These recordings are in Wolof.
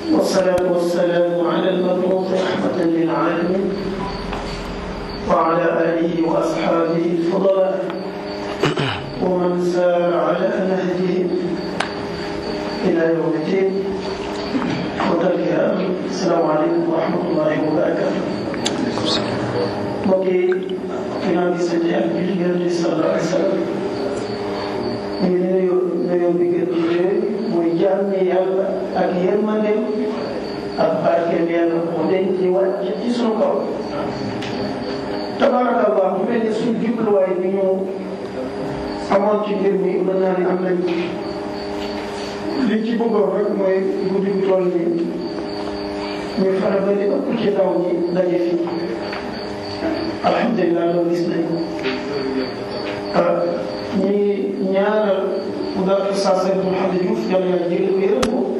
والصلاة والسلام على المبعوث رحمة للعالمين وعلى آله وأصحابه الفضلاء ومن سار على نهجهم إلى يوم الدين وتركها السلام عليكم ورحمة الله وبركاته mbokk yi ginnaaw bi sant ak julli Yonent bi sallallahu alayhi wa sallam ñu ngi nuyu nuyoo bi gën di nuyu muy jàmm yàlla ak yërmandeem ak barkeem yàlla mu denc ci wàcc ci sunu kaw tabaraka allah mu mel ni suñu jubluwaay bi ñu amoon ci mbir mi mën naa ne am nañ li ci bëggoon rek mooy guddi gu toll nii ñu fexe ba li ëpp ci ndaw ñi daje fi alhamdulilah loolu gis nañ ñi ñaanal mu daal sa sëriñ Mouhamed Diouf yàlla yàlla jëlee ko yërëm ko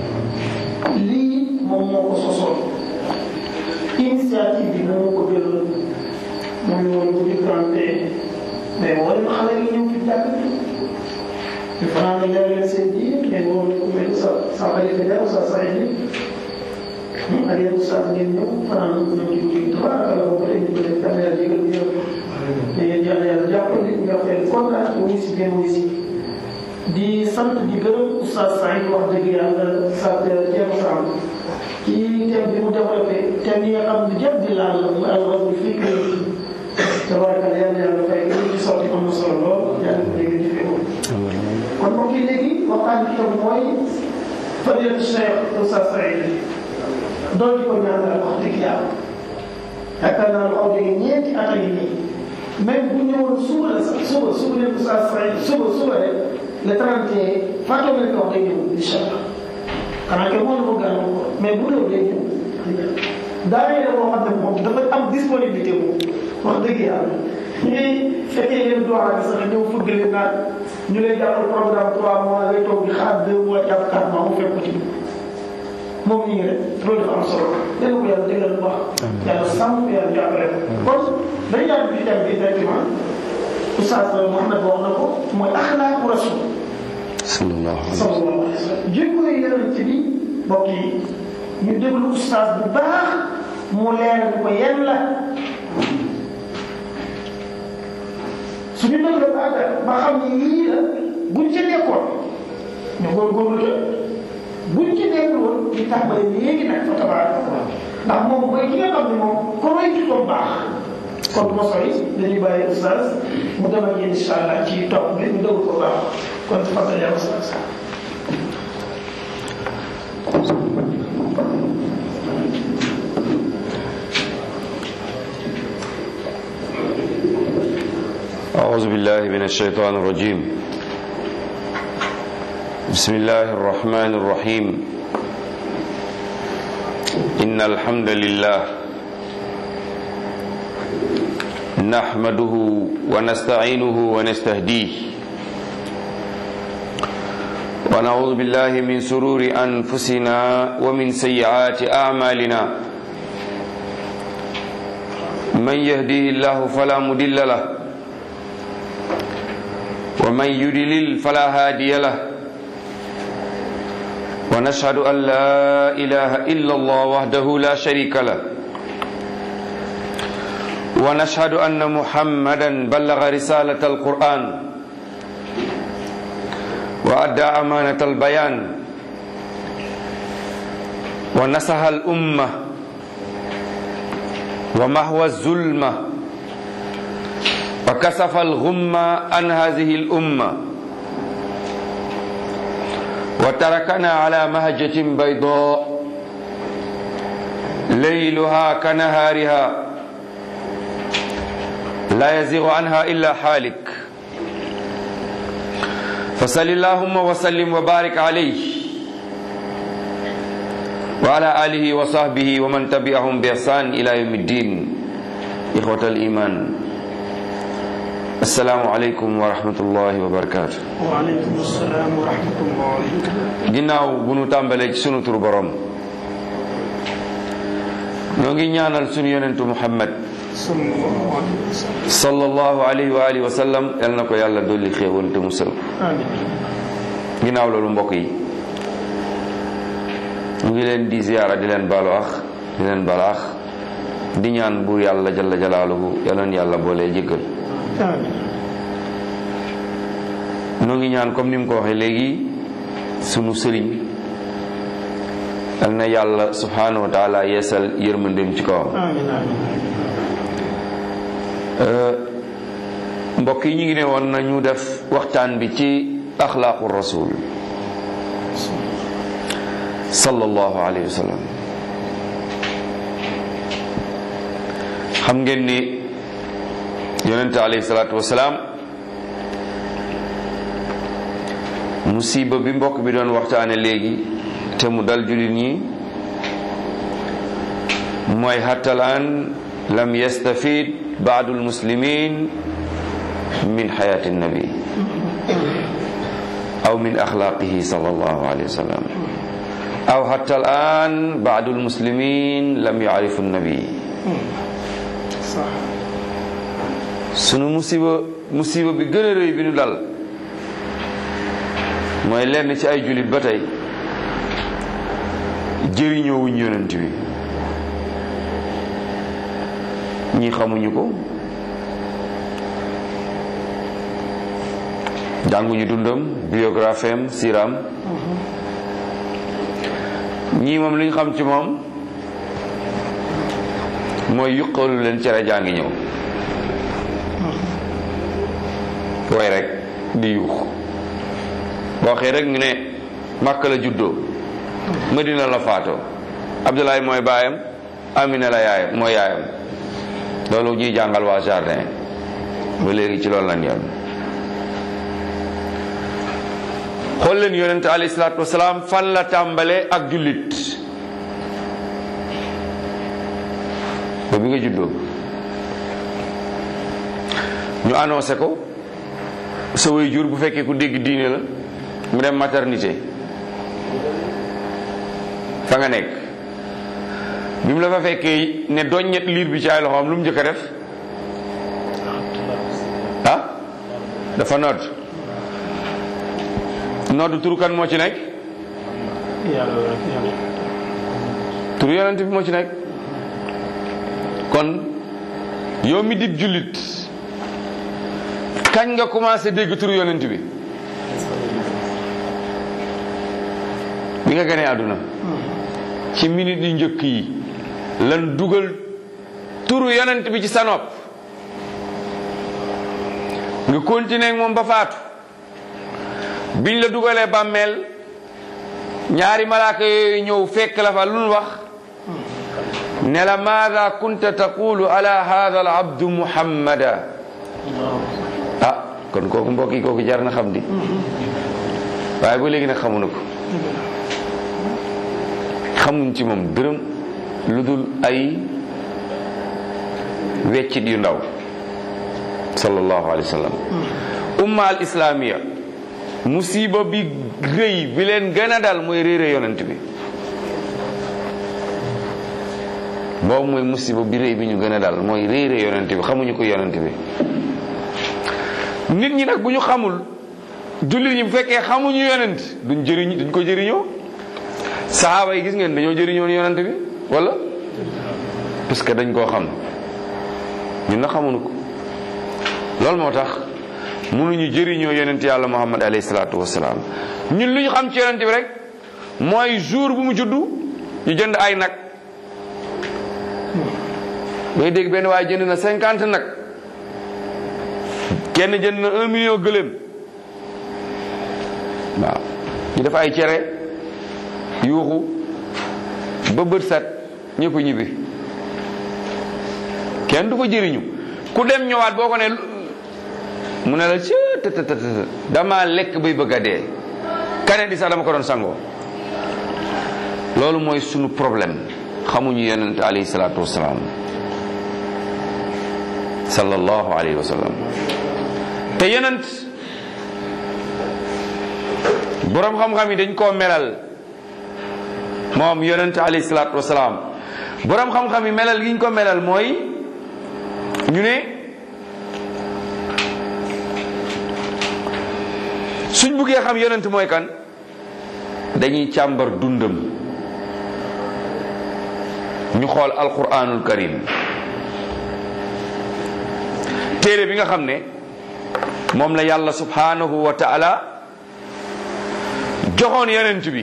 lii moom moo ko sosoon initiative bi moo ko jëloon muy woon bu diggante mais wala ma xale yi ñëw fi jàkk ñu fanaan leer leen seen diine ngeen woon ku mel sa sa xalifa Dia sa sa yi ak yéen sa ngeen ñëw fanaan ñëw ci guddi tabaraka la ko tey ñu ko def yàlla yàlla jégal ñu yërëm te yéen yàlla yàlla jàppale ñu jox leen kontaan wuy si ngeen wuy si di sant di gërëm Oustaz Saïd wax dëgg yàlla sa Thierno Sam ci thème bi mu développé thème yi nga xam ne jëm di laal mu alrazul fikri tabaraka yàlla yàlla fay li ci sotti am na solo lool yàlla ko dégg jëfee ko kon mbokk yi léegi waxtaan bi tam mooy fadilatu Cheikh Oustaz Saïd doon di ko ñaanal wax dëgg yàlla yaakaar naa lu aw jóge ñeenti at a ngi nii même bu ñëwoon suba la sax suba suba leen Oustaz Saïd suba suba rek le 31 fàttoo nga ko wax day ñëw incha allah xanaa ke moo la ko gàllankoor ko mais bu ñëw day ñëw daanaka boo xam ne moom dafa am disponibilité moom wax dëgg yàlla ñu ngi fekkee leen doxal bi sax ñëw fëgg leen naan ñu lay jàppal programme 3 mois ngay toog di xaar 2 mois jàpp 4 mois mu fekk ko ci moom ñu ngi rek loolu dafa am solo dégg ko yàlla déggal bu baax yàlla sàmm ko yàlla jàppale ko kon dañu yàgg ci thème bi directement Oustaz Mouhamed wax na ko mooy axlaaqu rasul sallallahu alayhi sallallahu alayhi wa sallam jikko yi yonent bi mbokk yi ñu déglu Oustaz bu baax mu leeral ko yan la suñu déglu ba àggal ba xam ne yii la buñ ci nekkoon ñu góorgóorlu te buñ ci nekkul woon ñu tàmbali léegi nag fa tabaaraka ndax moom mooy ki nga xam ne moom ko roy ci ko baax kon mos yi dañuy bàyyi oustaz mu dem ak yéen incha allah ci topp bi ñu déglu ko baax kon fàttali yaa oustaz. أعوذ بالله من الشيطان الرجيم بسم الله الرحمن الرحيم إن الحمد لله نحمده ونستعينه ونستهديه ونعوذ بالله من سرور أنفسنا ومن سيئات أعمالنا من يهديه الله فلا مضل له ومن يضلل فلا هادي له ونشهد أن لا إله إلا الله وحده لا شريك له ونشهد أن محمدا بلغ رسالة القرآن وأدى أمانة البيان ونصح الأمة ومحو الظلمة وكسف الغمة عن هذه الأمة وتركنا على مهجة بيضاء ليلها كنهارها لا يزيغ عنها إلا حالك فصل اللهم وسلم وبارك عليه وعلى آله وصحبه ومن تبعهم بإحسان إلى يوم الدين إخوة الإيمان السلام عليكم ورحمة الله وبركاته waaleykum salaam wa rahmatullahi ginnaaw bu nu tàmbalee ci sunu tur borom ñoo ngi ñaanal sunu yonentu Muhammad sallallahu alayhi wa sallam sallallahu alayhi wa alihi wa sallam yal na ko yàlla dolli xéewal te musal amiin ginnaaw loolu mbokk yi mu ngi leen di ziyaara di leen baalu ax di leen balaax di ñaan buur yàlla jalla jalaaluhu yàlla yàlla boolee jéggal noo ngi ñaan comme ni mu ko waxee léegi sunu sëriñ yal na yàlla subhanahu wa taala yeesal yërmandeem ci kawam mbokk yi ñu ngi ne woon nañu def waxtaan bi ci axlaaqu rasul sallallahu alayhi wa sallam xam ngeen ni yonente alayhi salaatu wasalaam musiba bi mbokk bi doon waxtaane léegi te mu dal jullit ñi mooy hattalaan lam yastafid baadu almuslimin min xayaati nabi aw min axlaaqihi sallallahu alayhi wa sallam aw hatta alaan baadu almuslimin lam yaarifu nabi sunu musiba musiba bi gën a rëy bi nu dal mooy lenn ci ay jullit ba tey jëriñoo wuñ yonent bi ñi xamuñu ko jànguñu dundam biographie am siram ñii moom li ñu xam ci moom mooy yuqalu leen cere jaa ngi ñëw way rek di yuux boo xee rek ñu ne Makka la juddoo Madina la faatoo Abdoulaye mooy baayam Amina la yaayam mooy yaayam loolu ñuy jàngal waa jardin ba léegi ci loolu lañ yem xool leen yonente alayhi salaatu wasalaam fan la tàmbalee ak jullit ba bi nga juddoo ñu annoncé ko sa way jur bu fekkee ku dégg diine la mu dem maternité fa nga nekk bi mu la fa fekkee ne doññet liir bi ci ay loxoom lu mu njëkk a def ah dafa nodd nodd turu kan moo ci nekk turu yonent bi moo ci nekk kon yow mi dib jullit kañ nga commencé dégg turu yonent bi bi nga gënee àdduna ci minute yu njëkk yi lan dugal turu yonent bi ci sa nopp nga continuer moom ba faatu biñ la dugalee bàmmeel ñaari malaaka yooyu ñëw fekk la fa lu nu wax ne la maada kunta taqulu ala hada al abdu muhammada ah kon kooku mbokk yi kooku jar na xam di waaye ba léegi nag xamu na ko xamuñ ci moom dërëm lu dul ay weccit yu ndaw sallallahu alayhi wa sallam umma al islamiya musiba bi rëy bi leen gën a dal mooy réere yonent bi boobu mooy musiba bi rëy bi ñu gën a dal mooy réere yonent bi xamuñu ko yonent bi nit ñi nag bu ñu xamul jullit ñi bu fekkee xamuñu yonent duñ jëriñ duñ ko jëriñoo saxaaba yi gis ngeen dañoo jëriñoon yonent bi wala parce que dañ koo xam ñun na xamuñu ko loolu moo tax mënuñu jëriñoo yonent yàlla muhammad alayhi salaatu wasalaam ñun lu ñu xam ci yonent bi rek mooy jour bu mu juddu ñu jënd ay nag ngay dégg benn waaye jënd na cinquante nag kenn jënd na un million gëléem waaw ñu def ay cere yuuxu ba bët set ñëpp ñibbi kenn du ko jëriñu ku dem ñëwaat boo ko ne mu ne la ci tëtëtëtë dama lekk bay bëgg a dee kane di sax dama ko doon sangoo loolu mooy sunu problème xamuñu yonent alayhi salaatu wasalaam sallallahu alayhi wa sallam te yonent boroom xam-xam yi dañ koo melal moom yonent alayhi salaatu wasalaam boroom xam-xam yi melal gi ñu ko melal mooy ñu ne suñ buggee xam yonent mooy kan dañuy càmbar dundam ñu xool alquranul karim téere bi nga xam ne moom la yàlla subhanahu wa taala joxoon yonent bi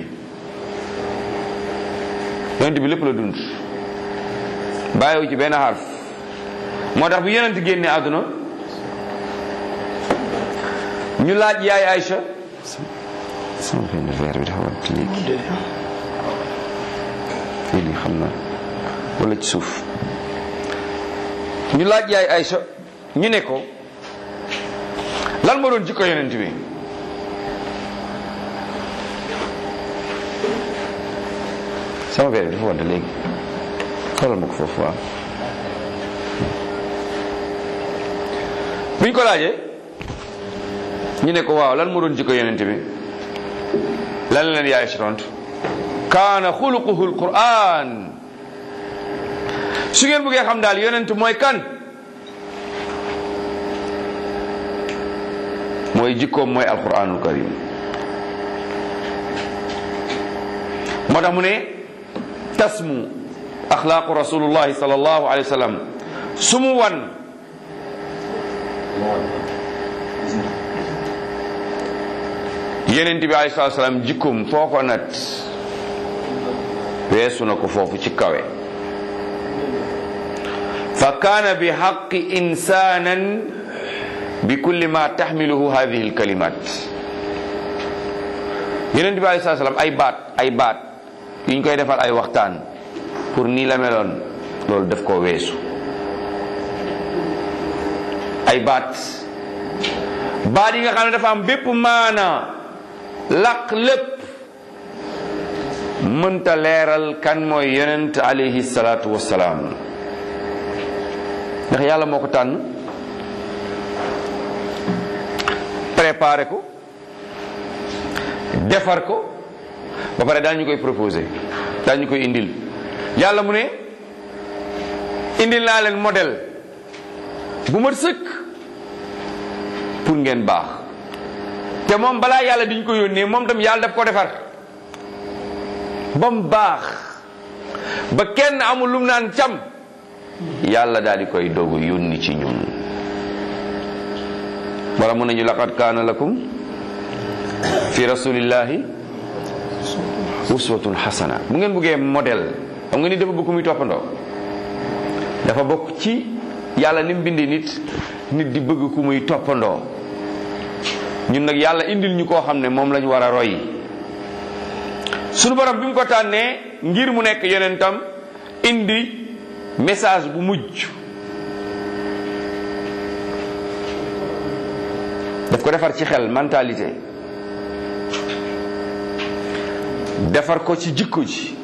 yonent bi lépp la dund bàyyiwu ci benn xarf moo tax bu yonent génne àdduna ñu laaj yaay Aïcha sama benn verre bi dafa war léegi lii xam na wala ci suuf ñu laaj yaay Aïcha ñu ne ko lan moo doon jikko yonent bi sama verre bi dafa war léegi xoolal ma ko foofu waaw buñ ko laajee ñu ne ko waaw lan moo doon jikko yonent bi lan leen yaay si tontu kaana xuluquhu alquran su ngeen bëggee xam daal yonent mooy kan mooy jikkoom mooy alquranul karim moo tax mu ne tasmu axlaaqu rasulullahi sallallahu alayhi wa sallam su mu wan yenent bi alayhi salatu salaam jikkoom foo ko nat weesu na ko foofu ci kawe fa kaana bi xaqi insanan bi kulli ma taxmiluhu hadihi alkalimat yenent bi alayhi salatu salaam ay baat ay baat yuñ koy defal ay waxtaan pour nii la meloon loolu def koo weesu ay baat baat yi nga xam ne dafa am bépp maana laq lépp mënta leeral kan mooy yonent alayhi salaatu wassalaam ndax yàlla moo ko tànn préparé ko defar ko ba pare daañu koy proposé daañu koy indil yàlla mu ne indil naa leen modèle bu mat sëkk pour ngeen baax te moom balaa yàlla diñ ko yónnee moom tam yàlla daf ko defar ba mu baax ba kenn amul lum naan cam yàlla daal di koy dogu yónni ci ñun wala mun nañu laqad kaana lakum fi rasulillahi uswatun xasana bu ngeen buggee modèle xam nga ni dafa bëgg muy toppandoo dafa bokk ci yàlla ni mu bindee nit nit di bëgg ku muy toppandoo ñun nag yàlla indil ñu koo xam ne moom lañu war a roy sunu borom bi mu ko tànnee ngir mu nekk yonentam indi message bu mujj daf ko defar ci xel mentalité defar ko ci jikko ji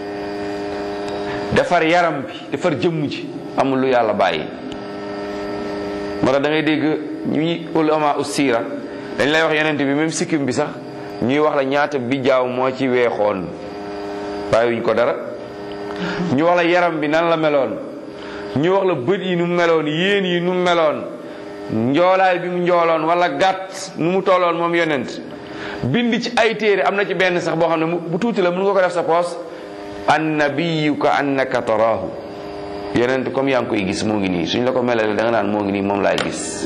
defar yaram bi defar jëmm ji amul lu yàlla bàyyi moo tax da ngay dégg ñuy ulama ussira dañ lay wax yonent bi même sikkim bi sax ñuy wax la ñaata bi jaaw moo ci weexoon bàyyiwuñ ko dara ñu wax la yaram bi nan la meloon ñu wax la bët yi nu mu meloon yéen yi nu mu meloon njoolaay bi mu njooloon wala gàtt nu mu tolloon moom yonent bind ci ay téere am na ci benn sax boo xam ne bu tuuti la mun nga ko def sa poos annabiyu ka annaka taraahu yonent comme yaa ngi koy gis moo ngi nii suñ la ko melalee da nga naan moo ngi nii moom laay gis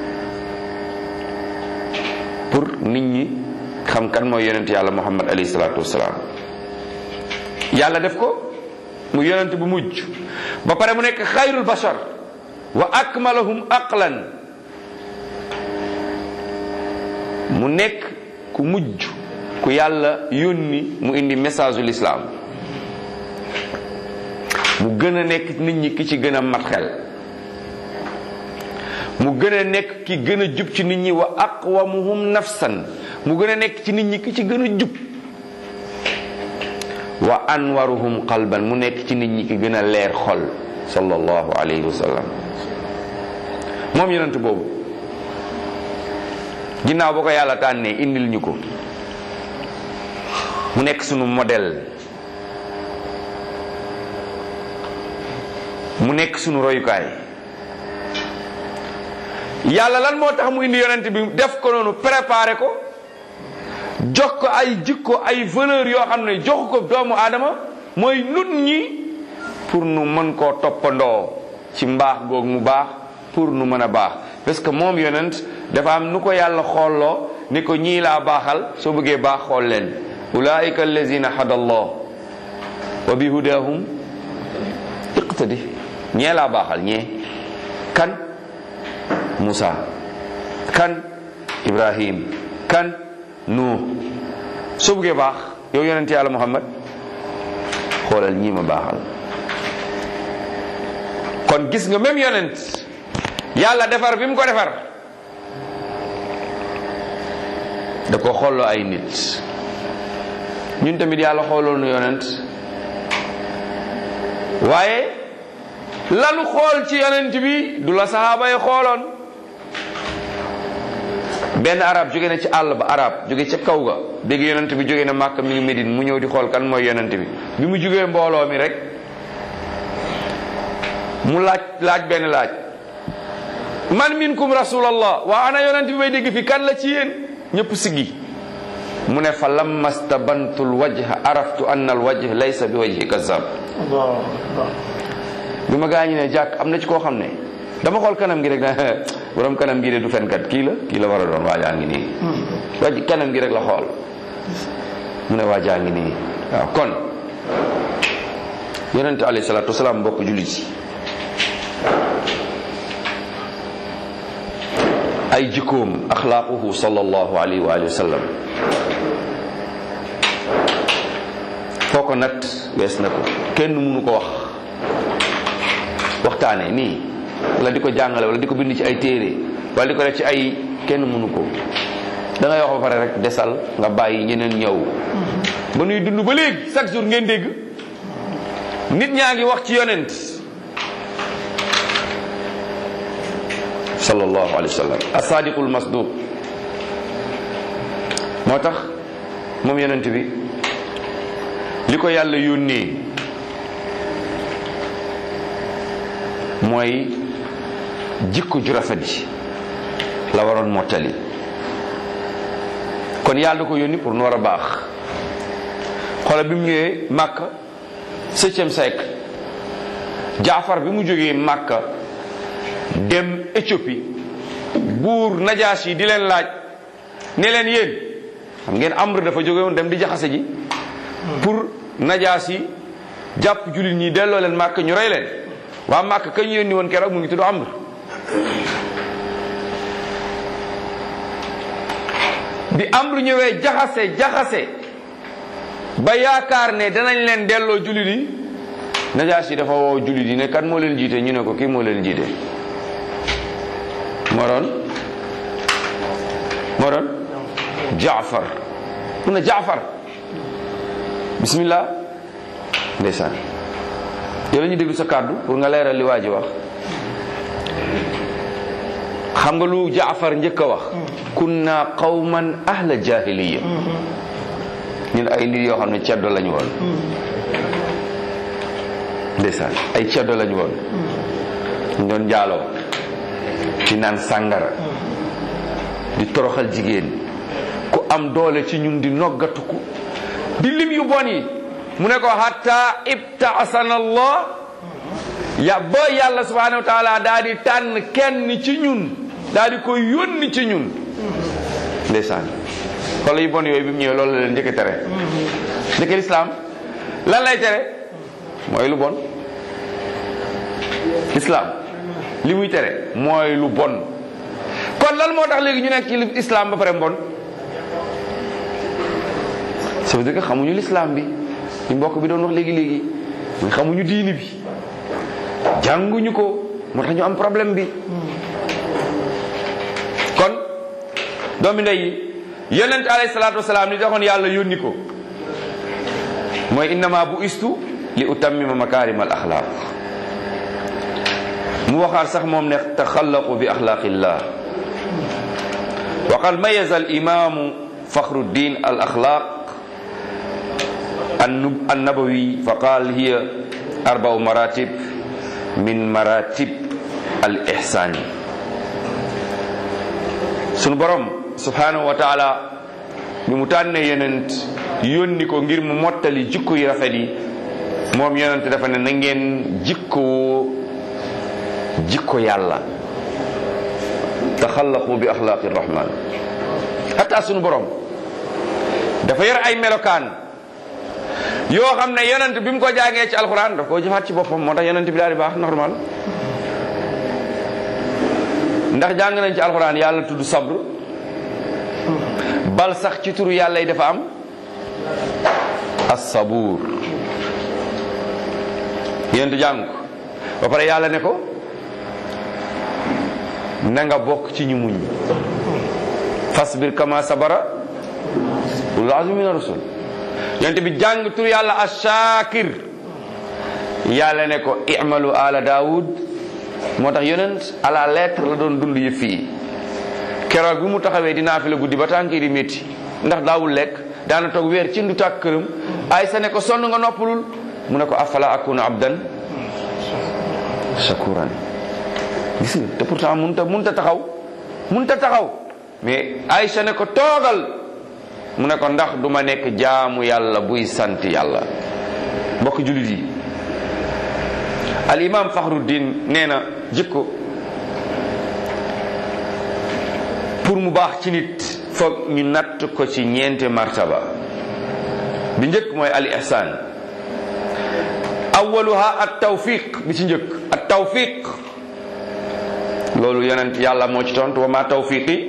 pour nit ñi xam kan mooy yonent yàlla muhammad alayhi salaatu wasalaam yàlla def ko mu yonent bu mujj ba pare mu nekk xayrul bashar wa akmalahum aqlan mu nekk ku mujj ku yàlla yónni mu indi message ul islam mu gën a nekk nit ñi ki ci gën a mat xel mu gën a nekk ki gën a jub ci nit ñi wa aqwamuhum nafsan mu gën a nekk ci nit ñi ki ci gën a jub wa anwaruhum qalban mu nekk ci nit ñi ki gën a leer xol sallallahu alayhi wa sallam moom yonent boobu ginnaaw ba ko yàlla tànnee indil ñu ko mu nekk sunu modèle mu nekk sunu royukaay yàlla lan moo tax mu indi yonent bi def ko noonu préparé ko jox ko ay jikko ay valeur yoo xam ne joxu ko doomu aadama mooy nut ñi pour nu mën koo toppandoo ci mbaax googu mu baax pour nu mën a baax parce que moom yonent dafa am nu ko yàlla xoolloo ni ko ñii laa baaxal soo bëggee baax xool leen ulaika allazina hada allah wa bi hudahum iqtadi ñee laa baaxal ñee kan Musa kan Ibrahim kan Nuh soo bëggee baax yow yonent yàlla Muhammad xoolal ñii ma baaxal kon gis nga même yonent yàlla defar bi mu ko defar da ko xooloo ay nit ñun tamit yàlla xooloo nu yonent waaye lanu xool ci yonent bi du la saxaaba yi xooloon benn arab jóge na ci àll ba arab jóge ca kaw ga dégg yonent bi jóge na màkk mi ngi Medine mu ñëw di xool kan mooy yonent bi bi mu jógee mbooloo mi rek mu laaj laaj benn laaj man minkum rasulallah waa ana yonent bi may dégg fi kan la ci yéen ñëpp siggi mu ne fa lamma stabantu lwajha araftu anna alwajh laysa bi wajhi kazab bi ma gaañi ne jàkk am na ci koo xam ne dama xool kanam gi rek na borom kanam gi de du fenkat kii la kii la war a doon waajaa ngi nii waj kanam gi rek la xool mu ne waajaa ngi nii waaw kon yonente alayhi salatu wasalaam mbokk jullit yi ay jikkoom axlaaquhu sallallahu alayhi wa alihi wa sallam foo ko nat wees na ko kenn mënu ko wax waxtaane nii wala di ko jàngale wala di ko bind ci ay téere wala di ko def ci ay kenn mënu ko da ngay wax ba pare rek desal nga bàyyi ñeneen ñëw ba nuy dund ba léegi chaque jour ngeen dégg nit ñaa ngi wax ci yonent sallallahu alayhi wa sallam asadiqul masduq moo tax moom yonent bi li ko yàlla yónnee mooy jikko ju rafet ji la waroon mottali kon yàlla da ko yónni pour nu war a baax xoolal bi mu ñëwee Màkka septième siècle Jaafar bi mu jógee Màkka dem Éthiopie buur Najaas yi di leen laaj ne leen yéen xam ngeen Amr dafa jóge woon dem di jaxase ji pour Najaas yi jàpp jullit ñi delloo leen Màkka ñu rey leen waa Màkka ka ñu yónni woon keroog mu ngi tudd Amr bi Amr ñëwee jaxase jaxase ba yaakaar ne danañ leen delloo jullit yi Najaas yi dafa woo jullit yi ne kan moo leen jiite ñu ne ko kii moo leen jiite moo doon moo doon jaafar mu ne jaafar bismillah ndeysaan yow la ñu déglu sa kàddu pour nga leeral li waa ji wax xam nga lu jaafar njëkk a wax kunna qawman ahla jahiliya ñun ay nit yoo xam ne ceddo lañu woon ndeysaan ay ceddo lañu woon ñu doon jaaloo di naan sàngara di toroxal jigéen ku am doole ci ñun di noggatuku di lim yu bon yi mu ne ko hatta ibtaasana allah ya ba yàlla subhanahu wa taala daa di tànn kenn ci ñun daa di ko yónni ci ñun ndeysaan xoolal yu bon yooyu bi mu ñëwee loolu la leen njëkk tere njëkk lislaam lan lay tere mooy lu bon lislaam li muy tere mooy lu bon kon lan moo tax léegi ñu nekk ci islam ba pare mbon ça veut dire que xamuñu l'islam bi li mbokk bi doon wax léegi léegi muy xamuñu diini bi jànguñu ko moo tax ñu am problème bi kon doomi ndey yi yonent alayhi salaatu wasalaam li taxoon yàlla yónni ko mooy innama bu istu li utammima makarim al axlaaq mu waxaat sax moom ne taxallaqu bi axlaaqillah wa qad mayaza al imamu fakhruddin al axlaaq النبوي فقال هي أربع مراتب من مراتب الإحسان sunu borom subhanahu wa taala bi mu tànnee yenent yónni ko ngir mu mottali jikko yi rafet yi moom yonent dafa ne na ngeen jikkoo jikko yàlla taxallaqu bi axlaaqi rahman hatta sunu borom dafa yor ay melokaan yoo xam ne yonent bi mu ko jàngee ci alxuraan daf koo jëfaat ci boppam moo tax yonent bi daal di baax normal ndax jàng nañ ci alxuraan yàlla tudd sabr bal sax ci turu yàlla yi dafa am as-sabuur yonent jàng ko ba pare yàlla ne ko na nga bokk ci ñu muñ fasbir kama sabara ulul azmi mina rusul yonent bi jàng tur yàlla ashakir yàlla ne ko i'malu ala daawud moo tax yonent à la lettre la doon dund yëf fii keroog bi mu taxawee dinaa fi la guddi ba tànk yi di métti ndax daawul lekk daana toog weer ci ndu tàkk këram ay sa ne ko sonn nga noppalul mu ne ko afala akuna abdan shakuran gis nga te pourtant munta munta taxaw munta taxaw mais Aïcha ne ko toogal mu ne ko ndax du ma nekk jaamu yàlla buy sant yàlla mbokk jullit yi al imam Fakhruddin nee na jikko pour mu baax ci nit foog ñu natt ko ci ñeenti martaba bi njëkk mooy al ihsan awaluha at tawfiq bi ci njëkk at tawfiq loolu yonent yàlla moo ci tontu wa ma tawfiqi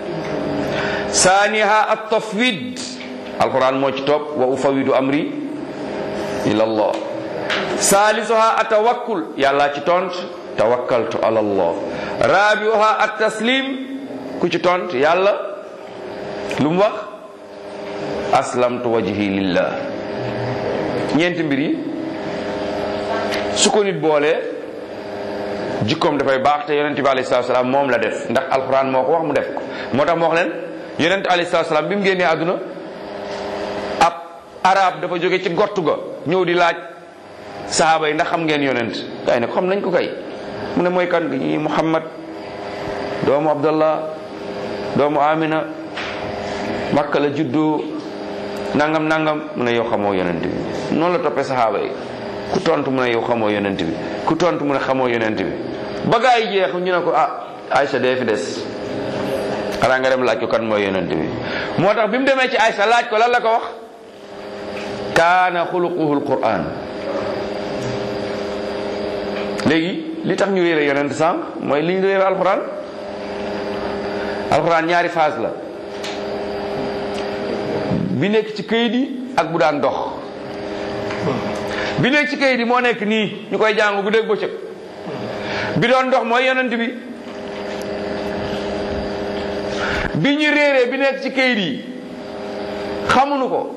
saaniha at tafwid alquran moo ci topp wa ufawidu amri ila allah salisuha at tawakkul yàlla ci tont tawakkaltu ala allah rabiuha at taslim ku ci tont yàlla lu mu wax aslamtu wajhi lillah ñeenti mbir yi su ko nit boolee jikkoom dafay baax te yonent bi alayhi salaam moom la def ndax alquran moo ko wax mu def ko moo tax moo wax leen yonent alayhi salaam bi mu génnee àdduna ab arab dafa jóge ci gottu ga ñëw di laaj sahaaba yi ndax xam ngeen yonent kay ne ko xam nañ ko kay mu ne mooy kan ñi muhammad doomu abdallah doomu amina makka la juddu nangam nangam mu ne yow xamoo yonent bi noonu la toppee sahaaba yi ku tontu mu ne yow xamoo yonent bi ku tontu mu ne xamoo yonent bi ba gaa yi jeex ñu ne ko ah Aïcha dee fi des xanaa nga dem laaj ko kan mooy yonent bi moo tax bi mu demee ci Aïcha laaj ko lan la ko wax kaana xuluquhu alquran léegi li tax ñu réere yonent sànq mooy li ñu réere alquran alquran ñaari phase la bi nekk ci këyit yi ak bu daan dox bi nekk ci këyit yi moo nekk nii ñu koy jàng bu dégg bëccëg bi doon dox mooy yonent bi bi ñu réeree bi nekk ci këyit yi xamuñu ko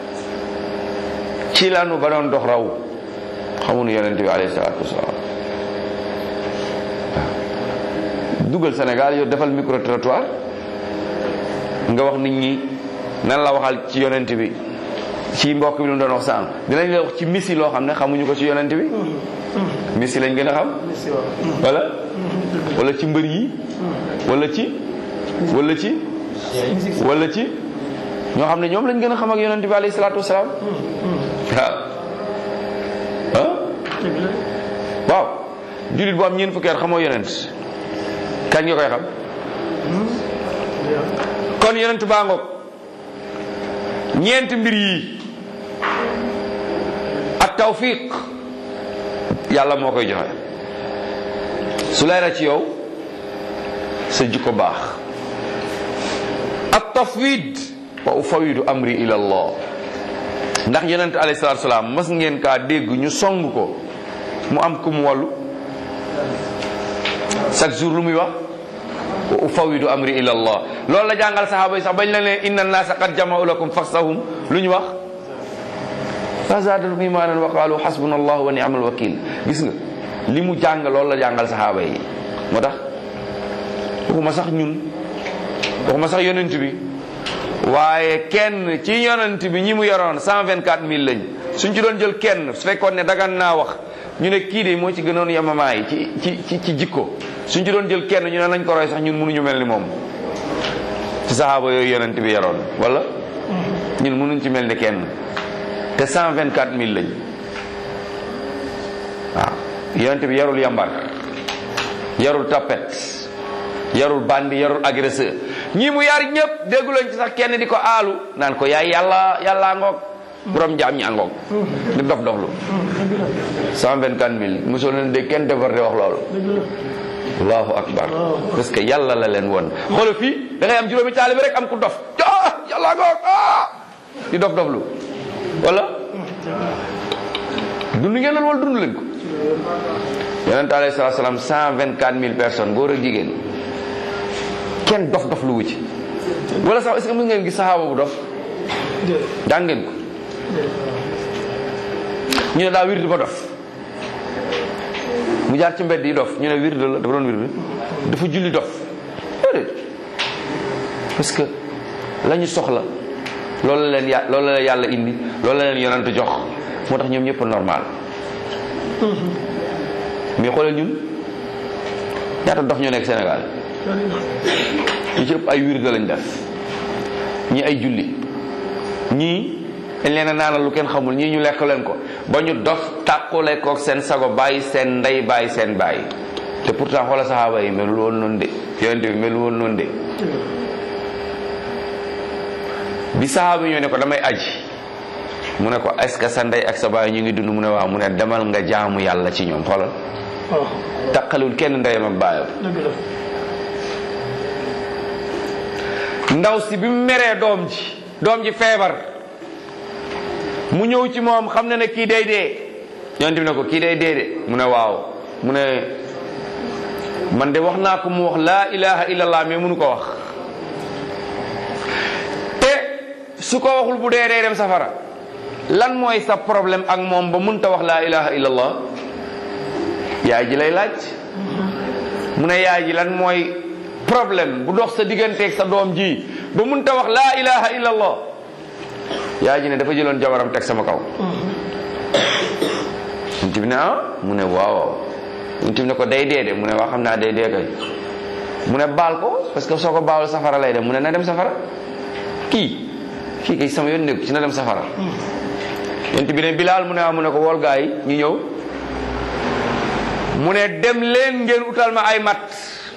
ci lanu ba doon dox raw xamuñu yonent bi alayhi salaatu wasalaam dugal Sénégal yow defal micro trottoir nga wax nit ñi nan la waxal ci yonent bi ci mbokk bi lu mu doon wax sànq dinañ la wax ci misi loo xam ne xamuñu ko ci yonent bi misi lañ gën a xam wala wala ci mbër yi wala ci wala ci wala ci ñoo xam ne ñoom lañ gën a xam ak yonent bi alayhi salaatu wasalaam waaw ah waaw jullit bu am ñeent fukki at xamoo yonent kañ nga koy xam kon yonent baa ngoog ñeent mbir yi ak tawfiq yàlla moo koy joxe su leera ci yow sa jikko baax ak tafwid wa ufawidu amri ila allah ndax yonent alayhi salatu salaam mas ngeen kaa dégg ñu song ko mu am ku mu wàllu chaque jour lu muy wax wa ufawidu amri ila allah loolu la jàngal saxaaba yi sax bañ la ne inna naasa qad jama'u lakum faxsahum lu ñu wax fa zaadahum imaanan wa qaalu xasbuna allah wa ni'mal wakil gis nga li mu jàng loolu la jàngal saxaaba yi moo tax waxuma sax ñun waxuma sax yonent bi waaye kenn ci yonent bi ñi mu yoroon cent vingt quatre mille lañ suñ ci doon jël kenn su fekkoon ne dagan naa wax ñu ne kii de moo ci gënoon yamamaay ci ci ci ci jikko suñ ci doon jël kenn ñu ne nañ ko roy sax ñun mënuñu mel ni moom ci saxaaba yooyu yonent bi yoroon wala ñun mënuñ ci mel ni kenn te cent vingt quatre mille lañ waaw yonent bi yarul yambar yarul tapet yarul bandi yarul agresseur ñii mu yar ñëpp dégguloon ci sax kenn di ko aalu naan ko yaay yàlla yàllaa ngoog borom njaam ñi àngoog di dof doflu cent vingt quatre mille mosoo leen dégg kenn déporté wax loolu allahu akbar parce que yàlla la leen won xoolal fii da ngay am juróomi taalibe rek am ku dof ah yàllaa ngoog ah di dof doflu wala dund ngeen loolu wala dund leen ko yonent alayhi salaatu salaam cent vingt quatre mille personnes góor ak jigéen kenn dof dof lu wu ci wala sax est-ce que mën ngeen gis saxaaba bu dof daan ngeen ko ñu ne daa wird ba dof mu jaar ci mbedd yi dof ñu ne wird la dafa doon wird dafa julli dof déedéet parce que la ñu soxla loolu la leen ya loolu la leen yàlla indi loolu la leen yonent jox moo tax ñoom ñëpp normal mais xoolal ñun ñaata dof ñoo nekk Sénégal ñu ci ëpp ay wirde lañ def ñii ay julli ñii dañ leen a naanal lu kenn xamul ñii ñu lekk leen ko ba ñu dof tàqule kook seen sago bàyyi seen ndey bàyyi seen bàyyi te pourtant xoola saxaaba yi melul woon noonu de yonent bi melul woon noonu de bi saxaaba yi ñoo ne ko damay aji mu ne ko est-ce que sa ndey ak sa baay ñu ngi dund mu ne waaw mu ne demal nga jaamu yàlla ci ñoom xoolal taqalul kenn ndeyam ak baayam ndaw si bi mu meree doom ji doom ji feebar mu ñëw ci moom xam na ne kii day dee yonent bi ne ko kii day dee de mu ne waaw mu ne man de wax naa ko mu wax laa ilaha illallah mais mënu ko wax te su ko waxul bu dee day dem safara lan mooy sa problème ak moom ba mënta wax laa ilaha illallah yaay ji lay laaj mu ne yaay ji lan mooy problème bu dox sa digganteeg sa doom ji ba mënta wax laa ilaha illallah yaay ji ne dafa jëloon jabaram teg sama kaw yonent bi ne ah mu ne waaw yonent bi ne ko day dee de mu ne waa xam naa day dee kay mu ne baal ko parce que soo ko baalul safara lay dem mu ne na dem safara kii kii kay sama yoon nekk ci na dem safara yonent bi ne bilaal mu ne ah mu ne ko wool gaa yi ñu ñëw mu ne dem leen ngeen utal ma ay mat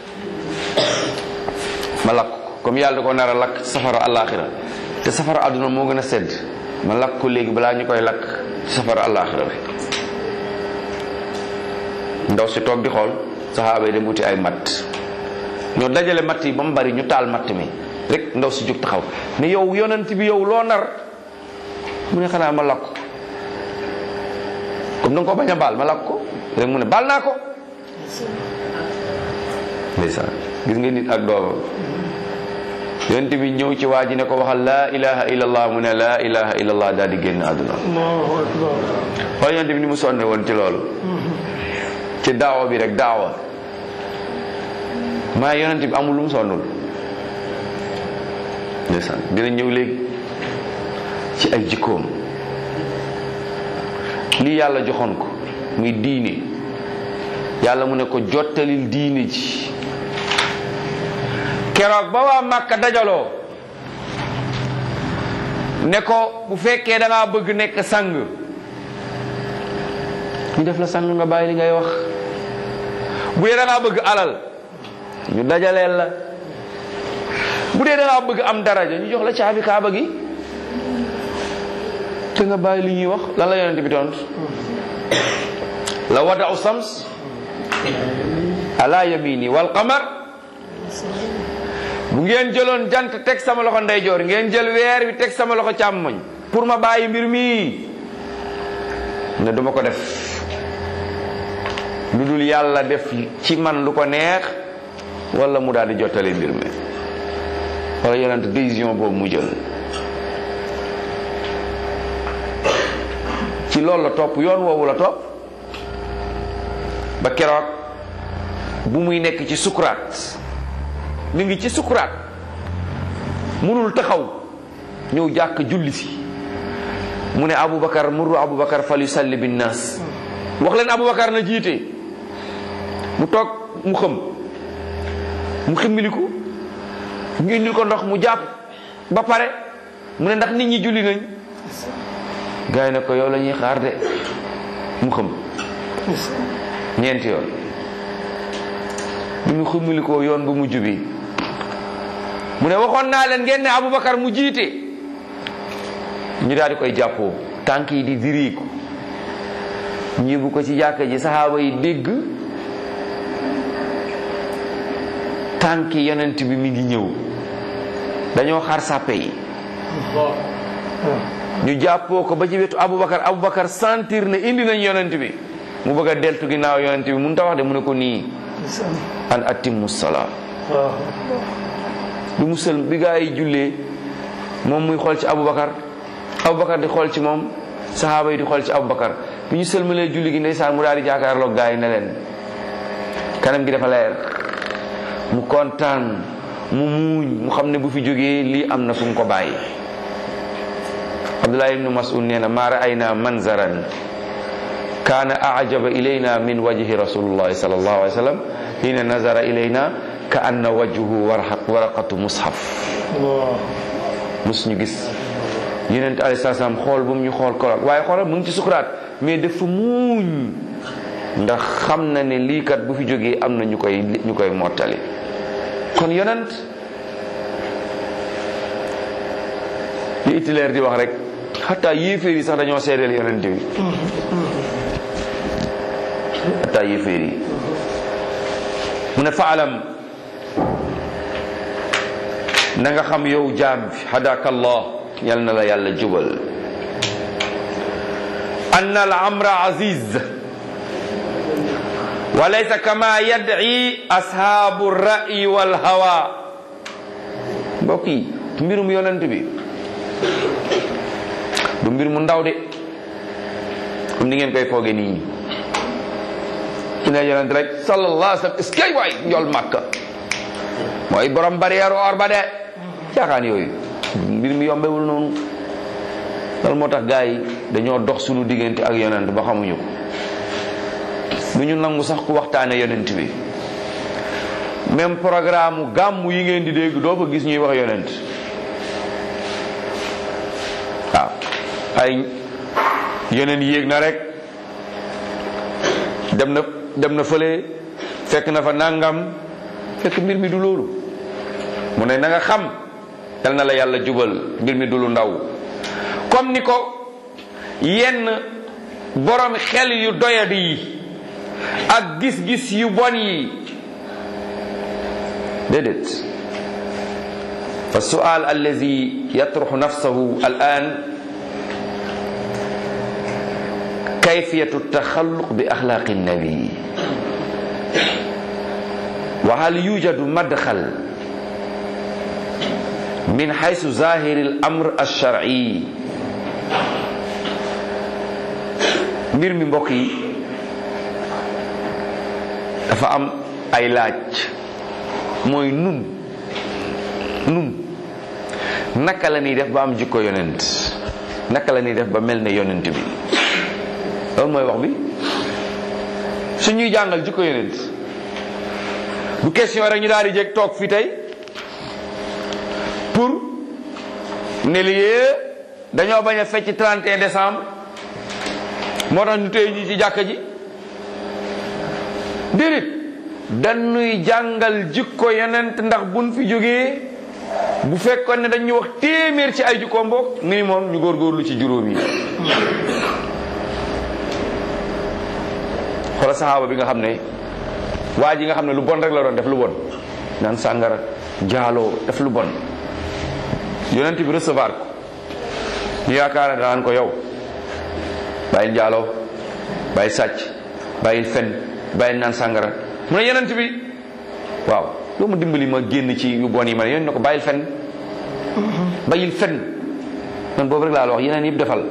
ma lakk ko comme yàlla da ko nar a lakk safara àllaaxira te safara àdduna moo gën a sedd ma lakk ko léegi balaa ñu koy lakk safara àllaaxira bi ndaw si toog di xool saxaaba yi dem uti ay matt ñoo dajale matt yi ba mu bari ñu taal matt mi rek ndaw si jóg taxaw ne yow yonent bi yow loo nar mu ne xanaa ma lakk ko comme da nga ko bañ a baal ma lakk ko rek mu ne baal naa ko ndeysaan gis nga nit ak doomam yonent bi ñëw ci waa ji ne ko waxal laa ilaha illallah mu ne laa ilaha illallah daal di génn àdduna waaye yonent bi ni mu sonne woon ci loolu ci daawa bi rek daawa maa yonent bi amul lu mu sonnul ndeysaan dina ñëw léegi ci ay jikkoom lii yàlla joxoon ko muy diine yàlla mu ne ko jottalil diine ji keroog ba waa Màkka dajaloo ne ko bu fekkee da ngaa bëgg nekk sang ñu def la sang nga bàyyi li ngay wax bu dee da ngaa bëgg alal ñu dajaleel la bu dee da ngaa bëgg am daraja ñu jox la caabi kaaba gi te nga bàyyi li ñuy wax lan la yonent bi tont la wadau sams ala yamini wal qamar bu ngeen jëloon jant teg sama loxo ndeyjoor ngeen jël weer bi teg sama loxo càmmoñ pour ma bàyyi mbir mi ne duma ko def lu dul yàlla def ci man lu ko neex wala mu daal di jottali mbir mi wala yonent décision boobu mu jël ci loolu la topp yoon woowu la topp ba keroog bu muy nekk ci sukuraat mi ngi ci sukuraat munul taxaw ñëw jàkk julli si mu ne Aboubacar murru Aboubacar fal yusalli bin naas wax leen Aboubacar na jiite mu toog mu xëm mu ximmiliku ñu indil ko ndox mu jàpp ba pare mu ne ndax nit ñi julli nañ gars yi ne ko yow la ñuy xaar de mu xëm ñeenti yoon bi mu xumulikoo yoon bu mujj bi mu ne waxoon naa leen ngeen ne Aboubacar mu jiite ñu daal di koy jàppoo tànk yi di diriiku ñibu ko ci jàkka ji saxaaba yi dégg tànk yonent bi mi ngi ñëw dañoo xar sàppe yi ñu jàppoo ko ba ci wetu Aboubacar Aboubacar sentir ne indi nañ yonent bi mu bëgg a deltu ginnaaw yonent bi mun ta wax de mu ne ko nii an atimmu salaa bi mu sël bi gaa yi jullee moom muy xool ci Aboubacar Aboubacar di xool ci moom saxaaba yi di xool ci Aboubacar bi ñu sëlmalee julli gi ndeysaan mu daal di jàkkaarloog gaa yi ne leen kanam gi dafa leer mu kontaan mu muuñ mu xam ne bu fi jógee lii am na fu mu ko bàyyi Abdullah ibnu Mas'ud nee na maa ra'ayna manzaran kaana ajaba ilayna min wajhi rasulillahi sallallahu alayhi wa sallam hiina nazara ilayna ka anna wajhuhu waraqatu mushaf mus ñu gis yonent alayhi salaam xool bu mu ñu xool kolal waaye xoolal mu ngi ci sukuraat mais dafa muuñ ndax xam na ne lii kat bu fi jógee am na ñu koy ñu koy mottali kon yonent li Hitler di wax rek xataa yéeféer yi sax dañoo seedeel yonent bi xataa yéeféer yi mu ne faalam na nga xam yow jaam bi hadaka allah yal na la yàlla jubal ann al amra aziz wa laysa kama yad'i ashaabu ra'yi wal hawa mbokk yi mbirum yonent bi du mbir mu ndaw de comme ni ngeen koy fooge nii su ne yonent rek sallallahu alayhi wa sallam est-ce que waay njool màkka mooy borom barrière or ba de caaxaan yooyu mbir mi yombewul noonu loolu moo tax gars yi dañoo dox suñu diggante ak yonent ba xamuñu ko du ñu nangu sax ku waxtaane yonent bi même programme gàmm yi ngeen di dégg doo fa gis ñuy wax yonent waaw ay yeneen yéeg na rek dem na dem na fële fekk na fa nangam fekk mbir mi du loolu mu ne na nga xam yal na la yàlla jubal mbir mi du lu ndaw comme ni ko yenn borom xel yu doyadi yi ak gis-gis yu bon yi déedéet fa sual allazi yatruxu nafsahu al an kayfiyatu taxalluq bi axlaaqi nabi wa hal yujadu madxal min xaysu zahiri al amr alsharci mbir mi mbokk yi dafa am ay laaj mooy nun nun naka la ñuy def ba am jikko yonent naka la ñuy def ba mel ne yonent bi loolu mooy wax bi su ñuy jàngal jikko yonent bu question rek ñu daal di jég toog fii tey pour ne lii dañoo bañ a fecc 31 décembre moo tax ñu téye ñi ci jàkka ji déedéet dañuy jàngal jikko yonent ndax buñ fi jógee bu fekkoon ne dañu wax téeméer ci ay jikko mbokk minimum ñu góorgóorlu ci juróom yi xoola saxaaba bi nga xam ne waa ji nga xam ne lu bon rek la doon def lu bon naan sàngara jaaloo def lu bon yonent bi recevoir ko ñu yaakaar ne daan ko yow bàyyil jaaloo bàyyil sàcc bàyyil fen bàyyil naan sàngara mu ne yonent bi waaw loo ma dimbali ma génn ci yu bon yi ma ne yonent ne ko bàyyil fen bàyyil fen man boobu rek laa la wax yeneen yëpp defal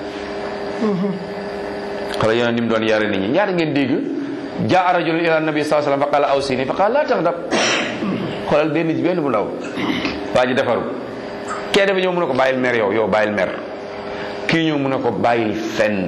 xala yonent ni mu doon yare nit ñi ñaata ngeen dégg jaa rajulun ila nabi sallallahu alayhi wasallam fa qala awsini fa qala la taxdab xoolal benn ji benn bu ndaw waa ji defaru kee dafa ñëw mu ne ko bàyyil mer yow yow bàyyil mer kii ñëw mu ne ko bàyyil fen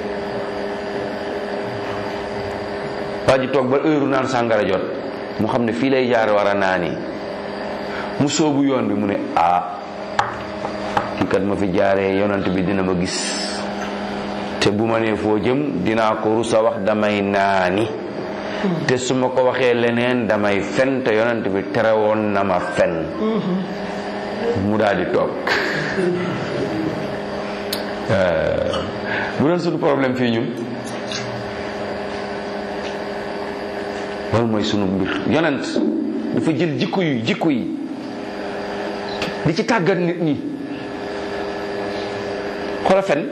waa ji toog ba heure naan sàngara jot mu xam ne fii lay jaar war a naani mu soobu yoon bi mu ne ah kii kat ma fi jaaree yonant bi dina ma gis te bu ma nee foo jëm dinaa ko rusa wax damay naani te su ma ko waxee leneen damay fen te yonent bi terewoon na ma fen mu daal di toog bu doon suñu problème fii ñun loolu mooy sunu mbir yonent dafa jël jikko yu jikko yi di ci tàggat nit ñi xoola fen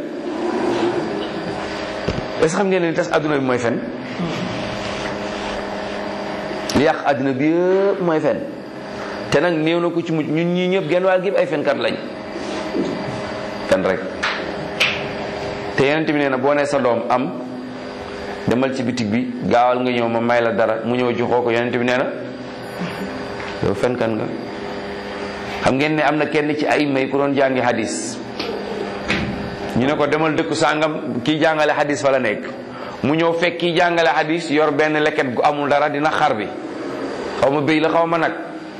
est-ce xam ngeen ne tas adduna bi mooy fen li yàq adduna bi yëpp mooy fen te nag néew na ko ci mujj ñun ñii ñëpp genn wàll gi ay fenkat lañ fen rek te yeneen bi nee na boo nee sa doom am demal ci bitig bi gaawal nga ñëw ma may la dara mu ñëw joxoo ko yeneen bi nee na yow fenkat nga xam ngeen ne am na kenn ci ay may ku doon jàngi hadis ñu ne ko demal dëkku sàngam kii jàngale hadis fa la nekk mu ñëw fekk kii jàngale hadis yor benn leket gu amul dara dina xar bi xaw ma béy la xaw ma nag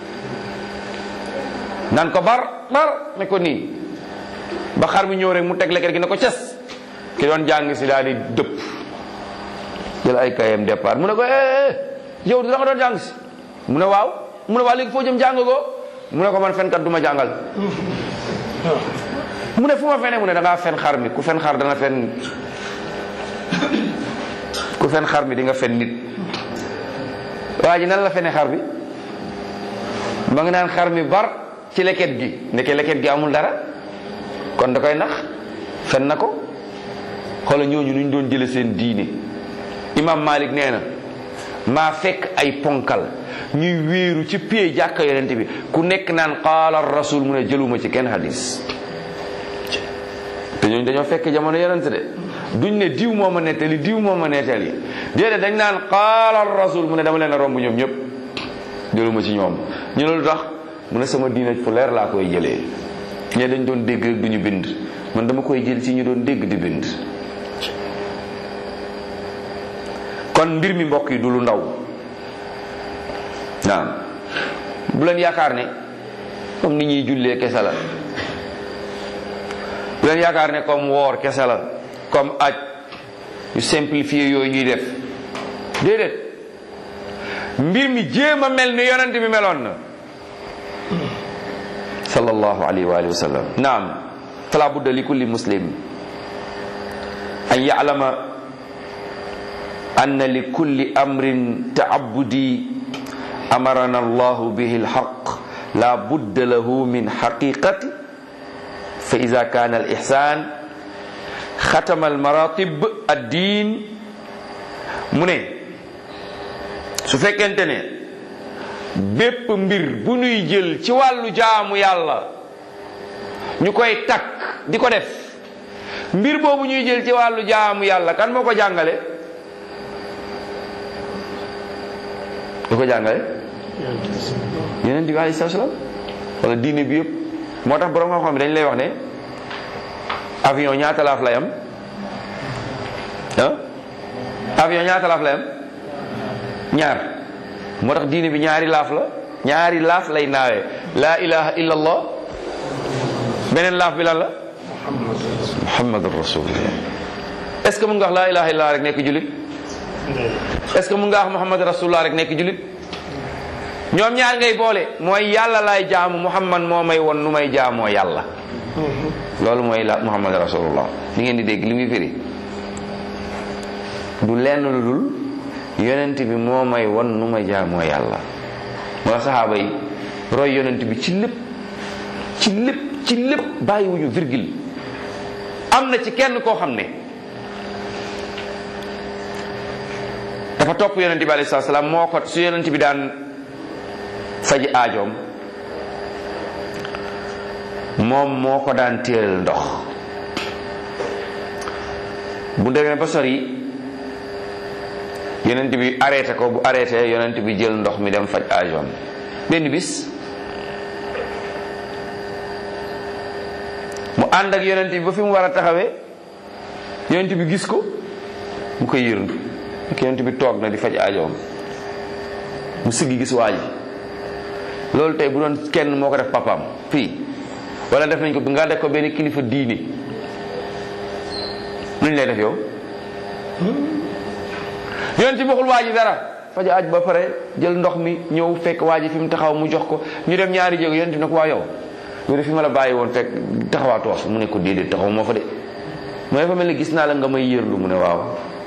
naan ko bar bar ne ko nii ba xar mi ñëw rek mu teg leket gi ne ko ces ki doon jàng si daal di dëpp jël ay kayam départ mu ne ko eh yow da nga doon jàng si mu ne waaw mu ne waaw léegi foo jëm jàng ko mu ne ko man fenkat du ma jàngal mu ne fu ma fene mu ne da ngaa fen xar mi ku fen xar dana fen ku fen xar mi di nga fen nit waa ji nan la fene xar bi ma ngi naan xar mi bar ci leket gi ndeke leket gi amul dara kon da koy nax fen na ko xoola ñooñu nuñ doon jële seen diine imam malik nee na maa fekk ay ponkal ñuy wéeru ci pie jàkka yonente bi ku nekk naan qaala rasul mu ne jëluma ci kenn hadis te ñooñu dañoo fekk jamono yonente de duñ ne diw moo ma nettali diw moo ma nettali déedéet dañ naan qaala rasul mu ne dama leen a romb ñoom ñëpp jëluma ci ñoom ñu ne lu tax mu ne sama diine fu leer laa koy jëlee ñe dañ doon dégg rek duñu bind man dama koy jël ci ñu doon dégg di bind kon mbir mi mbokk yi du lu ndaw naam bu leen yaakaar ne comme ni ñuy jullee kese la bu leen yaakaar ne comme woor kese la comme aj yu simplifié yooyu ñuy def déedéet mbir mi jéem a mel ni yonent bi meloon na sallallahu alayhi wa alihi wa sallam naam fala budda li kulli muslim an ya'lama anna li kulli amrin ta'abbudi amarana allahu bihi alhaq la budda lahu min haqiqati fa idha kana al-ihsan khatama al-maratib ad-din mu ne su fekkente ne bépp mbir bu nuy jël ci wàllu jaamu yàlla ñu koy takk di ko def mbir boobu ñuy jël ci wàllu jaamu yàlla kan moo ko jàngale du ko jàngale yeneen bi alayhi salaam wala diine bi yëpp moo tax borom xam-xam bi dañ lay wax ne avion ñaata laaf lay am ah avion ñaata laaf lay am ñaar moo tax diine bi ñaari laaf la ñaari laaf lay naawee laa ilaha illa allah beneen laaf bi lan la muhammadur rasulullah est ce que mun nga wax laa ilaha illa rek nekk julit est ce que mun nga wax muhammad rasulullah rek nekk julit ñoom ñaar ngay boole mooy yàlla laay jaamu muhammad moo may won nu may jaamoo yàlla loolu mooy la muhammad rasulullah li ngeen di dégg li muy firi du lenn lu dul yonent bi moo may won nu ma jaamoo yàlla moo saxaaba yi roy yonent bi ci lépp ci lépp ci lépp bàyyiwuñu virgule am na ci kenn koo xam ne dafa topp yonent bi alayhi salaam moo ko su yonent bi daan faji aajoom moom moo ko daan téelal ndox bu demee ba sori yonent bi arrêté ko bu arrêté yonent bi jël ndox mi dem faj aajoom benn bis mu ànd ak yonent bi ba fi mu war a taxawee yonent bi gis ko mu koy yërndu ak yonent bi toog na di faj aajoom mu siggi gis waa ji loolu tey bu doon kenn moo ko def papaam fii wala def nañ ko bi nga def ko benn kilifa diine nuñ lay def yow yonent bi waxul waa ji dara faja aj ba pare jël ndox mi ñëw fekk waa ji fi mu taxaw mu jox ko ñu dem ñaari jéego yonent bi ne ko waa yow yow de fi ma la bàyyi woon fekk taxawaatoo fa mu ne ko déedéet taxaw moo fa de mu ne fa mel ni gis naa la nga may yërlu mu ne waaw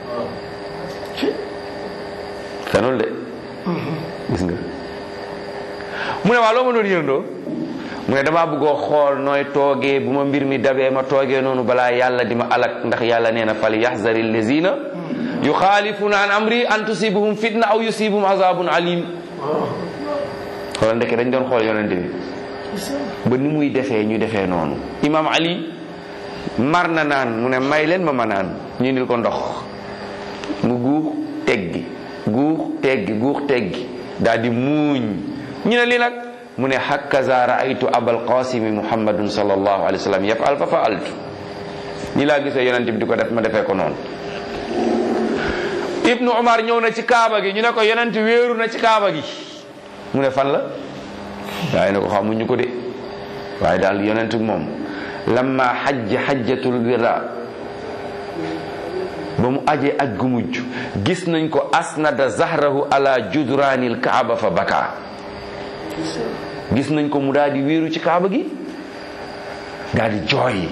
fenul de gis nga mu ne waaw loo ma doon yërndoo mu ne damaa bëggoo xool nooy toogee bu ma mbir mi dabee ma toogee noonu balaa yàlla di ma alak ndax yàlla nee na fal yaxzari lazina yuxaalifuna an amri an tusibuhum fitna aw yusibum azabun alim xoolal ndeke dañ doon xool yonente bi ba ni muy defee ñu defee noonu imam ali mar na naan mu ne may leen ma ma naan ñu indil ko ndox mu guux teggi guux teggi guux teggi daal di muuñ ñu ne lii nag mu ne hakaza raaytu abal qasimi muhammadun sallallahu alayhi wa sallam yafal fa faaltu ñi laa gisee yonente bi di ko def ma defee ko noonu ibnu umar ñëw na ci kaaba gi ñu ne ko yonent wéeru na ci kaaba gi mu ne fan la waaye ne ko xamuñu ko de waaye daal yonent moom lamma xajj xajjatul wida ba mu ajee aj gu mujj gis nañ ko asnada zahrahu ala judraanil kaaba fa baka gis nañ ko mu daal di wéeru ci kaaba gi daal di jooy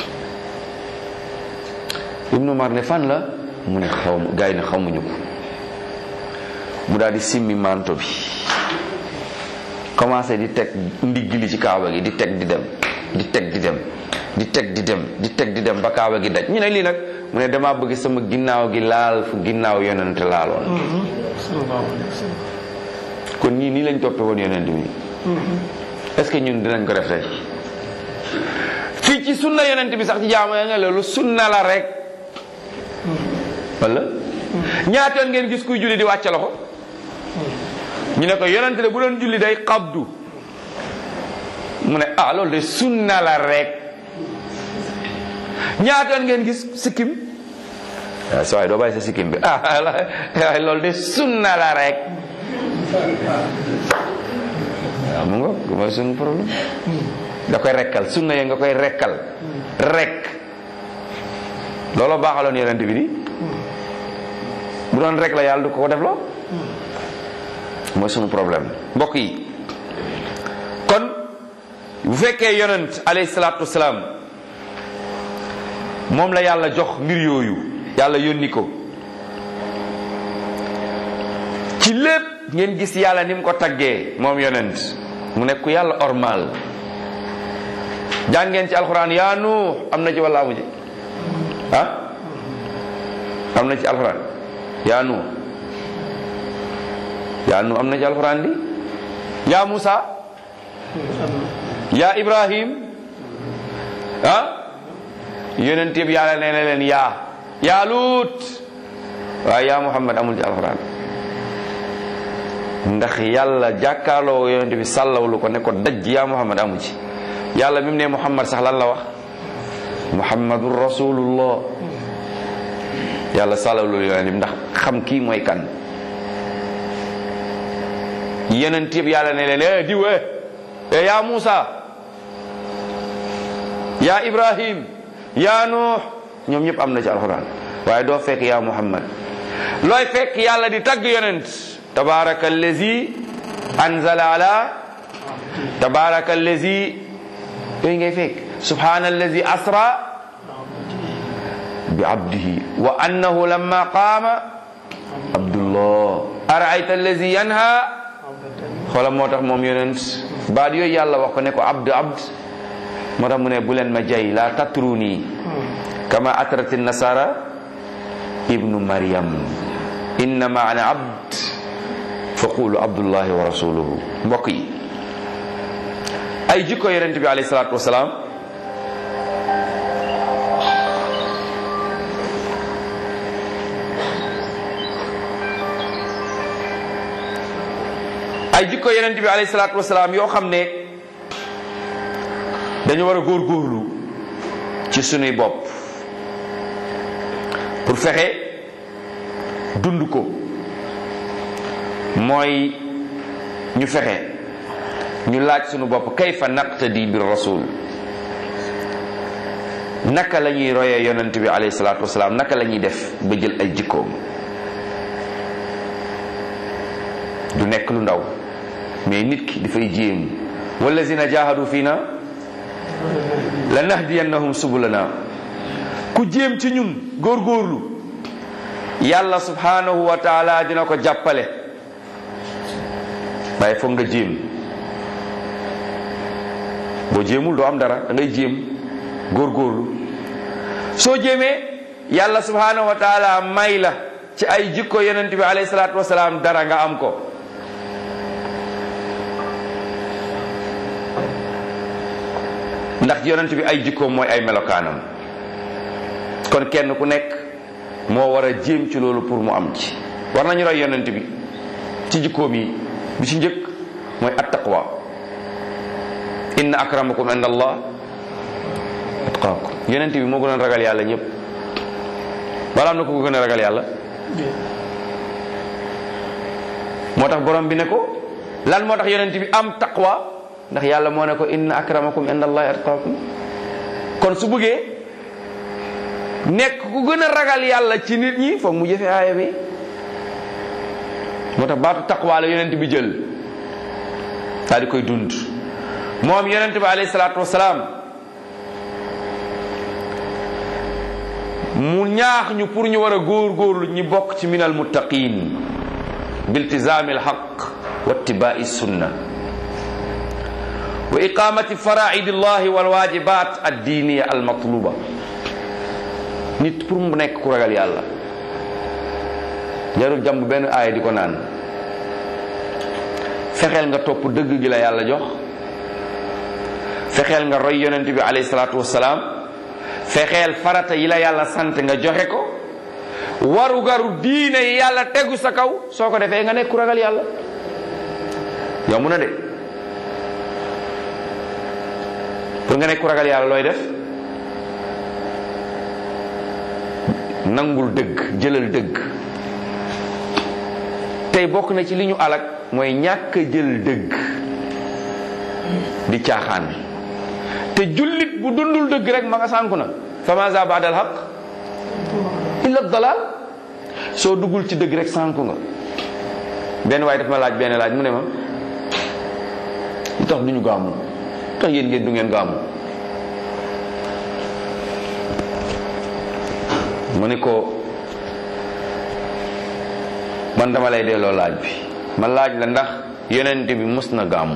ibnu umar ne fan la mu ne xaw gaa yi ne xamuñu ko mu daal di simmi manto bi commencé di teg ndigg li ci kaaba gi di teg di dem di teg di dem di teg di dem di teg di dem ba kaaba gi daj ñu ne lii nag mu ne damaa bëgg sama ginnaaw gi laal fu ginnaaw yonent laaloon kon ñii nii lañ toppe woon yonent bi est-ce que ñun dinañ ko def tey fii ci sunna yonent bi sax ci jaamu ya nga loolu sunna la rek wala ñaatoon ngeen gis kuy julli di wàcce loxo ñu ne ko yonent de bu doon julli day xabdu mu ne ah loolu de sunna la rek ñaatoon ngeen gis sikkim waaw sa waay doo bàyyi sa sikkim bi ah loolu de sunna la rek waaw mu nga mooy suñu problème da koy rekkal sunna ya nga koy rekkal rek looloo baaxaloon yonent bi di bu doon rek la yàlla du ko ko def loo mooy sunu problème mbokk yi kon bu fekkee yonent alayhi salaatu wasalaam moom la yàlla jox mbir yooyu yàlla yónni ko ci lépp ngeen gis yàlla ni mu ko taggee moom yonent mu nekk ku yàlla ormal jàngeen ci alxuraan yaa nuux am na ci walla amu ci ah am na ci alxuraan yaa nuux yaa nuux am na ci alxuraan di yaa Musa yaa Ibrahim ah yonent yëpp yàlla nee na leen yaa yaa Luut waaye yaa Muhammad amul ci alxuraan ndax yàlla jàkkaarloo yonent bi sàllawlu ko ne ko daj yaa Muhammad amu ci yàlla bi mu ne Muhammad sax lan la wax Muhammadur rasulullah yàlla sàllawlu yonent bi ndax xam kii mooy kan yonent yëpp yàlla ne leen eh diw eh yaa Musa yaa Ibrahim yaa Nuux ñoom ñëpp am na ci alxuraan waaye doo fekk yaa Muhammad looy fekk yàlla di tagg yonent tabaraka allazi anzala ala tabaraka allazi yooyu ngay fekk subhana allazi asra bi abdihi wa annahu lamma qaama abdullah araayta allazi yanha xoola moo tax moom yonent baat yooyu yàlla wax ko ne ko abd abd moo tax mu ne bu leen ma jay la tatruni kama atrati nasara ibnu maryam innama ana abd fa qulu abdullahi wa rasuluhu mbokk yi ay jikko yonent bi alayhi salaatu wasalaam ay jikko yonent bi alayhi salaatu wasalaam yoo xam ne dañu war a góorgóorlu ci sunuy bopp pour fexe dund ko mooy ñu fexe ñu laaj sunu bopp kayfa naqtadi bir rasul naka la ñuy royee yonent bi alayhi salaatu wasalaam naka la ñuy def ba jël ay jikkoom du nekk lu ndaw mais nit ki dafay jéem wallazina jahadu fiina la nahdiyannahum subulana ku jéem ci ñun góorgóorlu yàlla subhanahu wa taala dina ko jàppale waaye foog nga jéem boo jéemul doo am dara da ngay jéem góorgóorlu soo jéemee yàlla subhanahu wa taala may la ci ay jikko yonent bi alayhi salaatu wasalaam dara nga am ko ndax yonent bi ay jikkoom mooy ay melokaanam kon kenn ku nekk moo war a jéem ci loolu pour mu am ci war nañu roy yonent bi ci jikkoom yi bi ci njëkk mooy attaqwa inna akramakum inda allah atqaakum yonent bi moo gën a ragal yàlla ñëpp wala am na ko gën a ragal yàlla moo tax borom bi ne ko lan moo tax yonent bi am taqwa ndax yàlla moo ne ko inna akramakum inda allahi atqaakum kon su bëggee nekk ku gën a ragal yàlla ci nit ñi foog mu jëfe aaya bi moo tax baatu taqwa la yonent bi jël daal di koy dund moom yonent bi alayhi salaatu wasalaam mu ñaax ñu pour ñu war a góor-góorlu ñi bokk ci minal muttaqin biltizaami alxaq wa ittibaai sunna wa iqamati faraidi llahi walwajibat addiiniya almatluba nit pour mu nekk ku ragal yàlla jarul jàmb benn aaya di ko naan fexeel nga topp dëgg gi la yàlla jox fexeel nga roy yonent bi alayhi salaatu wasalaam fexeel farata yi la yàlla sant nga joxe ko waru garu diine yi yàlla tegu sa kaw soo ko defee nga nekk ku ragal yàlla yomb na de pour nga nekk ku ragal yàlla looy def nangul dëgg jëlal dëgg tey bokk na ci li ñu alak mooy ñàkk jël dëgg di caaxaan te jullit bu dundul dëgg rek ma nga sànku na fa maza baadal xaq illa dalal soo duggul ci dëgg rek sànku nga benn waaye daf ma laaj benn laaj mu ne ma lu tax du ñu gàmmu tax yéen ngeen du ngeen gàmmu mu ne ko man dama lay delloo laaj bi ma laaj la ndax yonent bi mus na gàmmu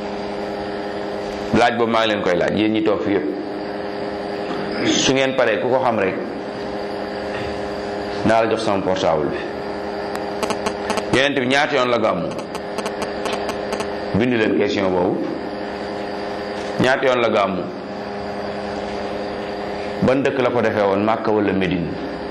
laaj boobu maa ngi leen koy laaj yéen ñi toog fi yëpp su ngeen paree ku ko xam rek naa la jox sama portable bi yonent bi ñaata yoon la gàmmu bind leen question boobu ñaata yoon la gàmmu ban dëkk la ko defee woon Màkka wala Médine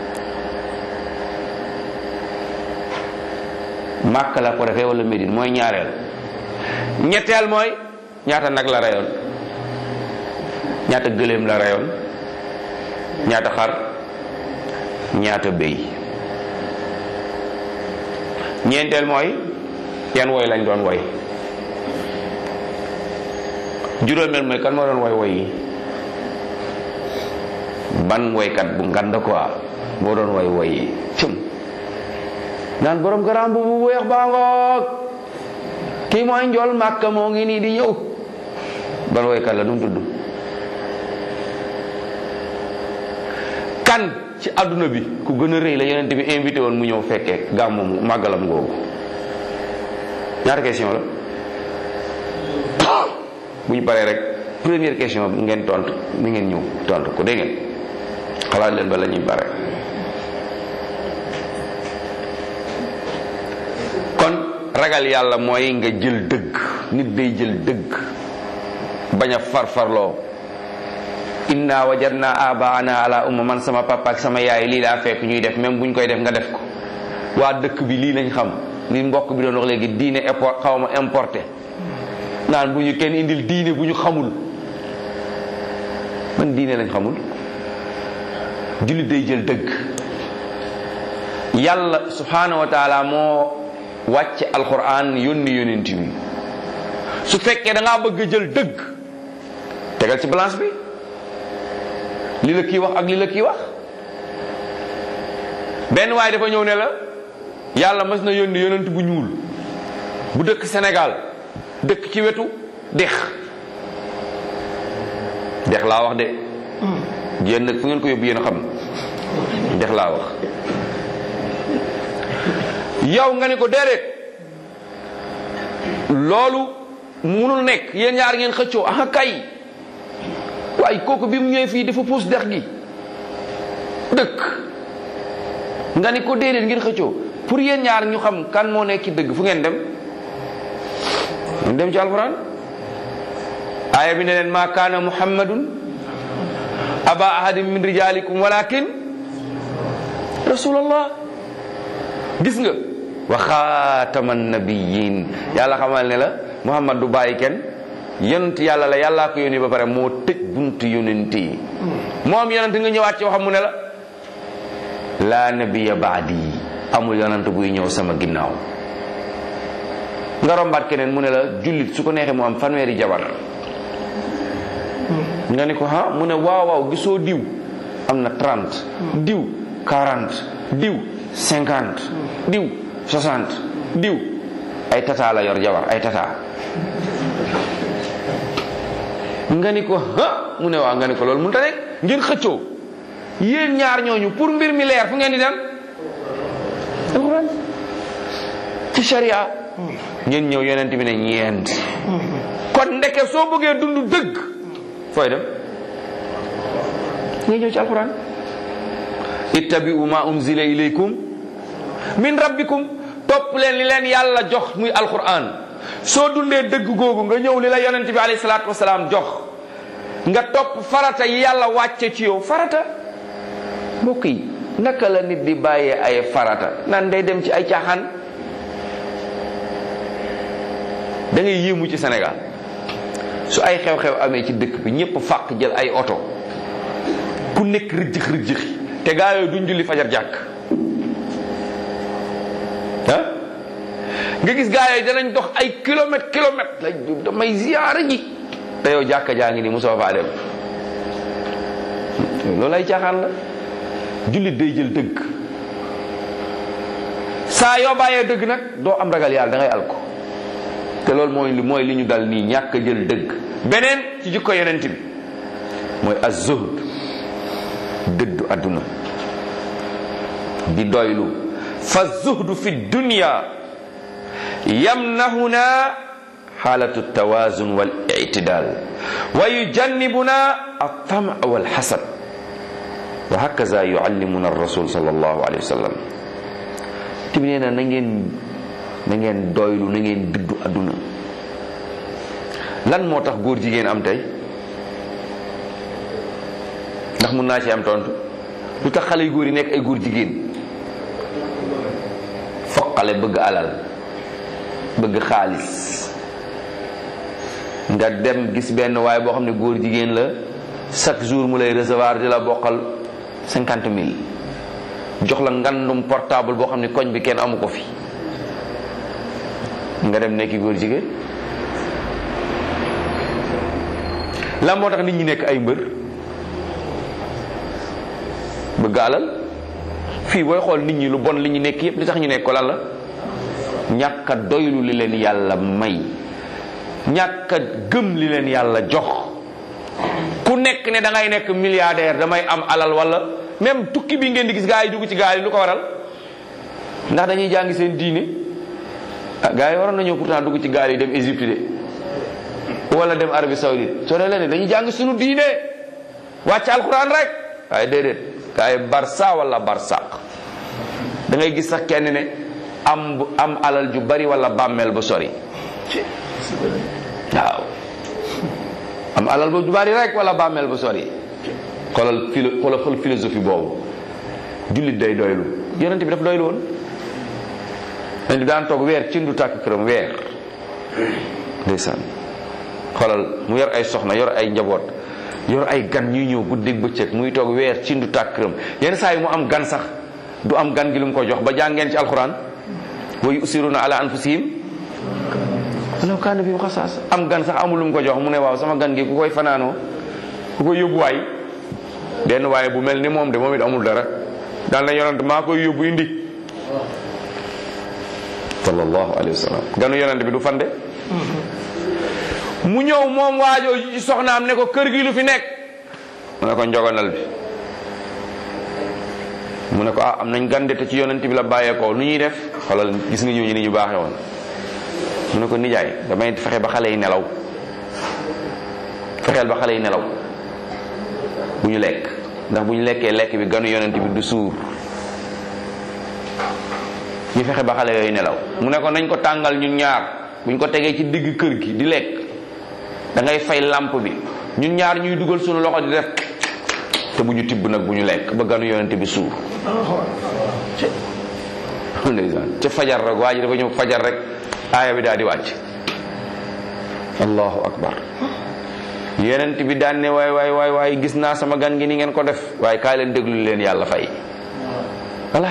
Màkka la ko defee wala Médine mooy ñaareel ñetteel mooy ñaata nag la reyoon ñaata gëléem la reyoon ñaata xar ñaata béy ñeenteel mooy yan woy lañ doon woy juróomeel mooy kan moo doon woy woy yi ban woykat bu ngand quoi moo doon woy woy yi cum naan borom garam bu bu weex baa ngoog kii mooy njool màkka moo ngi nii di ñëw ban woykat la nu mu tudd kan ci àdduna bi ku gën a rëy la yonent bi invité woon mu ñëw fekkee gàmmu mu màggalam googu ñaata question la bu ñu paree rek première question bi ngeen tontu ni ngeen ñëw tontu ko dégg ngeen xalaat leen ba la ñuy pare kon ragal yàlla mooy nga jël dëgg nit day jël dëgg bañ a farfarloo inna wajadna abaana ala umma man sama papa ak sama yaay lii laa fekk ñuy def même buñ koy def nga def ko waa dëkk bi lii lañ xam li mbokk bi doon wax léegi diine import xaw ma importé naan bu ñu kenn indil diine bu ñu xamul man diine lañ xamul jullit day jël dëgg yàlla subhanahu wa taala moo wàcce alquran yónni yónent bi su fekkee da ngaa bëgg jël dëgg tegal ci balance bi li la kii wax ak li la kii wax benn waay dafa ñëw ne la yàlla mas na yónni yonent bu ñuul bu dëkk Sénégal dëkk ci wetu dex dex laa wax de yéen nag fu ngeen ko yóbbu yéen a xam dex laa wax yow nga ne ko déedéet loolu munul nekk yéen ñaar ngeen xëccoo ah kay waaye kooku bi mu ñëwee fii dafa puus dex gi dëkk nga ni ko déedéet ngeen xëccoo pour yéen ñaar ñu xam kan moo nekk ci dëgg fu ngeen dem ngeen dem ci alquran aaya bi ne leen ma kaana muhammadun aba ahadin min rijalikum walakin rasulallah gis nga wa xaataman nabiyin yàlla xamal ne la muhammad du bàyyi kenn yonent yàlla la yàllaa ko yónni ba pare moo tëj buntu yonent yi moom yonent nga ñëwaat ci waxam mu ne la laa nabiya baadi amul yonent buy ñëw sama ginnaaw nga rombaat keneen mu ne la jullit su ko neexee mu am fanweeri jabar nga ni ko ha mu ne waaw waaw gisoo diw am na 30 diw 40 diw 50 diw 60 diw ay tata la yor jabar ay tata nga ni ko ha mu ne waaw nga ni ko loolu mënut a nekk ngeen xëccoo yéen ñaar ñooñu pour mbir mi leer fu ngeen di dem alxuraan ci sharia ngeen ñëw yonent bi ne ñeent kon ndeke soo bëggee dund dëgg fooy dem ngay ñëw ci alxuraan ittabi'u ma unzila ilaykum min rabbikum topp leen li leen yàlla jox muy alxuraan soo dundee dëgg googu nga ñëw li la yonent bi alayhi salaatu wasalaam jox nga topp farata yi yàlla wàcce ci yow farata mbokk yi naka la nit di bàyyee ay farata nan day dem ci ay caaxaan da ngay yéemu ci Sénégal su ay xew-xew amee ci dëkk bi ñëpp fàq jël ay oto ku nekk rëjjëx rëjjëxi te gaa yooyu duñ julli fajar jàkk ah nga gis gaa yooyu danañ dox ay kilomètre kilomètre lañ damay ziyaara ji te yow jàkka jaa ngi nii mosoo faa dem loolu ay caaxaan la jullit day jël dëgg saa yoo bàyyee dëgg nag doo am ragal yàlla da ngay alko te loolu mooy li mooy li ñu dal nii ñàkk a jël dëgg beneen ci jikko yonent bi mooy az-zuhd dëddu àdduna di doylu fa zuhdu fi dunya yamnahuna xaalatu tawazun wal i'tidal wa yujannibuna at-tam' wal hasad wa hakaza yuallimuna ar-rasul sallallahu alayhi wa sallam tibi nee na na ngeen na ngeen doylu na ngeen dëddu àdduna lan moo tax góor jigéen am tey ndax mun naa ci am tontu lu tax xale yu góor yi nekk ay góor jigéen foqale bëgg alal bëgg xaalis nga dem gis benn waaye boo xam ne góor jigéen la chaque jour mu lay recevoir di la bokkal cinquante mille jox la ngandum portable boo xam ne koñ bi kenn amu ko fi nga dem nekki góor jigéen lan moo tax nit ñi nekk ay mbër bëgg alal fii booy xool nit ñi lu bon li ñu nekk yépp li tax ñu nekk ko lan la ñàkk a doylu li leen yàlla may ñàkk a gëm li leen yàlla jox ku nekk ne da ngay nekk milliardaire damay am alal wala même tukki bi ngeen di gis gaa yi dugg ci gaal yi lu ko waral ndax dañuy jàngi seen diine ah gaa yi waroon nañoo pourtant dugg ci gaal yi dem Égypte de wala dem Arabie Saoudite soo dee leen dañuy jàng suñu diine wàcc alquran rek waaye déedéet gaa yi barsa wala barsaq da ngay gis sax kenn ne am am alal ju bari wala bàmmeel ba sori waaw am alal ba ju bari rek wala bàmmeel ba sori xoolal philo xoolal xool philosophie boobu jullit day doylu yonent bi daf doylu woon yonent bi daan toog weer ci ndu tàkk këram weer ndeysaan xoolal mu yor ay soxna yor ay njaboot yor ay gan ñuy ñëw guddeeg bëccëg muy toog weer ci ndu tàkk këram yenn saa yi mu am gan sax du am gan gi lu mu ko jox ba jàngeen ci alxuraan wa yusiruna ala anfusihim walaw kaana bihim xasaas am gan sax amul lu mu ko jox mu ne waaw sama gan gi ku koy fanaanoo ku koy yóbbuwaay benn waaye bu mel ni moom de moom it amul dara daal na yonent maa koy yóbbu indi sallallahu alayhi wa sallam ganu yonent bi du fande mu ñëw moom waajoo ci soxnaam ne ko kër gi lu fi nekk mu ne ko njogonal bi mu ne ko ah am nañ gande te ci yonent bi la bàyyeekoo nu ñuy def xoolal gis nga ñooñu ni ñu baaxee woon mu ne ko nijaay damay fexe ba xale yi nelaw fexeel ba xale yi nelaw bu ñu lekk ndax bu ñu lekkee lekk bi ganu yonent bi du suur ñu fexe ba xale yooyu nelaw mu ne ko nañ ko tàngal ñun ñaar buñ ko tegee ci digg kër gi di lekk da ngay fay lamp bi ñun ñaar ñuy dugal suñu loxo di def te bu ñu tibb nag bu ñu lekk ba ganu yonent bi suur ndeysaan ca fajar rek waa ji dafa ñëw fajar rek aaya bi daal di wàcc allahu akbar yonent bi daan ne waay waay waay waay gis naa sama gan gi ni ngeen ko def waaye kaay leen déglu leen yàlla fay voilà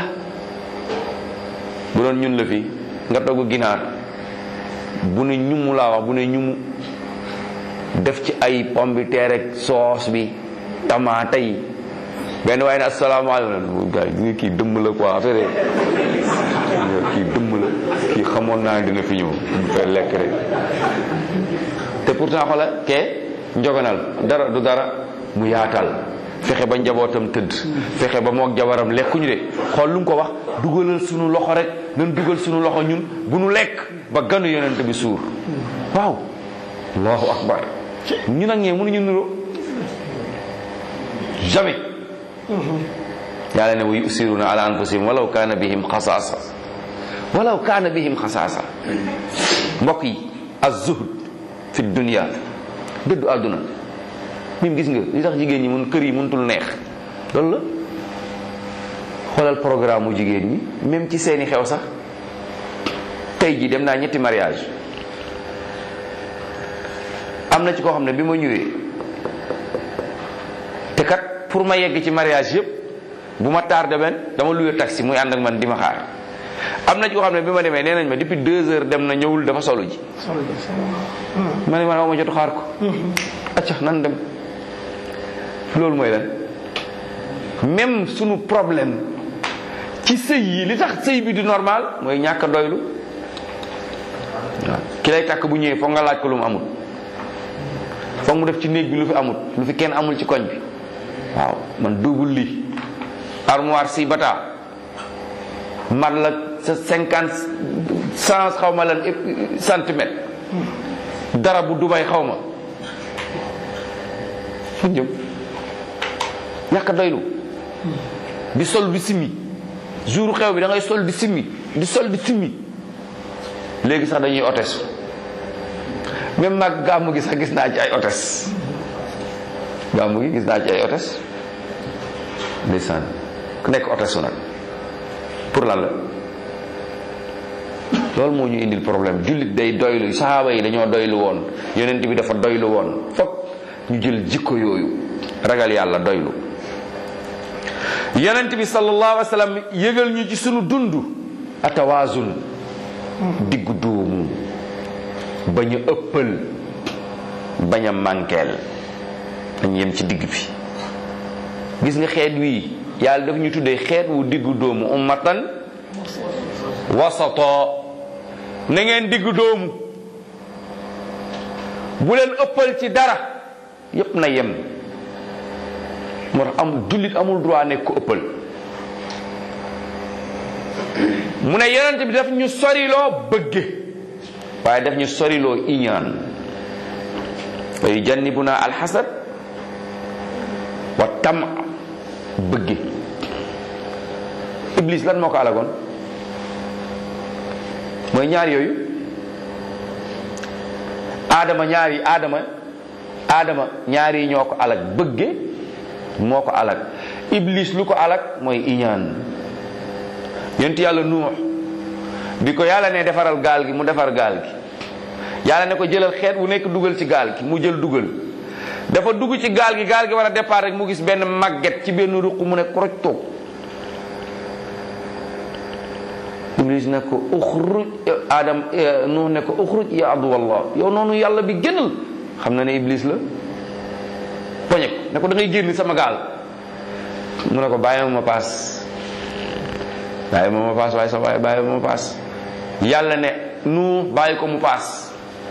bu doon ñun la fi nga togg ginaar bu ne ñumu laa wax bu ne ñumu def ci ay pomme de terre ak soos bi tamaate yi benn waaye ne asalaamaaleykum gars yi kii dëmm la quoi affaire kii dëmm la kii xamoon naa ne dina fi ñëw mu fay lekk rek te pourtant xoola kee njoganal dara du dara mu yaatal fexe ba njabootam tëdd fexe ba moog jabaram lekkuñu de xool lu mu ko wax dugalal sunu loxo rek nan dugal sunu loxo ñun bu nu lekk ba ganu yonent bi suur waaw allahu akbar ñu nag ñee mënuñu nuroo jamais yàlla ne wa yusiruna ala anfusihim walaw kaana bihim xasaasa walaw kaana bihim xasaasa mbokk yi az-zuhd fi dunya dëddu àdduna mim gis nga li tax jigéen ñi mun kër yi mënutul neex loolu la xoolal programme mu jigéen ñi même ci seeni xew sax tey ji dem naa ñetti mariage am na ci koo xam ne bi ma ñëwee te kat pour ma yegg ci mariage yëpp bu ma tardé benn dama luye taxi muy ànd ak man di ma xaar am na ci koo xam ne bi ma demee nee nañ ma depuis deux heures dem na ñëwul dafa solu ji ma ne man aw ma jotu xaar ko acca nan dem loolu mooy lan même sunu problème ci sëy yi li tax sëy bi du normal mooy ñàkk a doylu waaw ki lay takk bu ñëwee foog nga laaj ko lu mu amul foog mu def ci néeg bi lu fi amul lu fi kenn amul ci koñ bi waaw man double lii armoire si bata mat la sa cinquante cent xaw ma lan centimètre dara bu Dubaay xaw ma fu jëm ñàkk a doylu di sol di simmi jour xew bi da ngay sol di simmi di sol di simmi léegi sax dañuy otes même mag gàmmu gi sax gis naa ci ay otes gàmmu gi gis naa ci ay otes ndeysaan ku nekk otesu nag pour lan la loolu moo ñu indil problème jullit day doylu saxaaba yi dañoo doylu woon yonent bi dafa doylu woon fokk ñu jël jikko yooyu ragal yàlla doylu yonent bi sallallahu alayhi wa sallam yëgal ñu ci sunu dund atawaasun diggu doomu bañ a ëppal bañ a mànkeel dañ yem ci digg bi gis nga xeet wii yàlla daf ñu tuddee xeet wu diggu doomu ummatan wasato na ngeen diggu doomu bu leen ëppal ci dara yépp na yem moo tax amul jullit amul droit nekk ko ëppal mu ne yonent bi daf ñu soriloo bëgge waaye daf ñu soriloo iñaan wa yujannibuna alxasad wa tam bëgge iblis lan moo ko alagoon mooy ñaar yooyu aadama ñaari aadama aadama ñaar yi ñoo ko alag bëgge moo ko alag iblis lu ko alag mooy iñaan yonent yàlla nuux bi ko yàlla ne defaral gaal gi mu defar gaal gi yàlla ne ko jëlal xeet wu nekk dugal ci gaal gi mu jël dugal dafa dugg ci gaal gi gaal gi war a départ rek mu gis benn màgget ci benn ruq mu ne koroj toog iblis ne ko uxruj adam nuux ne ko uxruj ya aduwallah yow noonu yàlla bi génnal xam na ne iblis la poñe ko ne ko da ngay génn sama gaal mu ne ko bàyyi ma ma paas bàyyi ma ma paas waaye sa waaye bàyyi ma ma paas yàlla ne nu bàyyi ko mu paas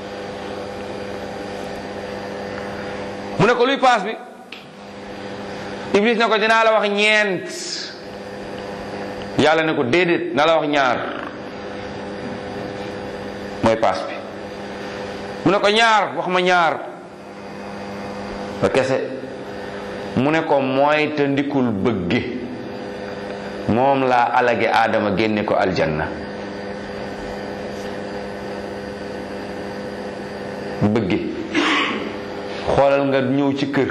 mu ne ko luy paas bi iblis ne ko dinaa la wax ñeent yàlla ne ko déedéet na la wax ñaar mooy paas bi mu ne ko ñaar wax ma ñaar ba kese mu ne ko mooy te ndikul bëgge moom laa alage aadama génne ko aljanna bëgge xoolal nga ñëw ci kër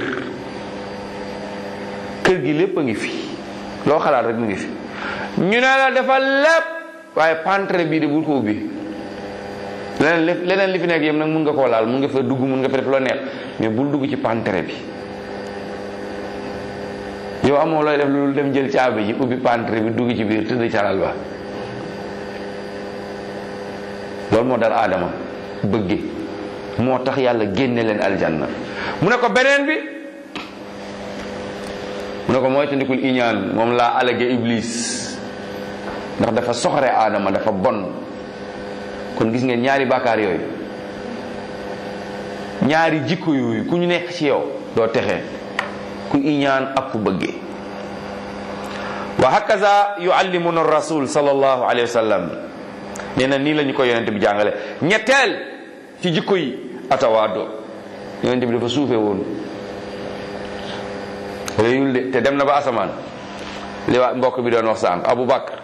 kër gi lépp a ngi fi loo xalaat rek mu ngi fi ñu ne la dafa lépp waaye pantre bii de bul ko ubbi leneen li leneen li fi nekk yëpp nag mun nga koo laal mun nga fa dugg mun nga fa def loo neex mais bul dugg ci pantre bi yow amoo looy def loolu dem jël caabi ji ubbi pantre bi dugg ci biir tëdd calal ba loolu moo dal aadama bëgge moo tax yàlla génne leen aljanna mu ne ko beneen bi mu ne ko mooy tandikul iñaan moom laa alage iblis ndax dafa soxore aadama dafa bon kon gis ngeen ñaari bàkkaar yooyu ñaari jikko yooyu ku ñu nekk ci yow doo texe ku iñaan ak ku bëgge wa hakaza yuallimuna rasul sallallahu alayhi wa sallam nee na nii la ñu ko yonente bi jàngale ñetteel ci jikko yi atawaado yonente bi dafa suufe woon réyul de te dem na ba asamaan li waa mbokk bi doon wax sànq Abu Bakr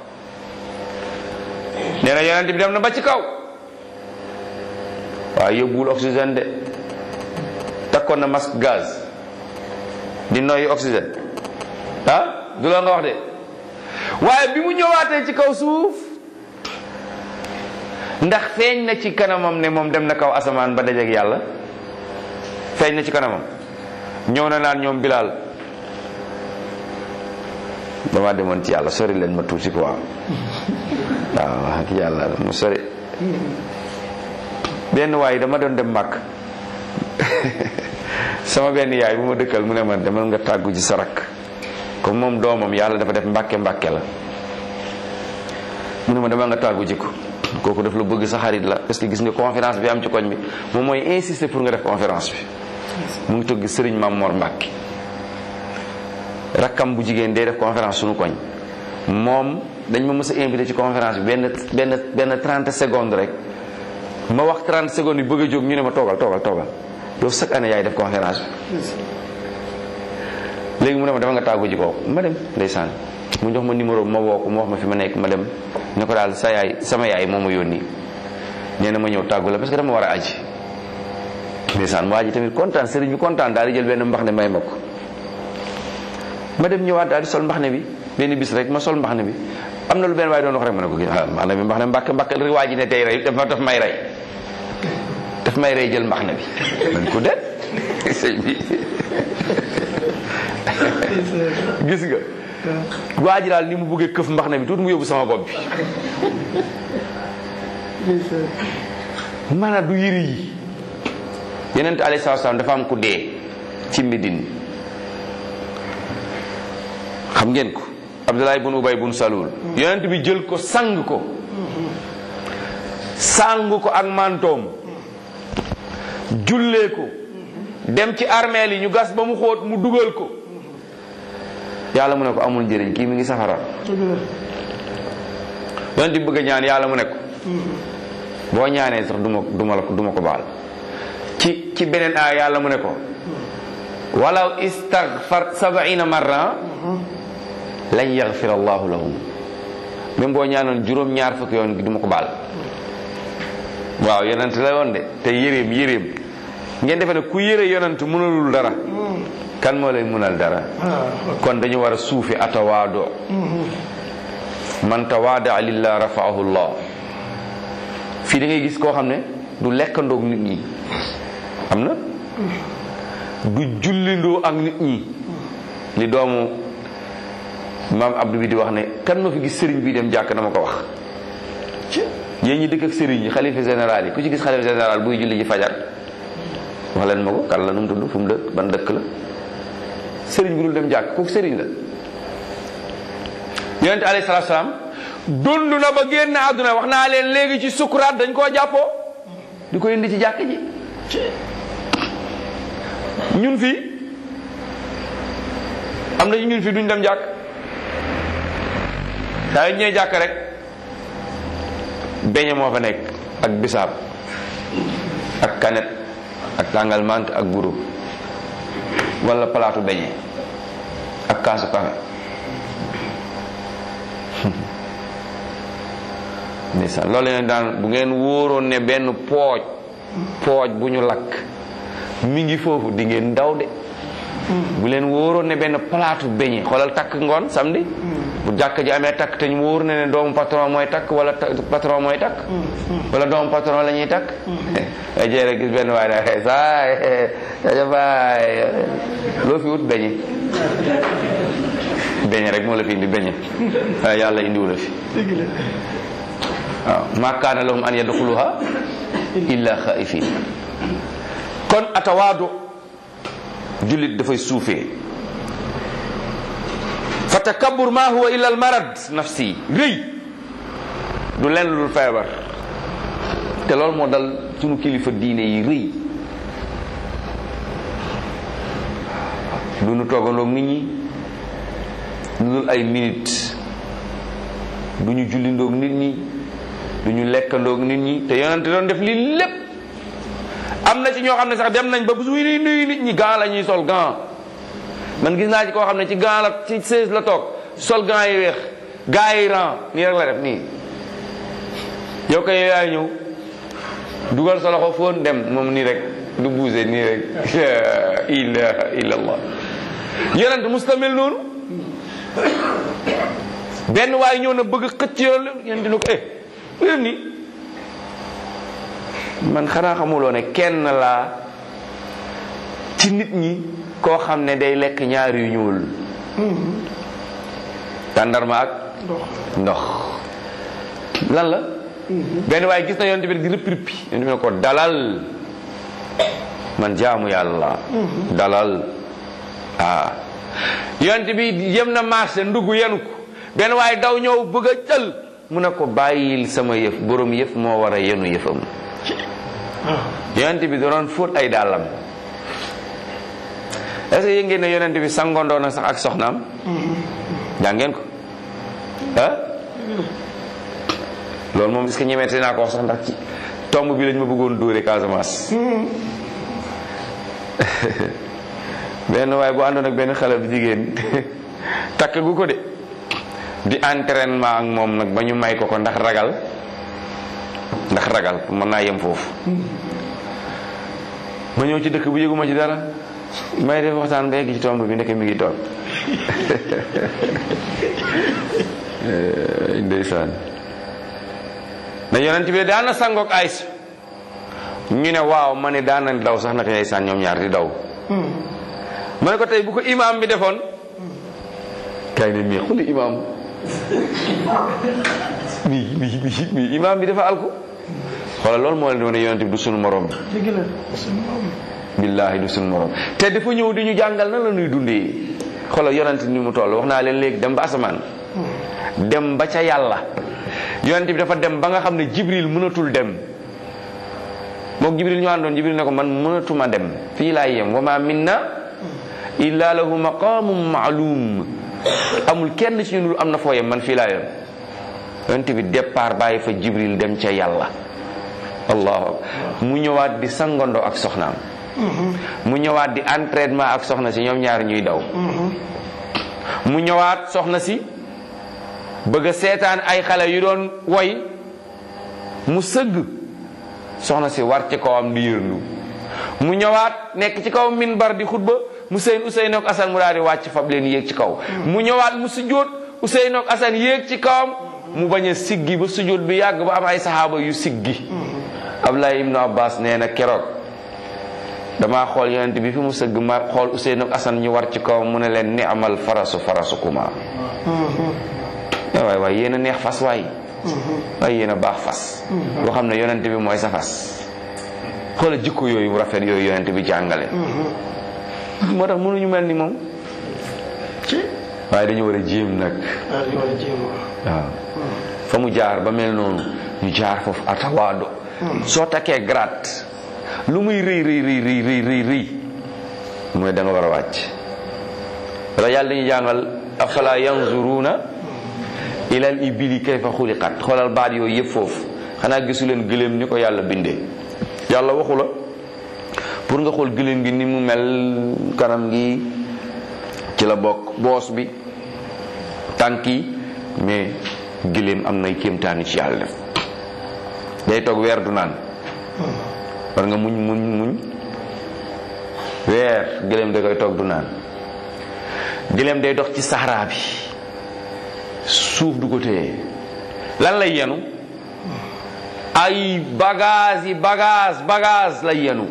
nee na yonente bi dem na ba ci kaw waaye yóbbuwul oxygène de takkoon na masque gaz di noyyi oxygène ah du la nga wax de waaye bi mu ñëwaatee ci kaw suuf ndax feeñ na ci kanamam ne moom dem na kaw asamaan ba dajeek yàlla feeñ na ci kanamam ñëw na naan ñoom bilaal dama demoon ci yàlla sori leen ma tuuti quoi waaw ak yàlla mu sori benn waay dama doon dem màkk sama benn yaay bu ma dëkkal mu ne ma demal nga tàggu ci sa rakk comme moom doomam yàlla dafa def mbàkke mbàkke la mu ne ma demal nga tàggu ji ko kooku daf la bëgg sa xarit la parce que gis nga conférence bi am ci koñ bi moom mooy insister pour nga def conférence bi mu ngi tëgg sëriñ Mam Mor Mbàkke rakkam bu jigéen day def conférence suñu koñ moom dañ ma mës a invité ci conférence bi benn benn benn 30 secondes rek ma wax 30 secondes yi bëgg a jóg ñu ne ma toogal toogal toogal yow chaque année yaay def conférence bi léegi mu ne ma dama nga tàggu ji kooku ma dem ndeysaan mu jox ma numéro ma woo ko mu wax ma fi ma nekk ma dem ne ko daal sa yaay sama yaay moo ma yónni nee na ma ñëw tàggu la parce que dama war a aji ndeysaan waa ji tamit kontaan sëriñ bi kontaan daal di jël benn mbax ne may ma ko ma dem ñëwaat daal di sol mbax ne bi benn bis rek ma sol mbax ne bi am na lu benn waaye doon wax rek ma ne ko ah mbax ne bi mbax ne mbàkk mbàkk rek waa ji ne tey rey daf daf may rey daf may rey jël mbax ne bi man ko det sëñ bi gis nga waa ji daal ni mu bëggee këf mbax na bi tuuti mu yóbbu sama bopp bi maanaam du yëri yi yenent alayhi salaatu salaam dafa am ku dee ci Médine xam ngeen ko Abdullah ibn Ubay ibn Salul yonent bi jël ko sang ko sang ko ak mantoom jullee ko dem ci armeel yi ñu gas ba mu xóot mu dugal ko yàlla mu ne ko amul njëriñ kii mi ngi safara yonent bi bëgg a ñaan yàlla mu ne ko boo ñaanee sax duma duma la ko duma ko baal ci ci beneen aay yàlla mu ne ko walaw istaghfar sabaina marra lan yaghfir allahu lahum même boo ñaanoon juróom ñaar fukki yoon gi duma ko baal waaw yonent la woon de te yéreem yéreem ngeen defe ne ku yére yonent mënalul dara kan moo lay mënal dara kon dañu war a suufi atawaado man tawaada lillah rafaahu llah fii da ngay gis koo xam ne du lekkandoog nit ñi am na du jullindoo ak nit ñi li doomu maam Abdou bi di wax ne kan ma fi gis sëriñ bi dem jàkk na ma ko wax yéen ñi dëkk ak sëriñ yi xalifa général yi ku ci gis xalifa général buy julli ji fajar wax leen ma ko kan la nu mu tudd fu mu dëkk ban dëkk la sëriñ bi dul dem jàkk kooku sëriñ la yonente alayhi salaatu salaam dund na ba génn àdduna wax naa leen léegi ci sukuraat dañ koo jàppoo di ko indi ci jàkk ji ñun fii am na ci ñun fii duñ dem jàkk saa yu ñëwee jàkk rek beñe moo fa nekk ak bisaab ak kanet ak tàngal mant ak guru wala palaatu beñe ak kaasu kafe ndeysaan loolu leen daan bu ngeen wóoroon ne benn pooj pooj bu ñu lakk mi ngi foofu di ngeen daw de bu leen wóoroon ne benn palaatu beñe xoolal takk ngoon samedi bu jàkk ji amee takk te ñu wóor ne ne doomu patron mooy takk wala patron mooy takk wala doomu patron la ñuy takk ay jeere gis benn waay daa xee saay jaja baay loo fi wut beñe beñe rek moo la fi indi beñe waaye yàlla indiwu la fi waaw ma kaana lahum an yadxuluha illa xaifin kon atawaadu jullit dafay suufee fa takabbur ma huwa illa al marad nafsi rëy du leen lu feebar te loolu moo dal sunu kilifa diine yi rëy du nu toogandoog nit ñi lu dul ay minute du ñu jullindoog nit ñi du ñu lekkandoog nit ñi te yonente doon def lii lépp am na ci ñoo xam ne sax dem nañ ba bu suy nuyu nit ñi gant la ñuy sol gant man gis naa ci koo xam ne ci gant la ci seize la toog sol gant yi weex gaa yi ran nii rek la def nii yow kay yaay ñëw dugal sa loxo foon dem moom nii rek du buuse nii rek la ilaha illa allah yonent mustamil noonu benn waay ñëw na bëgg xëcc yoon yéen dina ko eh léegi nii man xanaa xamuloo ne kenn laa ci nit ñi koo xam ne day lekk ñaar yu ñuul tàndarma ak ndox lan la benn waaye gis na yonent bi di rëppi rëppi yonent bi ne ko dalal man jaamu yàlla dalal ah yonent bi yem na marché ndugg yenu ko benn waaye daw ñëw bëgg a jël mu ne ko bàyyil sama yëf borom yëf moo war a yenu yëfam yonent bi doon fóot ay dàllam est-ce que yéen ngeen ne yonent bi sangondoo na sax ak soxnaam jàng ngeen ko ah loolu moom est-ce que ñemeete naa ko wax sax ndax ci tomb bi lañ ma bëggoon dóore Casamance benn waaye bu àndoon ak benn xale bu jigéen takk gu ko de di entraînement ak moom nag ba ñu may ko ko ndax ragal ndax ragal mën naa yem foofu ma ñëw ci dëkk bu yëguma ci dara may def waxtaan ba egg ci tomb bi ndeke mi ngi toog ndeysaan na yonent bi daan na sangoog Aysa ñu ne waaw ma ne daan na daw sax naka ndeysaan ñoom ñaar di daw ma ne ko tey bu ko imaam bi defoon kay ne mii xuli imaam mi mi mi mi imaam bi dafa alku xoolal loolu moo leen doon yonent bi du sunu morom dëgg la suñu morom billaahi du sunu morom te dafa ñëw di ñu jàngal nan la ñuy dundee xoolal yonent ni mu toll wax naa leen léegi dem ba asamaan dem ba ca yàlla yonent bi dafa dem ba nga xam ne jibril mënatul dem mook jibril ñu àndoon jibril ne ko man mënatuma dem fii laay yem wa ma minna illa lahu maqamun maalum amul kenn ci ñun lu am na foo yem man fii laa yem yonent bi départ bàyyi fa jibril dem ca yàlla allahu mu ñëwaat di sangondo ak soxnaam mu ñëwaat di entraînement ak soxna si ñoom ñaar ñuy daw mu ñëwaat soxna si bëgg a seetaan ay xale yu doon woy mu sëgg soxna si war ci kawam di yërndu mu ñëwaat nekk ci kaw minbar di xutba Museyn Useyn ak Asan mu daal di wàcc fab leen yéeg ci kaw mu ñëwaat mu sujjóot Useyn ak Asan yéeg ci kawam mu bañ a siggi ba sujjóot bi yàgg ba am ay saxaaba yu siggi Abdullah ibnu Abbas nee na keroog damaa xool yonent bi fi mu sëgg ma xool Useyn ak Asan ñu war ci kawam mu ne leen ni'mal farasu farasukuma waay waay yéen a neex fas waay waaye yéen a baax fas boo xam ne yonent bi mooy sa fas xoola jikko yooyu rafet yooyu yonent bi jàngale moo tax mënuñu mel ni moom waaye dañu war a jéem nag daal di war a jéem waaw fa mu jaar ba mel noonu ñu jaar foofu atawaado soo takkee grade lu muy rëy rëy rëy rëy rëy rëy rëy mooy da nga war a wàcc wala yàlla dañuy jàngal afala yanzuruna ilal ibili kayfa xuliqat xoolal baat yooyu yëpp foofu xanaa gisu leen gëléem ni ko yàlla bindee yàlla waxu la pour nga xool gëléem gi ni mu mel kanam gi ci la bokk boos bi tànk yi mais gëléem am nay kéemtaani ci yàlla def day toog weer du naan war nga muñ muñ muñ weer gëléem da koy toog du naan gëléem day dox ci saxaraa bi suuf du ko téye lan lay yenu ay bagage yi bagage bagage lay yenu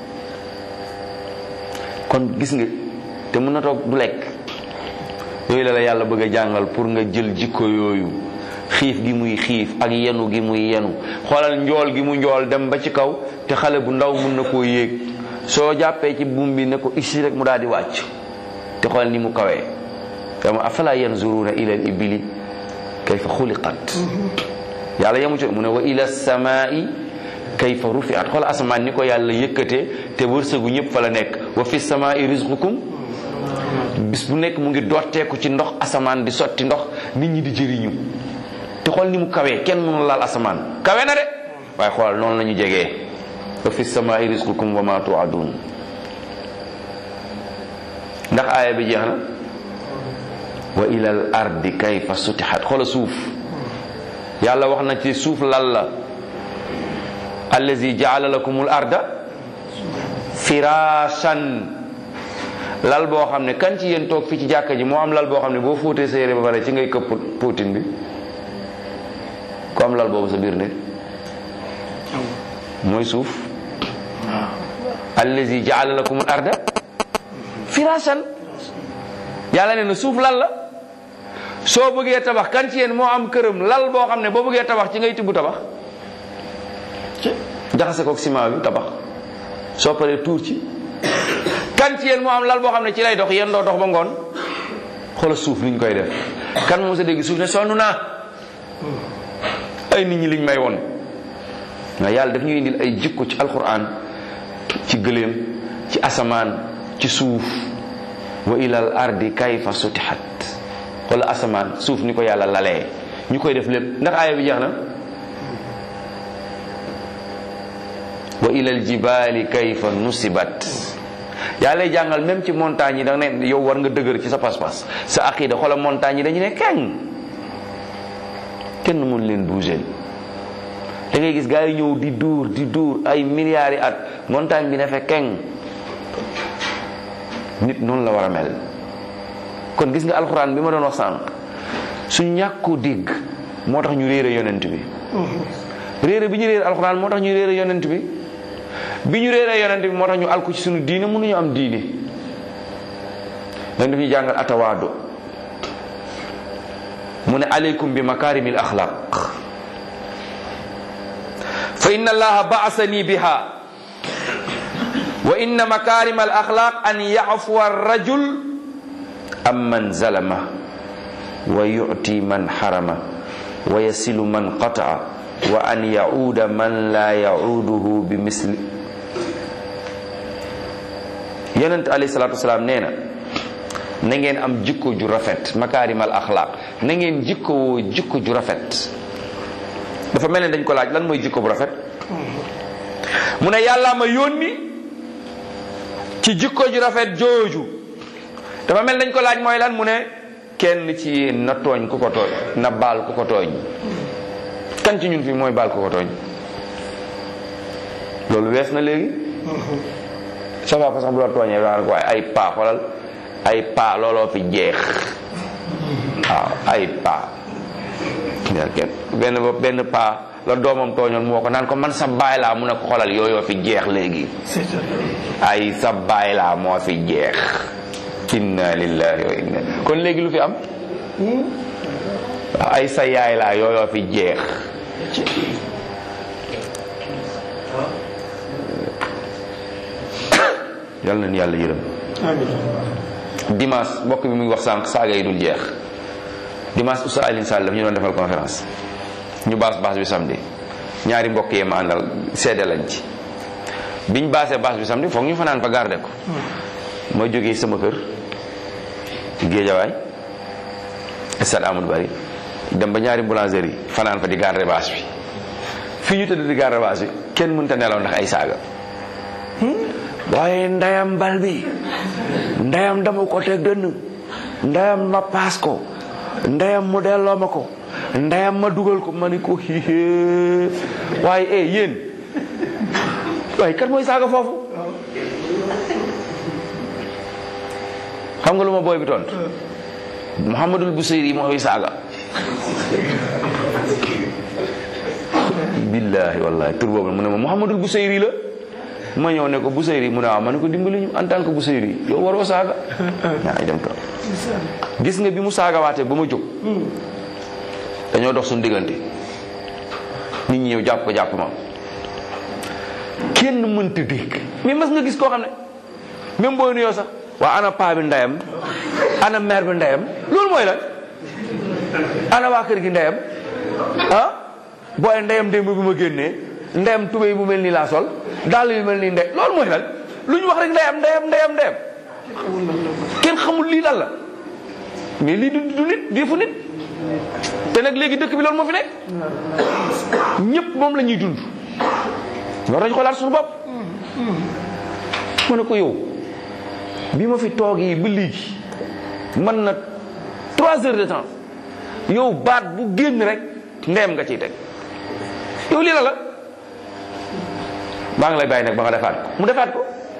kon gis nga te mën na toog du lekk yooyu la la yàlla bëgg a jàngal pour nga jël jikko yooyu xiif gi muy xiif ak yenu gi muy yenu xoolal njool gi mu njool dem ba ci kaw te xale bu ndaw mun na koo yéeg soo jàppee ci buum bi ne ko isi rek mu daal di wàcc te xoolal ni mu kawee dama afala yanzuruna ila al ibili kayfa xuliqat yàlla yemu ci mu ne wa ila samai kayfa rufiat xoolal asamaan ni ko yàlla yëkkatee te wërsëgu ñëpp fa la nekk wa fi samai rizqukum bis bu nekk mu ngi dotteeku ci ndox asamaan di sotti ndox nit ñi di jëriñu te xool ni mu kawee kenn mënul laal asamaan kawe na de waaye xoolal noonu la ñu jegee wa fi samai rizqukum wa ma tuadun ndax aaya bi jeex na wa ilal ardi kayfa sutihat xoola suuf yàlla wax na ci suuf lal la allazi jaala lakumul arda firashan lal boo xam ne kan ci yéen toog fii ci jàkka ji moo am lal boo xam ne boo fóotee sa yére ba pare ci ngay këpp puutin bi ku am lal boobu sa biir ne mooy suuf allazi jaala lakumul arda firashan yàlla ne na suuf lal la soo bëggee tabax kan ci yéen moo am këram lal boo xam ne boo bëggee tabax ci ngay tibb tabax jaxase kook ciment bi tabax soo paree tuur ci kan ci yéen moo am lal boo xam ne ci lay dox yéen doo dox ba ngoon xoola suuf liñ koy def kan moo sa dégg suuf ne sonn naa ay nit ñi liñ may woon nga yàlla daf ñuy indil ay jikko ci alquran ci gëléem ci asamaan ci suuf wa ilal ardi kayfa sutihat wala asamaan suuf ni ko yàlla lalee ñu koy def lépp ndax aaya bi jeex na wa ilal jibaali kayfa nusibat yàlla lay jàngal même ci montagne yi da nga ne yow war nga dëgër ci sa pas-pas sa aqida xoolal montagne yi dañu ne keng kenn mun leen bouger da ngay gis gars yi ñëw di duur di duur ay milliards yi at montagne bi ne fe keng nit noonu la war a mel kon gis nga alxuraan bi ma doon wax sànq su ñàkku dégg moo tax ñu réere yonent bi réere bi ñu réere alxuraan moo tax ñu réere yonent bi bi ñu réere yonent bi moo tax ñu alku ci suñu diine mënuñu am diine dañ daf ñu jàngal atawaado mu ne aleykum bi makarimil axlaq fa inna allaha baasani biha wa inna makarim al axlaq an yafuwa rajul am man zalama wa yuti man harama wa yasilu man qataa wa an yauda man la yauduhu bi misli yonent alayhi salatu wasalaam nee na na ngeen am jikko ju rafet makarim al axlaq na ngeen jikko woo jikko ju rafet dafa mel ne dañ ko laaj lan mooy jikko bu rafet mu ne yàlla ma yónni ci jikko ju rafet jooju dafa mel dañ ko laaj mooy lan mu ne kenn ci yéen na tooñ ku ko tooñ na baal ku ko tooñ kan ci ñun fi mooy baal ku ko tooñ loolu wees na léegi sa papa sax bu la tooñee daan ko waaye ay paa xoolal ay paa looloo fi jeex waaw ay paa benn benn paa la doomam tooñoon moo ko naan ko man sa baay laa mu ne ko xoolal yooyoo fi jeex léegi ay sa baay laa moo fi jeex inna lillahi wa inna kon léegi lu fi am waaw ay sa yaay laa yooyoo fi jeex yal nañu yàlla yërëm dimanche mbokk bi muy wax sànq saaga yi dul jeex dimanche Oustaz Alioune Sall daf ñu doon defal conférence ñu baas baas bi samedi ñaari mbokk yee ma àndal seede lañ ci biñ baasee baas bi samedi foog ñu fanaan fa garde ko ma jógee sama kër géejawaay stade Amadou Bari dem ba ñaari boulangerie fanaan fa di garde baas bi fii ñu tëdd di garde baas bi kenn mënta nelaw ndax ay saaga waaye ndayam bal bi ndayam dama ko teg dënn ndayam ma paas ko ndayam mu delloo ma ko ndayam ma dugal ko ma ni ko hihe waaye eh yéen waaye kat mooy saaga foofu xam nga lu ma booy bi tontu Muhammadul Busayri mooy saaga billahi wallahi tur boobu mu ne ma Muhammadul Busayri la ma ñëw ne ko Busayri mu ne waaw ma ne ko dimbali ñu en tant que Busayri yow waroo saaga ñaay dem toog gis nga bi mu saagawaatee ba ma jóg dañoo dox suñu diggante nit ñi ñëw jàpp ko jàpp ma kenn mënta dégg mais mas nga gis koo xam ne même booy nuyoo sax waa ana paa bi ndeyam ana mère bi ndeyam loolu mooy lan ana waa kër gi ndeyam ah booy ndeyam démb bi ma génnee ndeyam tubéy bu mel nii laa sol dàll yu mel nii ndey loolu mooy lan lu ñu wax rek ndeyam ndeyam ndeyam ndeyam kenn xamul lii lan la mais lii du du nit defu nit te nag léegi dëkk bi loolu moo fi nekk ñëpp moom la ñuy dund war nañu xoolaat suñu bopp ma ne ko yow bi ma fi toogee ba léegi man na trois heures de temps yow baat bu génn rek ndeyam nga ciy teg yow lii la la maa ngi lay bàyyi nag ba nga defaat ko mu defaat ko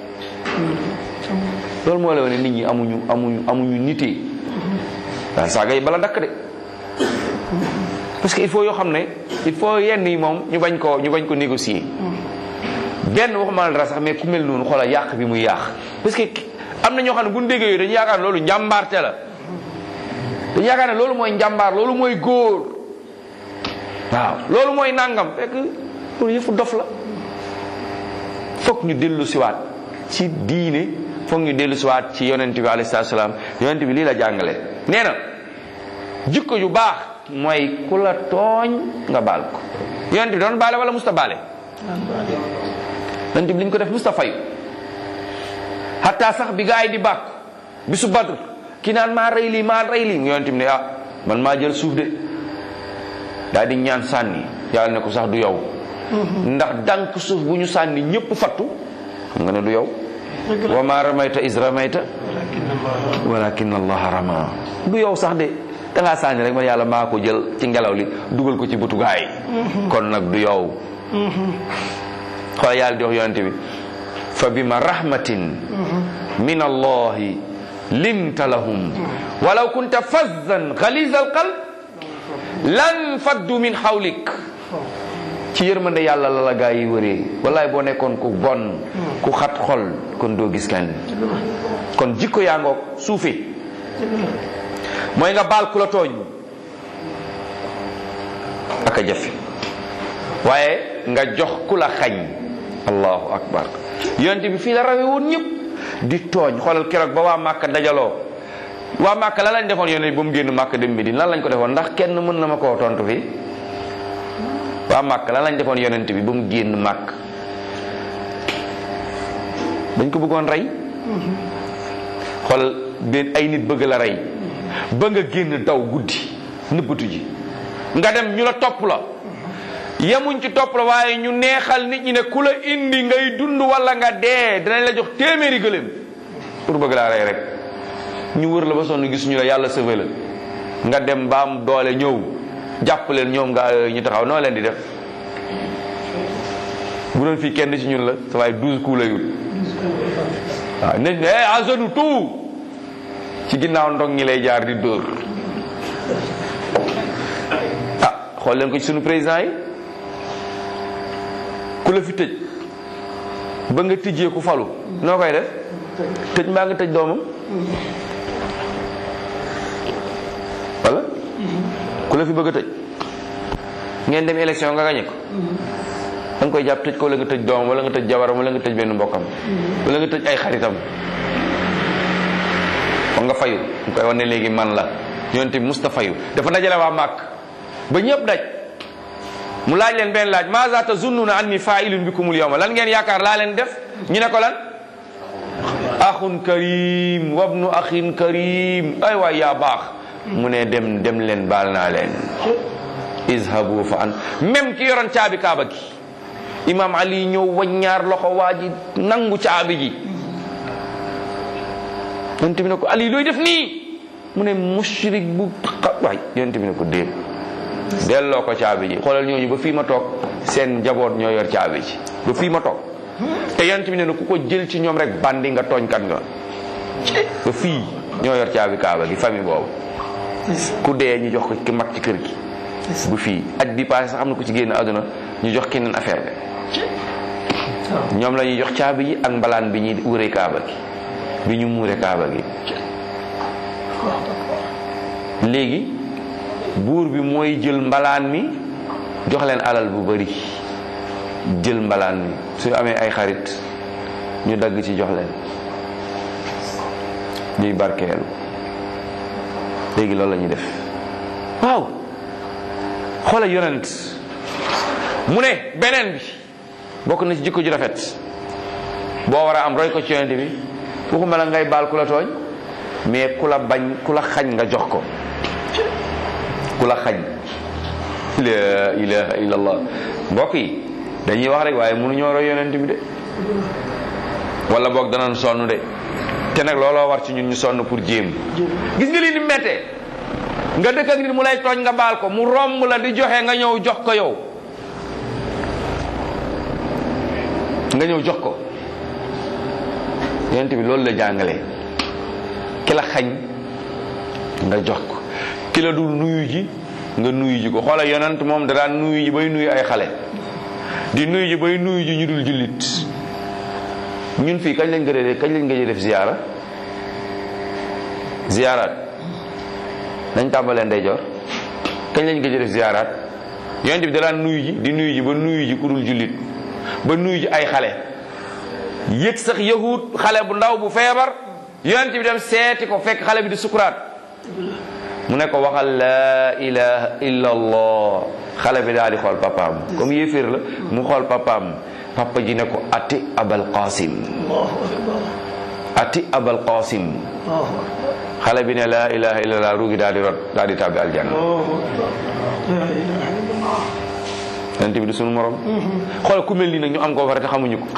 loolu moo la wane nit ñi amuñu amuñu amuñu nitee waaw saaga yi bala dakk de parce que il faut yoo xam ne il faut yenn yi moom ñu bañ ko ñu bañ ko négocier benn waxuma la dara sax mais ku mel noonu xoolal yàq bi muy yàq parce que am na ñoo xam ne bu ñu déggee yooyu dañu yaakaar ne loolu njàmbaarte la dañu yaakaar ne loolu mooy njàmbaar loolu mooy góor waaw loolu mooy nangam fekk loolu yëfu dof la foog ñu dellu siwaat ci diine foog ñu dellu siwaat ci yonent bi alayhi salaatu salaam yonent bi lii la jàngale nee na jikko ju baax mooy ku la tooñ nga baal ko yonent bi doon baale wala musta baale yonent bi li ñu ko def musta fayu hatta sax bi gaa yi di bàkk bisu badr ki naan maa rey lii maa rey lii yonent bi ne ah man maa jël suuf de daal di ñaan sànni yàlla ne ko sax du yow ndax dànk suuf bu ñu sànni ñëpp fattu xam nga ne du yow wa ma ramayta is ramayta walakin allaha rama du yow sax de dangaa sànni rek man yàlla maa ko jël ci ngelaw li dugal ko ci bëtu gaa yi kon nag du yow xoolal yàlla di wax yonent bi fa bima rahmatin min allahi linta lahum walaw kunta fazzan galiza alqalb lan faddu min xawlik ci yërmande yàlla la la gaa yi wëree wallaay boo nekkoon ku bon ku xat xol kon doo gis kenn kon jikko yaa ngoog suufe mooy nga baal ku la tooñ ak a jafe waaye nga jox ku la xañ allahu akbar yonent bi fii la rawe woon ñëpp di tooñ xoolal keroog ba waa Màkka dajaloo waa Màkka lan lañ defoon yonent bi ba mu génn Màkka dem Medine lan lañ ko defoon ndax kenn mën na ma koo tontu fii waa Màkka lan lañ defoon yonent bi ba mu génn Màkk dañ ko bëggoon rey xoolal benn ay nit bëgg la rey ba nga génn daw guddi nëbbatu ji nga dem ñu la topp la yemuñ ci topp la waaye ñu neexal nit ñi ne ku la indi ngay dund wala nga dee dinañ la jox téeméeri gëléem pour bëgg laa rey rek ñu wër la ba sonn gis ñu la yàlla sëfe la nga dem ba am doole ñëw jàpp leen ñoom nga ñu taxaw noo leen di def bu doon fii kenn ci ñun la sa waaye douze coups la yut waaw nit ñi à genoux tout ci ginnaaw ndong ñi lay jaar di dóor ah xool leen ko ci sunu président yi ku la fi tëj ba nga tijjee ku falu noo koy def tëj mbaa nga tëj doomam wala ku la fi bëgg a tëj ngeen dem élection nga gañe ko da nga koy jàpp tëj ko wala nga tëj doomam wala nga tëj jabaram wala nga tëj benn mbokkam wala nga tëj ay xaritam foog nga fayu mu koy wane léegi man la yonent bi musta fayu dafa dajale waa màkk ba ñëpp daj mu laaj leen benn laaj maza tazunnuna anni fa'ilun bikumul yawma lan ngeen yaakaar laa leen def ñu ne ko lan axun karim wabnu axin karim ay waay yaa baax mu ne dem dem leen baal naa leen izhabu fa an même ki yoroon caabi kaaba gi imam ali ñëw waññaar loxo waa ji nangu caabi ji yonent bi ne ko ali looy def nii mu ne mushrik bu waay yonent bi ne ko déet delloo ko caabi ji xoolal ñooñu ba fii ma toog seen njaboot ñoo yor caabi ji ba fii ma toog te yonent bi ne na ku ko jël ci ñoom rek bandi nga tooñkat nga ba fii ñoo yor caabi kaaba gi famille boobu ku dee ñu jox ko ki mag ci kër gi bu fii aj bi passé sax am na ku ci génn àdduna ñu jox keneen affaire bi ñoom la ñuy jox caabi ji ak mbalaan bi ñuy wure kaaba gi bi ñu muure kaaba gi léegi buur bi mooy jël mbalaan mi jox leen alal bu bari jël mbalaan mi su amee ay xarit ñu dagg ci jox leen ñuy barkeelu léegi loolu la ñuy def waaw xoola yonent mu ne beneen bi bokk na ci jikko ju rafet boo war a am roy ko ci yonent bi waxuma la ngay baal ku la tooñ mais ku la bañ ku la xañ nga jox ko ku la xañ la ilaha illallah mbokk yi dañuy wax rek waaye mënuñoo roy yonent bi de wala boog danañ sonn de te nag looloo war ci ñun ñu sonn pour jéem gis nga lii ni mettee nga dëkk ak nit mu lay tooñ nga baal ko mu romb la di joxe nga ñëw jox ko yow nga ñëw jox ko yonent bi loolu la jàngale ki la xañ nga jox ko ki la dul nuyu ji nga nuyu ji ko xoola yonent moom da daan nuyu ji bay nuyu ay xale di nuyu ji bay nuyu ji ñu dul jullit ñun fii kañ lañ gëj a kañ lañ gëj a def ziyaara ziyaaraat nañ tàmbalee ndeyjoor kañ lañ gëj a def ziyaaraat yonent bi da daan nuyu ji di nuyu ji ba nuyu ji ku dul jullit ba nuyu ji ay xale yëg sax yahut xale bu ndaw bu feebar yonent bi dem seeti ko fekk xale bi di sukuraat mu ne ko waxal laa ilaha illa allah xale bi daal di xool papaam comme yéeféer la mu xool papaam papa ji ne ko ati abal qasim ati abal qasim xale bi ne laa ilaha illa allah ruugi daal di rot daal di tàbbi aljanna yonent bi du sunu morom xool ku mel nii nag ñu am ko fa te xamuñu ko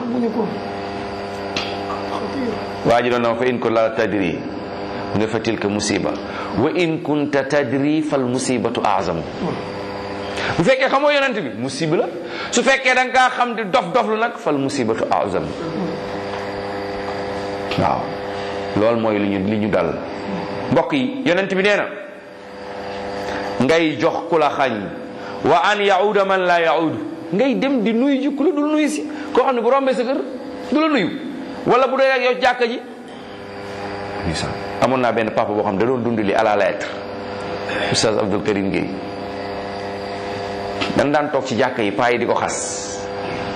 waa ji doon na fa in ko la tadri nga fa tilka musiba wa in kunta tadri fal musibatu azam bu fekkee xamoo yonent bi musiba la su fekkee da nga kaa xam di dof dof lu nag fal musibatu azam waaw loolu mooy li ñu li ñu dal mbokk yi yonent bi nee na ngay jox ku la xañ wa an yauda man la yaudu ngay dem di nuyu ji ku la dul nuyu si koo xam ne bu rombee sa kër du la nuyu wala bu dee rek yow jàkka ji ndeysaan amoon naa benn papa boo xam ne da doon dund li à la lettre oustaz Abdou Karim Gueye dan daan toog ci jàkka yi paa yi di ko xas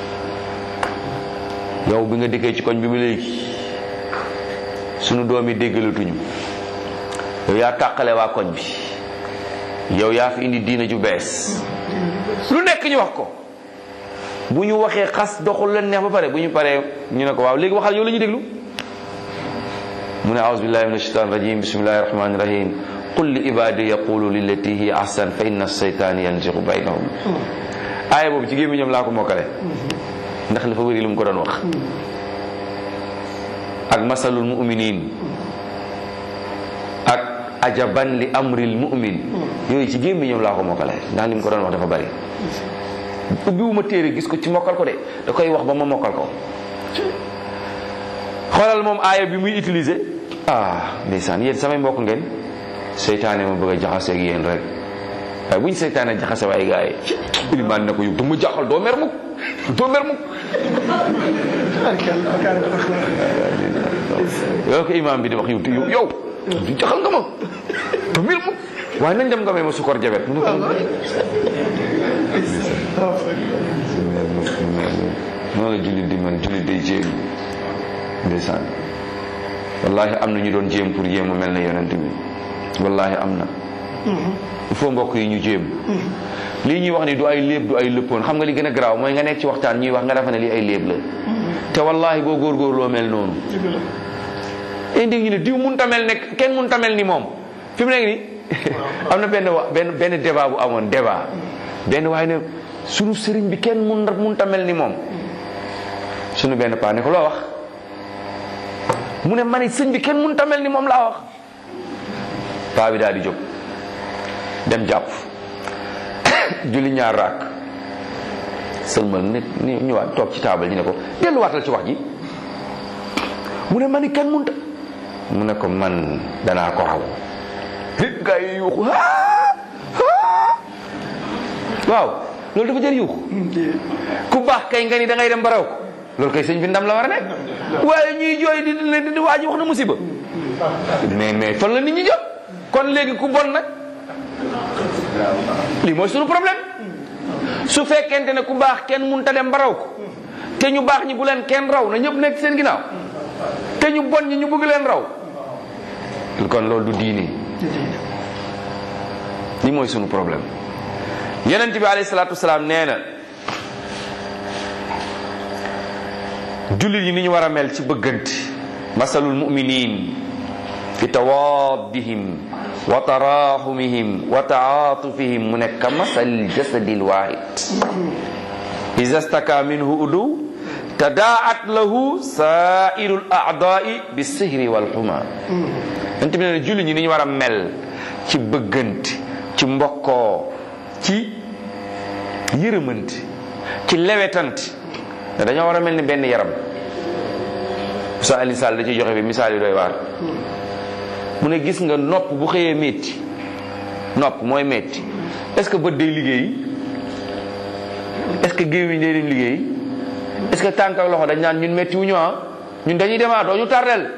yow bi nga dikkee ci koñ bi ba léegi sunu doom yi déggalatuñu yow yaa tàqale waa koñ bi yow yaa fi indi diina ju bees lu nekk ñu wax ko bu ñu waxee xas doxul leen neex ba pare bu ñu paree ñu ne ko waaw léegi waxal yow la ñuy déglu mu ne aouzu billahi min ashaitan rajim bismillahi rahmani rahim qul li ibadi yaqulu lillati hiya ahsan fa inna seytaan yanzigu baynahum aaya boobu ci gémmiñam laa ko mokkale ndax dafa bëri lu mu ko doon wax ak masalul muminin ak ajaban li amril mumin yooyu ci gémmiñam laa ko mokkale ndax li mu ko doon wax dafa bëri ubbiwuma téere gis ko ci mokkal ko de da koy wax ba ma mokkal ko xoolal moom aaya bi muy utiliser ah ndeysaan yéen samay mbokk ngeen seytaane ma bëgg a jaxase ak yéen rek waaye bu ñu seytaane jaxase waaye gars yi ilimaan ne ko yow du ma jaxal doo mer mukk doo mer mukk yow ko imaam bi di wax yow yow yow du jaxal nga ma doo mer mukk waaye nañ dem nga may ma sukor jabet mu ne ko noonu la jullit di man jullit day jéem ndeysaan wallahi am na ñu doon jéem pour jéem a mel ne yonent bi wallahi am na il faut mbokk yi ñu jéem lii ñuy wax ni du ay léeb du ay lëppoon xam nga li gën a garaaw mooy nga nekk ci waxtaan ñuy wax nga defe ne lii ay léeb la te wallahi boo góorgóorloo mel noonu indi ñu ne diw mun tamel nekk kenn mun tamel ni moom fi mu nekk ni am na benn wa benn benn débat bu amoon débat benn waaye ne sunu sëriñ bi kenn mun mun tamel ni moom sunu benn paa ne ko loo wax mu ne mani sëñ bi kenn mun tamel ni moom laa wax paa bi daal di jóg dem jàpp julli ñaar raak sëlmal nit ni ñëwaat toog ci taabal ñu ne ko delluwaatal ci wax ji mu ne mani kenn mun ta mu ne ko man danaa ko raw nit gaa yi yuuxu waaw loolu dafa jël yuuxu ku baax kay nga ni da ngay dem ba raw ko loolu kay sëñ bi ndam la war a nekk waaye ñuy jooy di di di waa ji wax na musiba mais mais fan la nit ñi jot kon léegi ku bon nag lii mooy sunu problème su fekkente ne ku baax kenn mun ta dem ba raw ko te ñu baax ñi bu leen kenn raw na ñëpp nekk seen ginnaaw te ñu bon ñi ñu bëgg leen raw kon loolu du diine lii mooy sunu problème yonent bi alayhi salaatu wasalaam nee na jullit yi ni ñu war a mel ci bëggante masalul muminin fi tawaddihim wa taraxumihim wa taatufihim mu ne ka masal jasadil wahid iza staka minhu udu tadaat lahu sairul aadai bisihri walxuma yonent bi nee na jullit ñi ni ñu war a mel ci bëggante ci mbokkoo ci yërëmante ci lewetante te dañoo war a mel ni benn yaram sa Alioune Sall da ciy joxe bi misaal yi doy waar mu ne gis nga nopp bu xëyee métti nopp mooy métti est-ce que bët day liggéey est-ce que gémmiñ day dem liggéey est-ce que tànk ak loxo dañ naan ñun métti wu ñu ah ñun dañuy demaat doo ñu tardel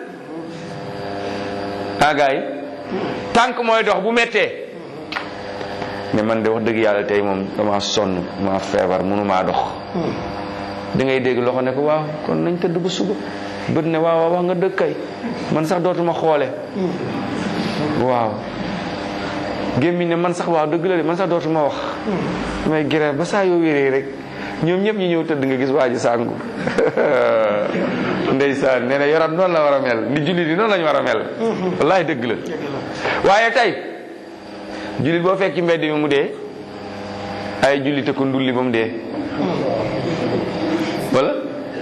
ah gars yi tànk mooy dox bu méttee mais man de wax dëgg yàlla tey moom dama sonn ma feebar mënumaa dox da ngay dégg loxo ne ko waaw kon nañ tëdd ba suba bët ne waaw waaw wax nga dëgg kay man sax dootuma xoole waaw gémmiñ ne man sax waaw dëgg la de man sax dootuma wax damay grève ba saa yoo wéree rek ñoom ñëpp ñu ñëw tëdd nga gis waa ji sàngu ndeysaan nee na yaram noonu la war a mel ni jullit yi noonu la ñu war a mel wallahi dëgg la waaye tey jullit boo fekk ci mbedd mi mu dee ay jullit ko ndulli ba mu dee wala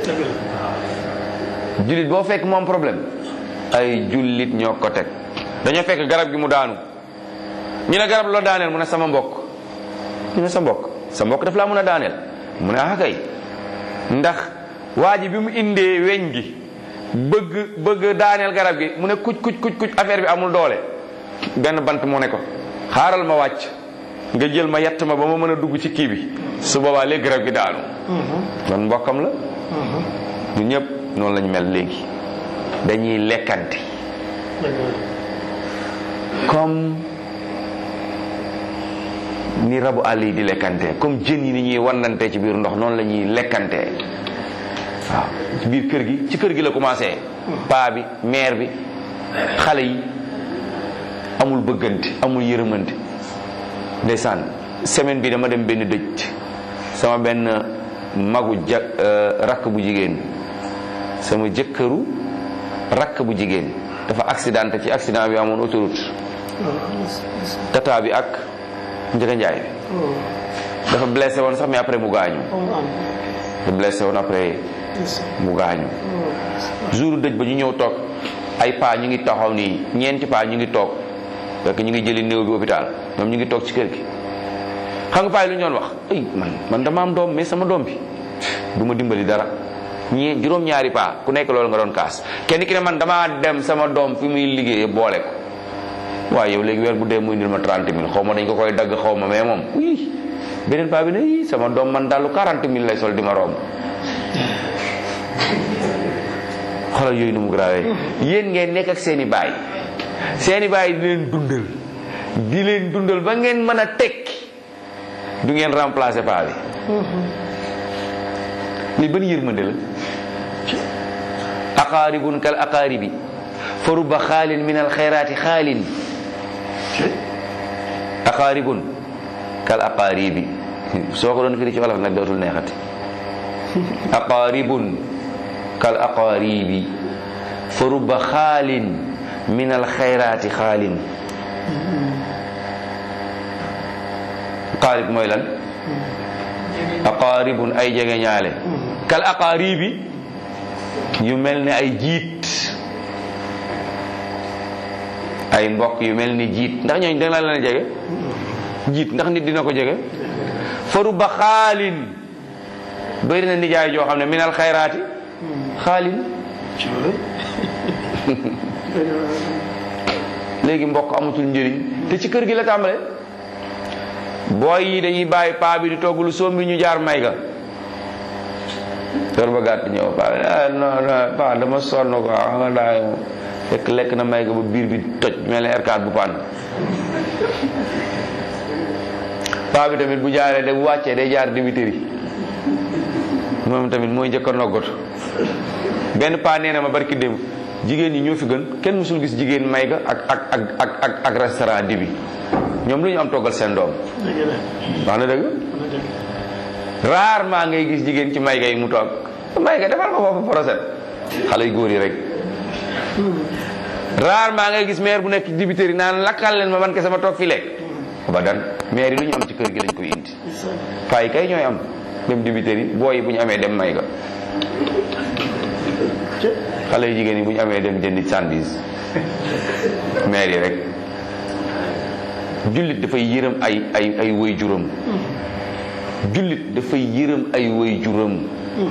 jullit boo fekk moom problème ay jullit ñoo ko teg dañoo fekk garab gi mu daanu ñu ne garab loo daaneel mu ne sama mbokk ñu ne sa mbokk sa mbokk daf laa mën a daaneel mu ne ah kay ndax waa ji bi mu indee weñ gi bëgg bëgg daaneel garab gi mu ne kuc kuc kuc kuc affaire bi amul doole benn bant mu ne ko xaaral ma wàcc nga jël ma yett ma ba ma mën a dugg ci kii bi su boobaa léegi garab gi daanu kon mbokkam la ñu ñëpp noonu lañ mel léegi dañuy lekkante comme ni rabu àll yi di lekkante comme jën yi ni ñuy wannante ci biir ndox noonu la ñuy lekkante waaw ci biir kër gi ci kër gi la commencé paa bi mère bi xale yi amul bëggante amul yërëmante ndeysaan semaine bi dama dem benn dëj sama benn magu ja rakk bu jigéen sama jëkkëru rakk bu jigéen dafa accidenté ci accident bi amoon autoroute tata bi ak njëga njaay bi dafa blessé woon sax mais après mu gaañu dafa blessé woon après mu gaañu jour dëj ba ñu ñëw toog ay paa ñu ngi taxaw nii ñeenti paa ñu ngi toog fekk ñu ngi jëli néew bi hôpital ñoom ñu ngi toog ci kër gi xam nga paa yi lu ñu doon wax ay man man dama am doom mais sama doom bi du ma dimbali dara ñii juróom-ñaari paa ku nekk loolu nga doon kaas kenn ki ne man damaa dem sama doom fi muy liggéeyee boole ko waaye yow léegi weer bu dee muy indil ma 30 mille xaw ma dañ ko koy dagg xaw ma mais moom uy beneen paa bi ne ii sama doom man dalu 40 mille lay sol di ma romb xoolal yooyu nu mu grawee yéen ngeen nekk ak seeni baay seeni baay di leen dundal di leen dundal ba ngeen mën a tekki du ngeen remplacer paa bi li ban yërmande la aqaaribun kal aqaaribi fa rubba xaalin min alxayraati xaalin aqaaribun kal aqaaribi soo ko doon firi ci wolof nag dootul neexati aqaaribun kal aqaaribi fa rubba xaalin min alxayraati xaalin aqaarib mooy lan aqaaribun ay jege ñaale kal aqaaribi yu mel ni ay jiit ay mbokk yu mel ni jiit ndax ñooñu danga la leen jege jiit ndax nit dina ko jege faru ba xaalin bëri na nijaay joo xam ne minal xayraati xaalin léegi mbokk amatul njëriñ te ci kër gi la tàmbale booy yi dañuy bàyyi paa bi di togg lu soom bi ñu jaar may ga kër ba gàtt ñëw paa non non paa dama sonn ko xam nga daa fekk lekk na may ga ba biir bi toj mel ne R4 bu paan paa bi tamit bu jaaree de bu wàccee day jaar dibiteri moom tamit mooy njëkk a noggatu benn paa nee na ma barki démb jigéen ñi ñoo fi gën kenn mësul gis jigéen may ga ak ak ak ak ak ak restaurant dibi ñoom lu ñu am toggal seen doom wax na dëgg rarement ngay gis jigéen ci may ga yi mu toog may ga defal ko foofu procès xale yu góor yi rek rarement ngay gis maire bu nekk dibiteri naan lakkal leen ma man kese ma toog fi lekk ba dan maire yi lu ñu am ci kër gi lañ koy indi paa yi kay ñooy am dem dibiteri booy yi bu ñu amee dem may ga xale yu jigéen yi bu ñu amee dem jëndi sandwich maire yi rek jullit dafay yërëm ay ay ay way juróom jullit dafay yërëm ay way juróom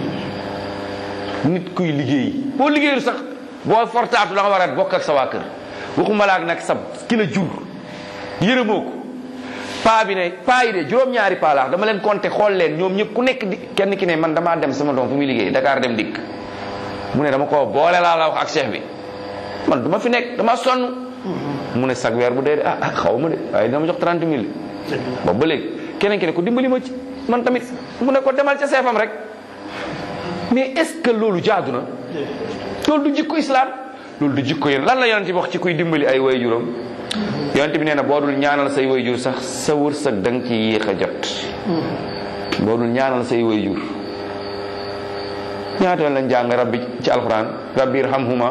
nit kuy liggéey boo liggéeyul sax boo fortaatu la nga war a bokk ak sa waa kër waxuma la ak nag sa ki la jur yërëmoo ko paa bi ne paa yi de juróom-ñaari paa laax dama leen compter xool leen ñoom ñëpp ku nekk di kenn ki ne man damaa dem sama doom fu muy liggéey Dakar dem dikk mu ne dama ko boole laa la wax ak chef bi man dama fi nekk dama sonn mu ne sag weer bu dee de ah ah xaw ma de waaye dama jox 30 mille boobu ba léegi keneen ki ne ko dimbali ma ci man tamit mu ne ko demal ca seefam rek mais est-ce que loolu jaadu na loolu du jikko islam loolu du jikko yéen lan la yonent bi wax ci kuy dimbali ay way juróom yonent bi nee na boo dul ñaanal say way jur sax sa wërsëg da nga ci yéex a jot boo dul ñaanal say way jur ñaata yoon lañ jàng rabbi ci alquran rabbi irhamhuma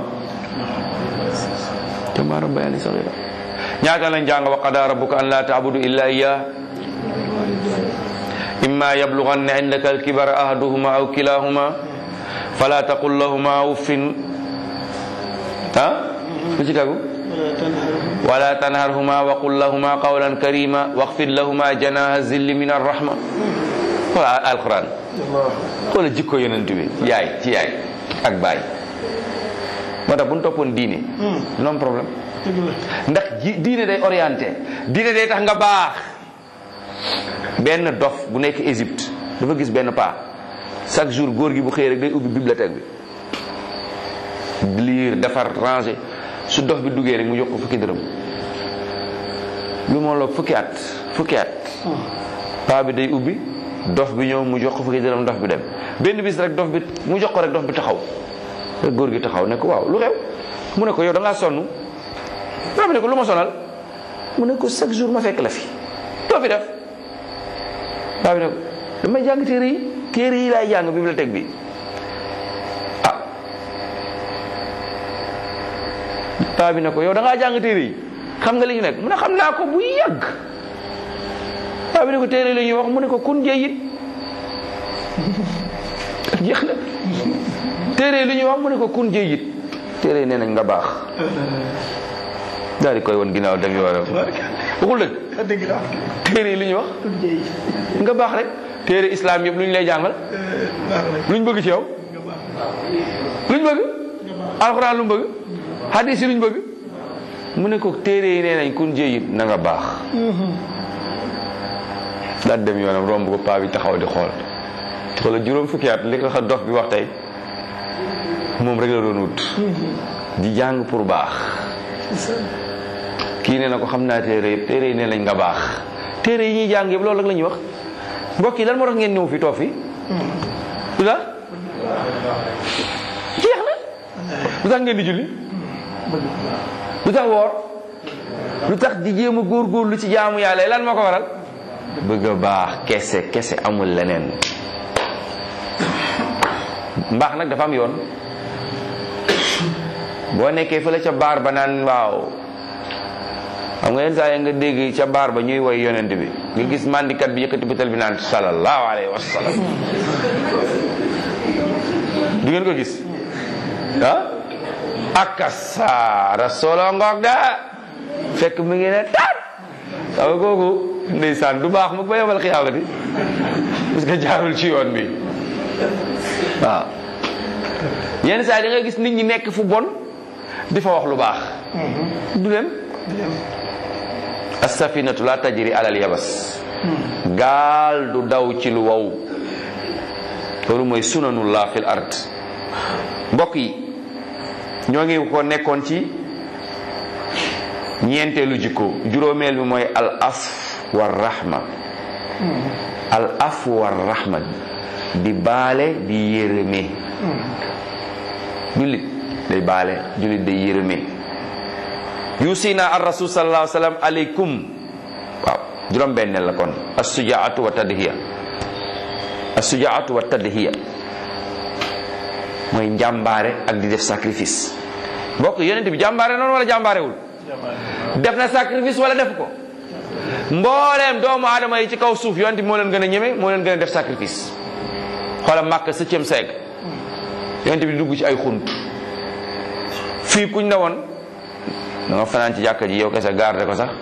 kama rabbayani saghira ñaata yoon lañ jàng wa qada rabbuka an la ta'budu illa iyyah imma yablughanna indaka alkibara ahaduhuma aw kilahuma fala taqul lahuma uffin ah lu ci tagu wala tanharhuma wa qul lahuma qawlan karima waxfid lahuma janaha zilli min arrahma wala alquran xoola jikko yonent bi yaay ci yaay ak baay moo tax bu ñu toppoon diine non problème ndax ji diine day orienté diine day tax nga baax benn dof bu nekk Égypte dafa gis benn paa chaque jour góor gi bu xëyee rek day ubbi bibliothèque bi lire defar ranger su dof bi duggee rek mu jox ko fukki dërëm lu moo loog fukki at fukki at paa bi day ubbi dof bi ñëw mu jox ko fukki dërëm dof bi dem benn bis rek dof bi mu jox ko rek dof bi taxaw rek góor gi taxaw ne ko waaw lu xew mu ne ko yow da ngaa sonn paa bi ne ko lu ma sonal mu ne ko chaque jour ma fekk la fi doo fi def paa bi ne ko damay jàng téere yi téere yi laay jàng bibliothèque bi ah paa bi ne ko yow da ngaa jàng téere yi xam nga li ñu nekk mu ne xam naa ko bu yàgg paa bi ne ko téere la ñuy wax mu ne ko kun jeeyit jeex na téere li ñuy wax mu ne ko kun jeeyit téere nee nañ nga baax daal di koy won ginnaaw dem yoonam waxul dëgg téere li ñuy wax nga baax rek téere islam yëpp lu ñu lay jàngal luñ bëgg ci yow luñ bëgg alxuraan lu mu bëgg hadis yi luñ bëgg mu ne ko téere yi nee nañ kun jéyit na nga baax daal dem yoonam romb ko paa bi taxaw di xool xoolal juróom fukki at li ko xa dof bi wax tey moom rek la doon wut di jàng pour baax kii nee na ko xam naa téere yëpp téere yi nee nañ nga baax téere yi ñuy jàng yëpp loolu rek la ñuy wax mbokk yi lan moo tax ngeen ñëw fi toog fi lu tax jeex na lu tax ngeen di julli lu tax woor lu tax di jéem a góorgóorlu ci jaamu yàlla lan moo ko waral bëgg a baax kese kese amul leneen mbaax nag dafa am yoon boo nekkee fële ca baar ba naan waaw xam nga yenn saa yi nga dégg ca baar ba ñuy woy yonent bi nga gis mandikat bi yëkkati butel bi naan sallallahu alayhi wa sallam du ngeen ko gis ah akasa rasolo ngoog da fekk mu ngi ne taat xam nga kooku ndeysaan du baax mu ba yomal xiyaamati parce que jaarul ci yoon bi waaw yenn saa yi da nga gis nit ñi nekk fu bon di fa wax lu baax du dem as-safinatu la tajri alal yabas gaal du daw ci lu wow loolu mooy sunanullah fil ard mbokk yi ñoo ngi ko nekkoon ci ñeenteelu jikko juróomeel bi mooy al af war rahma al af war rahma di baale di yërëme jullit day baale jullit day yërëme yusina ar rasul sallallahu alayhi wa sallam aleykum waaw juróom benneel la kon assujaatu wa tadhiya assujaatu wa tadhiya mooy njàmbaare ak di def sacrifice mbokk yonent bi jàmbaare noonu wala jàmbaarewul def na sacrifice wala def ko mbooleem doomu aadama yi ci kaw suuf yonent bi moo leen gën a ñeme moo leen gën a def sacrifice xoola màkk septième siècle yonent bi dugg ci ay xunt fii kuñ na woon da nga fanaan ci jàkka ji yow kese garde ko sax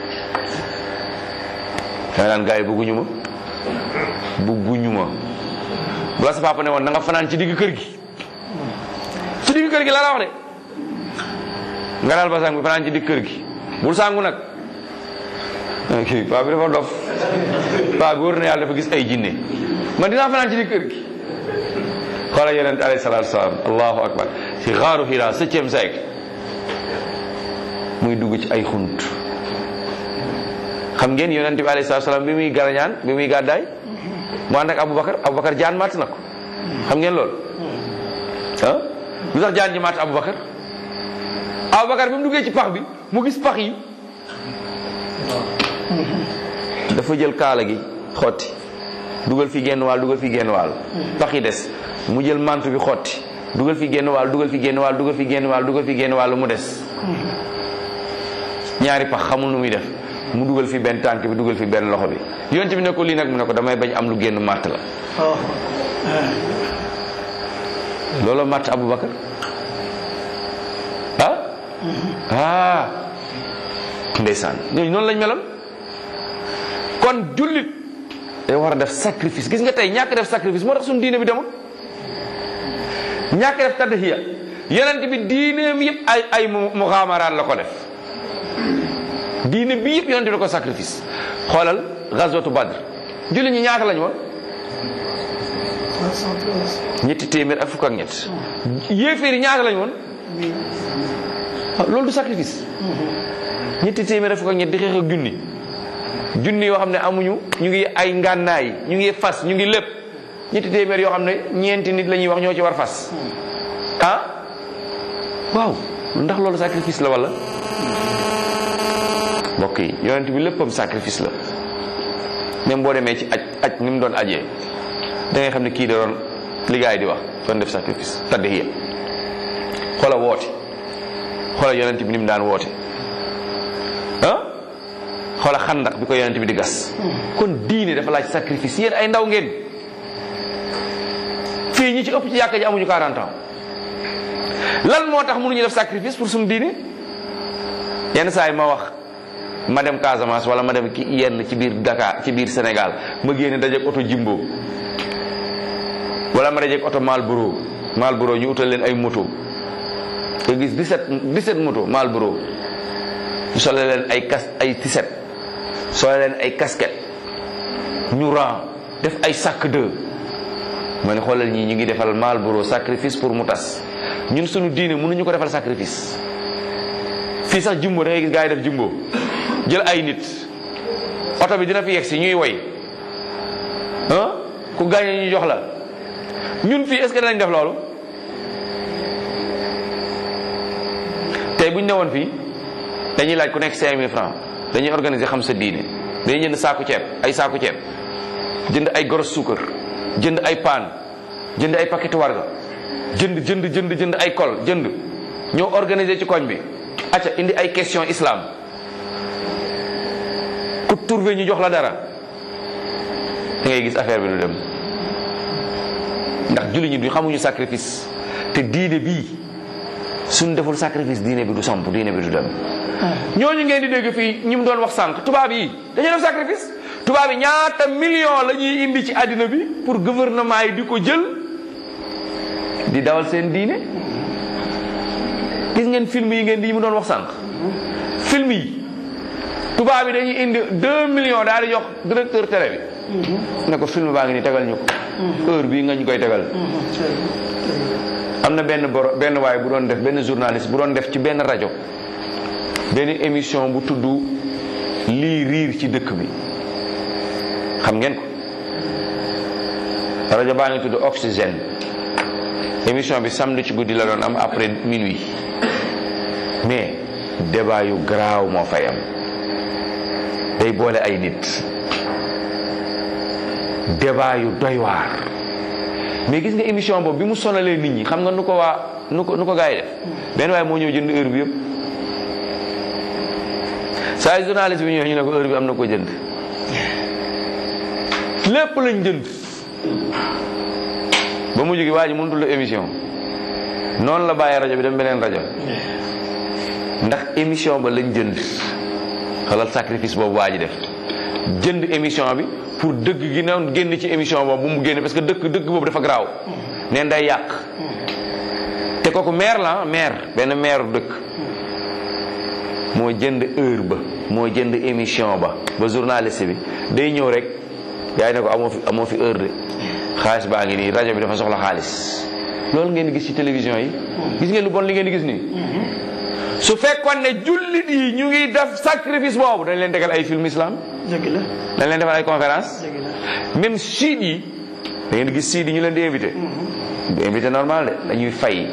danga naan gars yi bëgguñu ma bëgguñu ma bu la sa papa ne woon da nga fanaan ci digg kër gi ci digg kër gi laa la wax de nga daal ba sang bi fanaan ci digg kër gi bul sangu nag kii paa bi dafa dof paa bi wër na yàlla dafa gis ay jinne man dinaa fanaan ci digg kër gi xoola yonent alayhi salaatu salaam allahu akbar ci xaaru Hira septième siècle muy dugg ci ay xunt xam ngeen yonent bi alayhi salaatu salaam bi muy garañaan bi muy gàddaay mu ànd ak Aboubacar Aboubacar jaan matt na ko xam ngeen loolu ah lu tax jaan ji matt Aboubacar Aboubacar bi mu duggee ci pax bi mu gis pax yi dafa jël kaala gi xotti dugal fi genn waal dugal fi genn waal pax yi des mu jël mantu bi xotti dugal fi genn waal dugal fi genn waal dugal fi genn waal dugal fi genn waal mu des ñaari pax xamul nu muy def mu dugal fi benn tànk bi dugal fi benn loxo bi yonent bi ne ko lii nag mu ne ko damay bañ am lu génn màtt la loolu màtt Aboubacar ah ah ndeysaan ñooñu noonu lañ meloon kon jullit day war a def sacrifice gis nga tey ñàkk def sacrifice moo tax suñu diine bi demul ñàkk def tadhiya yonent bi diineem yëpp ay ay muxaamaraat la ko def diine bi yëpp yonent bi ko sacrifice xoolal gazwatu badr jullit ñi ñaata lañ woon ñetti téeméer ak fukk ak ñett yéeféer yi ñaata lañ woon loolu du sacrifice ñetti téeméer ak fukk ak ñett di xeex ak junni junni yoo xam ne amuñu ñu ngi ay ngànnaay ñu ngi fas ñu ngi lépp ñetti téeméer yoo xam ne ñeenti nit la ñuy wax ñoo ci war fas ah waaw ndax loolu sacrifice la wala mbokk yi yonent bi léppam sacrifice la même boo demee ci aj aj ni mu doon ajee da ngay xam ne kii da doon li gaay di wax doon def sacrifice tadhiya xoola woote xoola yonent bi ni mu daan woote ah xoola xandak bi ko yonent bi di gas kon diine dafa laaj sacrifice yéen ay ndaw ngeen fii ñi ci ëpp ci yàkka ji amuñu 40 ans lan moo tax mënuñu def sacrifice pour suñu diine yenn saa yi ma wax ma dem Casamance wala ma dem ki yenn ci biir Dakar ci biir Sénégal ma génne dajeeg oto Jimbo wala ma dajeeg oto Malboro Malboro ñu utal leen ay moto nga gis 17 17 moto Malboro ñu sole leen ay kas ay tiset sole leen ay casquette ñu ran def ay sac de ma ne xoolal ñii ñu ngi defal Malboro sacrifice pour mu tas ñun suñu diine mënuñu ko defal sacrifice fii sax jumbo da ngay gis gaa yi def jumbo jël ay nit oto bi dina fi yegg si ñuy woy ah ku gaañe ñu jox la ñun fii est-ce que danañ def loolu te ñu newoon fii dañuy laaj ku nekk 5000 francs dañuy organiser xam sa diine dañuy jënd saaku ceeb ay saaku ceeb jënd ay goros suukar jënd ay paan jënd ay paquetu warga jënd jënd jënd jënd ay kol jënd ñoo organiser ci koñ bi acca indi ay question islam ku trouvé ñu jox la dara da ngay gis affaire bi du dem ndax julli ñi du xamuñu sacrifice te diine bii suñ deful sacrifice diine bi du samp diine bi du dem ñooñu ngeen di dégg fii ñi mu doon wax sànq tubaab yi dañuy def sacrifice tubaab yi ñaata million la ñuy indi ci àddina bi pour gouvernement yi di ko jël di dawal seen diine gis ngeen film yi ngeen di mu doon wax sànq film yi tubaab yi dañuy indi deux millions daal di jox directeur télé bi ne ko film baa ngi ni tegal ñu ko heure bii nga ñu koy tegal am na benn boro benn waay bu doon def benn journaliste bu doon def ci benn rajo benn émission bu tudd lii riir ci dëkk bi xam ngeen ko rajo baa ngi tudd oxygène émission bi samedi ci guddi la doon am après minuit mais débat yu garaaw moo fay am day boole ay nit débat yu doy waar mais gis nga émission boobu bi mu sonalee nit ñi xam nga nu ko waa nu ko nu ko gars yi def benn waaye moo ñëw jënd heure bi yëpp saa yu journaliste bi ñëw ñu ne ko heure bi am na ko jënd lépp lañ jënd ba mu jógi waa ji mënutul la émission noonu la bàyyi rajo bi dem beneen rajo ndax émission ba lañ jënd xalal sacrifice boobu waa ji def jënd émission bi pour dëgg gi na génn ci émission boobu bu mu génne parce que dëgg dëgg boobu dafa garaaw neen day yàq te kooku maire la maire benn maire dëkk moo jënd heure ba moo jënd émission ba ba journaliste bi day ñëw rek yaay ne ko amoo fi amoo fi heure de xaalis baa ngi nii rajo bi dafa soxla xaalis loolu ngeen di gis ci télévision yi gis ngeen lu bon li ngeen di gis nii su fekkoon ne jullit yi ñu ngi def sacrifice boobu dañ leen tegal ay film islam dëgg la dañ leen defal ay conférence dëgg la même siid yi da ngeen di gis siid yi ñu leen di invité du invité normal de dañuy fay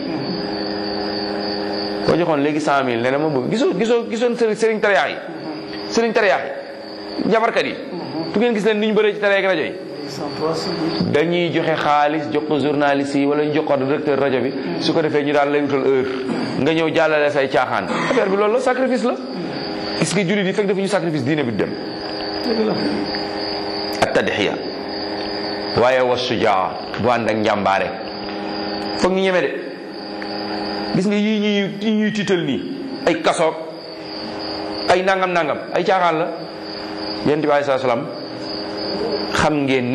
boo joxoon léegi cent mille ne na ma bëgg gisoo gisoo gisoon sëriñ sëriñ tariyaax yi sëriñ tariyaax yi jabarkat yi tu ngeen gis leen ni ñu bëree ci télé ak rajo yi dañuy joxe xaalis jox ko journaliste yi wala ñu jox ko directeur rajo bi su ko defee ñu daal lay wutal heure nga ñëw jàllale say caaxaan affaire bi loolu la sacrifice la gis nga jullit yi fekk defuñu sacrifice diine bi du dem dëgg la ak tadxiya waaye wa sujaa bu ànd ak njàmbaare foog ñu ñeme de gis nga yii ñuy yii ñuy tiital nii ay kasoog ay nangam nangam ay caaxaan la yonent bi aleyhi salaam xam ngeen ne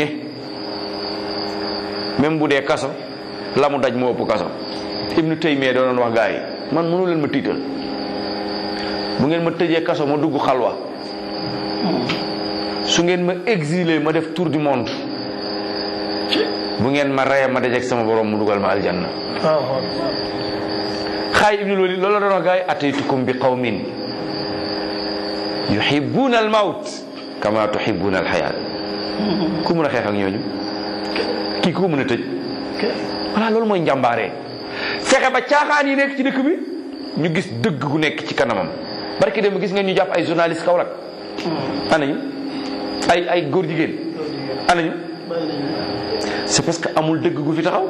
même bu dee kaso la mu daj moo ëpp kaso ibnu taymiya doonoon wax gaa yi man mënu leen ma tiital bu ngeen ma tëjee kaso ma dugg xalwa su ngeen ma exilé ma def tour du monde bu ngeen ma reye ma dajeek sama borom mu dugal ma aljanna waaw xaay ibnul walid loolu la doon wax gaa yi ataytukum bi qawmin yuhibbuna al mawt kama tuhibbuna al xayaat ku mën a xeex ak ñooñu kii ku mën a tëj voilà loolu mooy njàmbaare fexe ba caaxaan yi nekk ci dëkk bi ñu gis dëgg gu nekk ci kanamam barki dem gis nga ñu jàpp ay journaliste Kaolack anañu ay ay góor jigéen anañu c'est parce que amul dëgg gu fi taxaw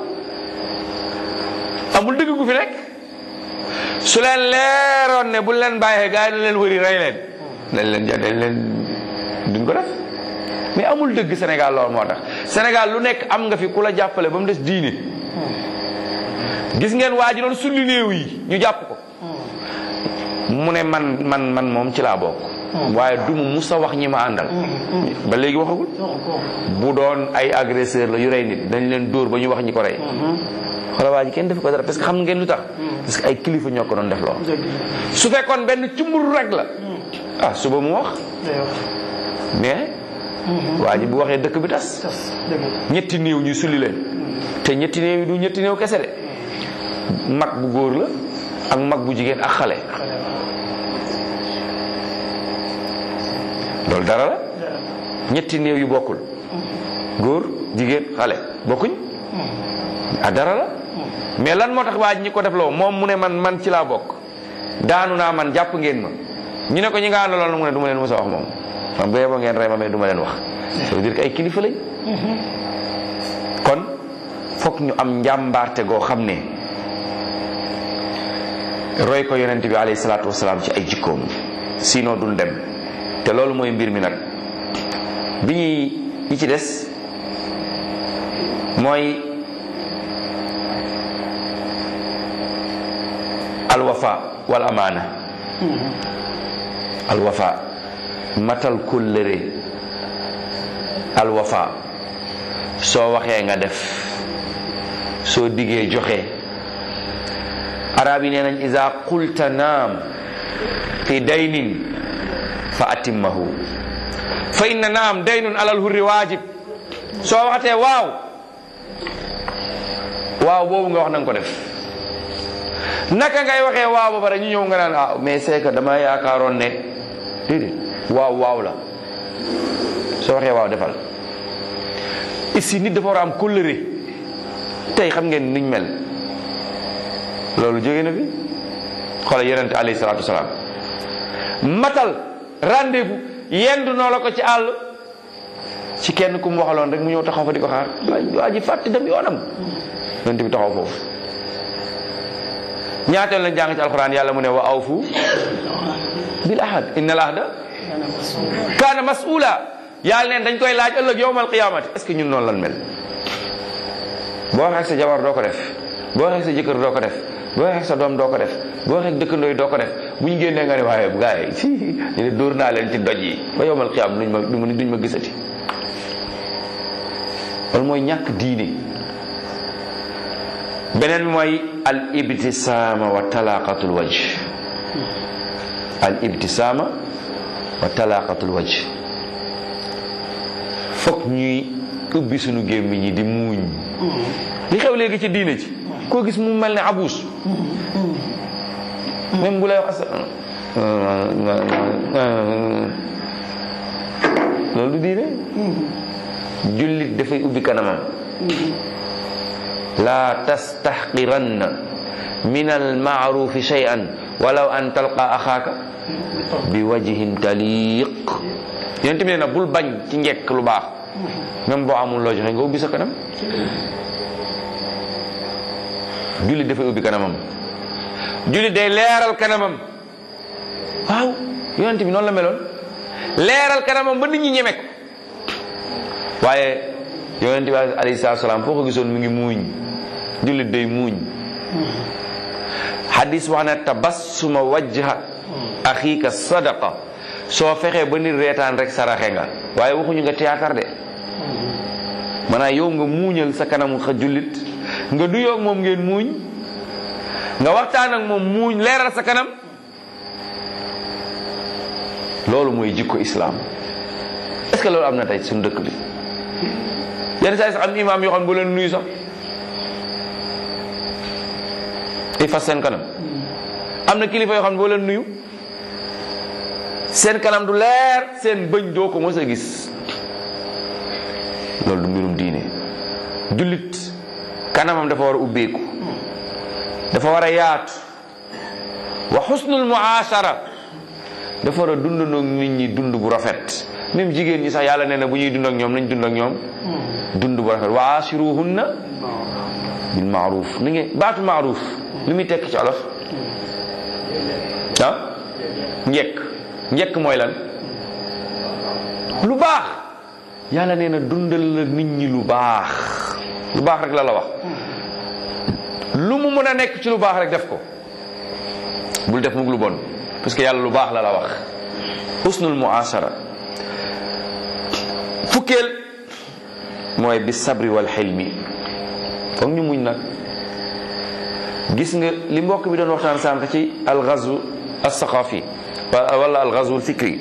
amul dëgg gu fi nekk su leen leeroon ne bu leen bàyyee gars yi dañ leen wëri rey leen dañ leen ja dañ leen duñ ko def mais amul dëgg Sénégal loolu moo tax Sénégal lu nekk am nga fi ku la jàppale ba mu des diine gis ngeen waa ji doon sulli néew yi ñu jàpp ko mu ne man man man moom ci laa bokk waaye du mu musa wax ñi ma àndal ba léegi waxagul bu doon ay agresseur la yu rey nit dañ leen dóor ba ñu wax ñi ko rey xoolal waa ji kenn def ko dara parce que xam ngeen lu tax parce que ay kilifa ñoo ko doon def lool su fekkoon benn cumbur rek la ah suba mu wax mais waa ji bu waxee dëkk bi tas ñetti néew ñu sulli leen te ñetti néew yi du ñetti néew kese de mag bu góor la ak mag bu jigéen ak xale loolu dara la ñetti néew yu bokkul góor jigéen xale bokkuñ ah dara la mais lan moo tax waa ji ñi ko def loo moom mu ne man man ci laa bokk daanu naa man jàpp ngeen ma ñu ne ko ñi nga àndaloon mu ne du ma leen mos a wax moom man bu yeboo ngeen rey ma mais du ma leen wax ça veut dire que ay kilifa lañ kon fokk ñu am njàmbaarte goo xam ne roy ko yonent bi alayhi salaatu wasalaam ci ay jikkoom sinon duñ dem te loolu mooy mbir mi nag bi ñuy ñi ci des mooy alwafa wal amaana alwafa matal kóllëre alwafa soo waxee nga def soo diggee joxe arab yi nee nañ ida qulta naam fi daynin fa atimmahu fa inna naam daynun alal hurri waajib soo waxatee waaw waaw boobu nga wax na nga ko def naka ngay waxee waaw ba pare ñu ñëw nga naan ah mais c'est que dama yaakaaroon ne déedéet waaw waaw la soo waxee waaw defal ici nit dafa war a am kóllëre tey xam ngeen niñ mel loolu jóge na fi xoolal yonente alayhi salaatu wasalaam matal rendez-vous yendu noo la ko ci àll ci kenn ku mu waxaloon rek mu ñëw taxaw fa di ko xaar waa ji fàtte dem yoonam yonente bi taxaw foofu ñaateel lañ jàng ci alquran yàlla mu ne wa awfu bil ahad inna al ahda kaana mas'ula yàlla neen dañ koy laaj ëllëg yowmal qiyamati est ce que ñun noonu lan mel boo waxee ak sa jabar doo ko def boo waxee ak sa jëkkër doo ko def boo waxee ak sa doom doo ko def boo waxee ak dëkkandoo yi doo ko def bu ñu génnee nga ne waaye bu gaay si ñu ne dóor naa leen ci doj yi ba yowmal qiyam duñ ma duñ ma gisati loolu mooy ñàkk diine beneen bi mooy al ibtisaama wa talaqatul wajh al ibtisaama wa talaqatul wajh fokk ñuy ubbi suñu gémmiñ ñi di muuñ li xew léegi ci diine ci koo gis mu mel ne abuus même bu lay wax loolu du diine jullit dafay ubbi kanamam la tastaxqiranna min almaarufi shay'an walaw an talqa axaaka bi wajhin taliq yonent bi nee na bul bañ ci njekk lu baax même boo amul loo joxe nga ubbi sa kanam jullit dafay ubbi kanamam jullit day leeral kanamam waaw yonent bi noonu la meloon leeral kanamam ba nit ñi ñeme ko waaye yonent bi alayhi salaatu salaam foo ko gisoon mu ngi muuñ jullit day muuñ hadis wax na tabassuma wajha axiika sadaqa soo fexee ba nit reetaan rek saraxe nga waaye waxuñu nga théâtre de maanaam yow nga muuñal sa kanamu xa jullit nga nuyoog moom ngeen muuñ nga waxtaan ak moom muuñ leeral sa kanam loolu mooy jikko islam est-ce que loolu am na tey suñu dëkk bi yenn saa yi sax am imaam yoo xam ne bu leen nuyu sax i fas seen kanam am na kilifa yoo xam ne boo leen nuyu seen kanam du leer seen bëñ doo ko mos a gis loolu du mbirum diine jullit kanamam dafa war a ubbeeku dafa war a yaatu wa xusnul muashara dafa war a dundandoo nit ñi dund bu rafet même jigéen ñi sax yàlla nee na bu ñuy dund ak ñoom nañ dund ak ñoom dund bu rafet wa ashiruhunna bil maaruf ni ngeen baatu maaruf li muy tekk ci olof ah njekk njekk mooy lan lu baax yàlla nee na dundal la nit ñi lu baax lu baax rek la la wax lu mu mën a nekk ci lu baax rek def ko bul def mug lu bon parce que yàlla lu baax la la wax husnul muasara fukkeel mooy bi sabri wal xilmi foog ñu muñ nag gis nga li mbokk bi doon waxtaan sànq ci alxazu alsaqafi wala alxazu alfikri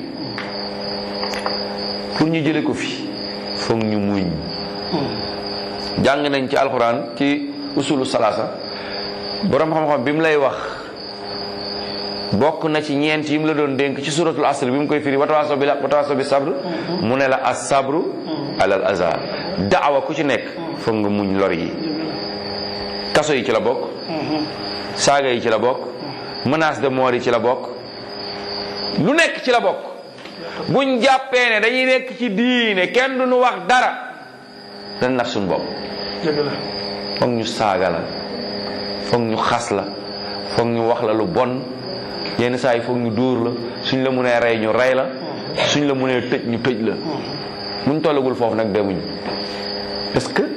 pour ñu jële ko fi foog ñu muñ jàng nañ ci alquran ci usulu salaasa borom xam-xam bi mu lay wax bokk na ci ñeent yi mu la doon dénk ci suratul asr bi mu koy firi watawaaso bi la watawaaso bi sabr mu ne la as sabru alal aza daawa ku ci nekk foog nga muñ lor yi kaso yi ci la bokk saaga yi ci la bokk menace de mort yi ci la bokk lu nekk ci la bokk buñ jàppee ne dañuy nekk ci diine kenn du nu wax dara dañ nax suñu bopp dëgg la foog ñu saaga la foog ñu xas la foog ñu wax la lu bon yenn saa yi foog ñu dóor la suñ la mënee rey ñu rey la suñ la mënee tëj ñu tëj la muñ tollagul foofu nag demuñ parce que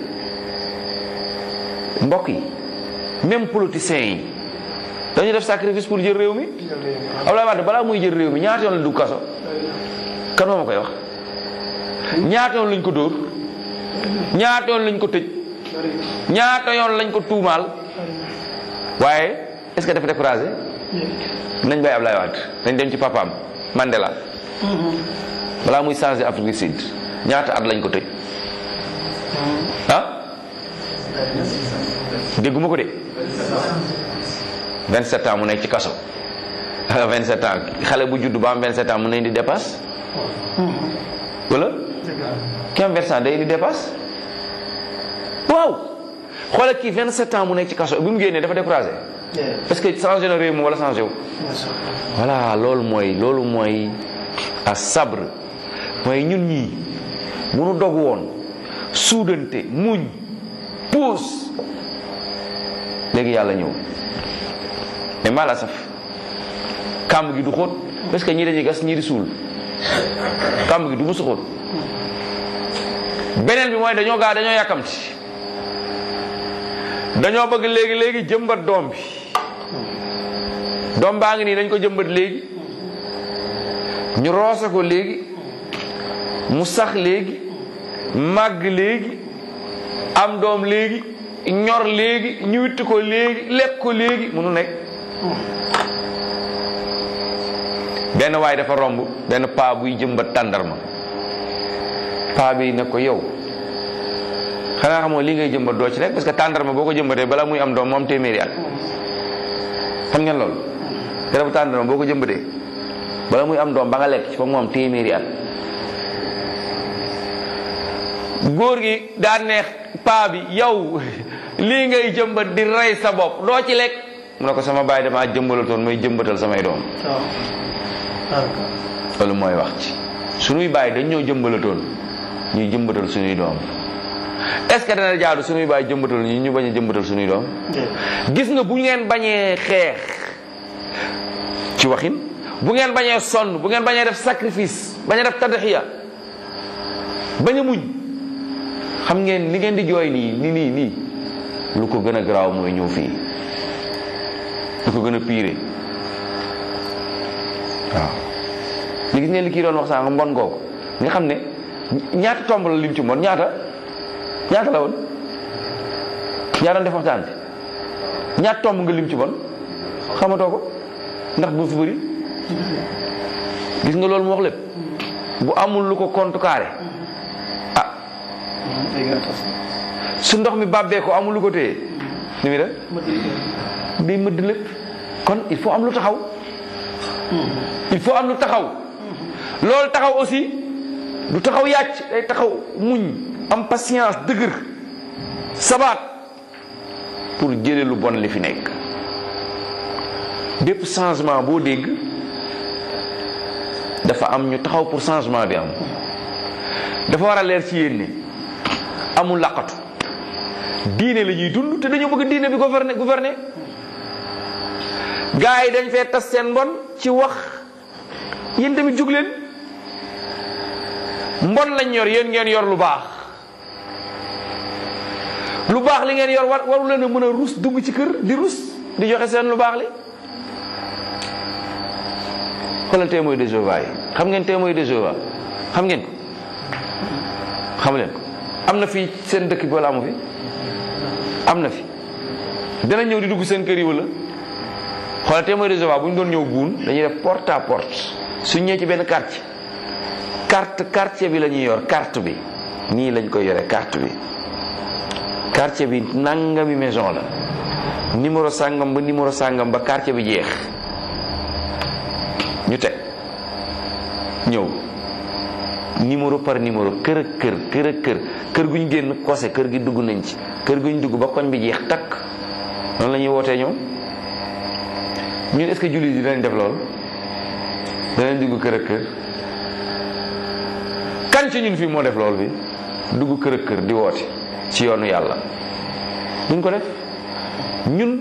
mbokk yi même politiciens yi dañu def sacrifice pour jël réew mi Abdoulaye Wade balaa muy jël réew mi ñaata yoon la dugg kaso kan moo ma koy wax ñaata yoon lañ ko dóor ñaata yoon lañ ko tëj ñaata yoon lañ ko tuumaal waaye est-ce que dafa découragé nañ bàyyi Abdoulaye Wade nañ dem ci papaam Mandela balaa muy changé Afrique du Sud ñaata at lañ ko tëj ah dégguma ko de 27 ans mu nekk ci kaso 27 ans xale bu judd ba am 27 ans mu ne di dépasse wala ki am 27 ans day indi dépasse waaw xoolal kii 27 ans mu nekk ci kaso bi mu génnee dafa découragé est-ce que changé na réew mi wala changé wu voilà loolu mooy loolu mooy a sabre mooy ñun ñii bu nu dog woon suudante muñ puus léegi yàlla ñëw mais maa la saf kàmb gi du xóot parce que ñii dañuy gas ñii di suul kàmb gi du musu xóot beneen bi mooy dañoo gaa dañoo yàkkamti dañoo bëgg léegi léegi jëmbat doom bi doom baa ngi nii dañ ko jëmbat léegi ñu roose ko léegi mu sax léegi màgg léegi am doom léegi ñor léegi ñu witti ko léegi lekk ko léegi munu nekk benn waay dafa romb benn paa buy jëmbat tàndarma paa bi ne ko yow xanaa xamoo li ngay jëmbat doo ci rek parce que tàndarma boo ko jëmbatee balaa muy am doom moom téeméeri at xam ngeen loolu garabu tàndarma boo ko jëmbatee bala muy am doom ba nga lekk ci fa mu am téeméeri at góor gi daa neex paa bi yow lii ngay jëmbat di rey sa bopp doo ci lekk mu ne ko sama baay damaa jëmbalatoon may jëmbatal samay doom loolu mooy wax ci sunuy baay dañ ñoo jëmbalatoon ñuy jëmbatal sunuy doom est-ce que dana jaadu sunuy baay jëmbatal ñu ñu bañ a jëmbatal sunuy doom gis nga bu ngeen bañee xeex ci waxin bu ngeen bañee sonn bu ngeen bañee def sacrifice bañ a def tadxiya bañ a muñ xam ngeen li ngeen di jooy nii nii nii nii lu ko gën a garaaw mooy ñëw fii lu ko gën a piire waaw li gis ngeen li kii doon wax sànq mbon googu nga xam ne ñaata tomb la lim ci mbon ñaata ñaata la woon ñaa doon def waxtaan bi ñaata tomb nga lim ci bon xamatoo ko ndax bu fi bëri gis nga loolu mu wax lépp bu amul lu ko contrecarré ah su ndox mi bàbbee ko amul lu ko téye ni muy def day mëdd lépp kon il faut am lu taxaw il faut am lu taxaw loolu taxaw aussi du taxaw yàcc day taxaw muñ am patience dëgër sabaat pour jële lu bon li fi nekk bépp changement boo dégg dafa am ñu taxaw pour changement bi am dafa war a leer ci yéen ne amul laqatu diine la ñuy dund te dañoo bëgg diine bi gouverner gouverner gars yi dañ fee tas seen mbon ci wax yéen tamit jug leen mbon lañ yor yéen ngeen yor lu baax lu baax li ngeen yor war waru leen a mën a rus dugg ci kër di rus di joxe seen lu baax li xoolal témoin de Jéhovah yi xam ngeen témoin de Jéhovah xam ngeen ko xam leen ko am na fii seen dëkk bi wala amu fi am na fi dana ñëw di dugg seen kër yi wala xoolal témoin de Jéhovah bu ñu doon ñëw buun dañuy def porte à porte suñ ñëwee ci benn quartier carte quartier bi la ñuy yor carte bi nii lañ koy yore carte bi quartier bi nangami maison la numéro sàngam ba numéro sàngam ba quartier bi jeex ñu teg ñëw numéro par numéro kër ak kër kër ak kër kër gu ñu génn kose kër gi dugg nañ ci kër gu ñu dugg ba koñ bi jeex takk noonu la ñuy wootee ñoom ñun est-ce que jullit yi danañ def loolu danañ dugg kër ak kër kan ci ñun fii moo def loolu bi dugg kër ak kër di woote ci yoonu yàlla duñ ko def ñun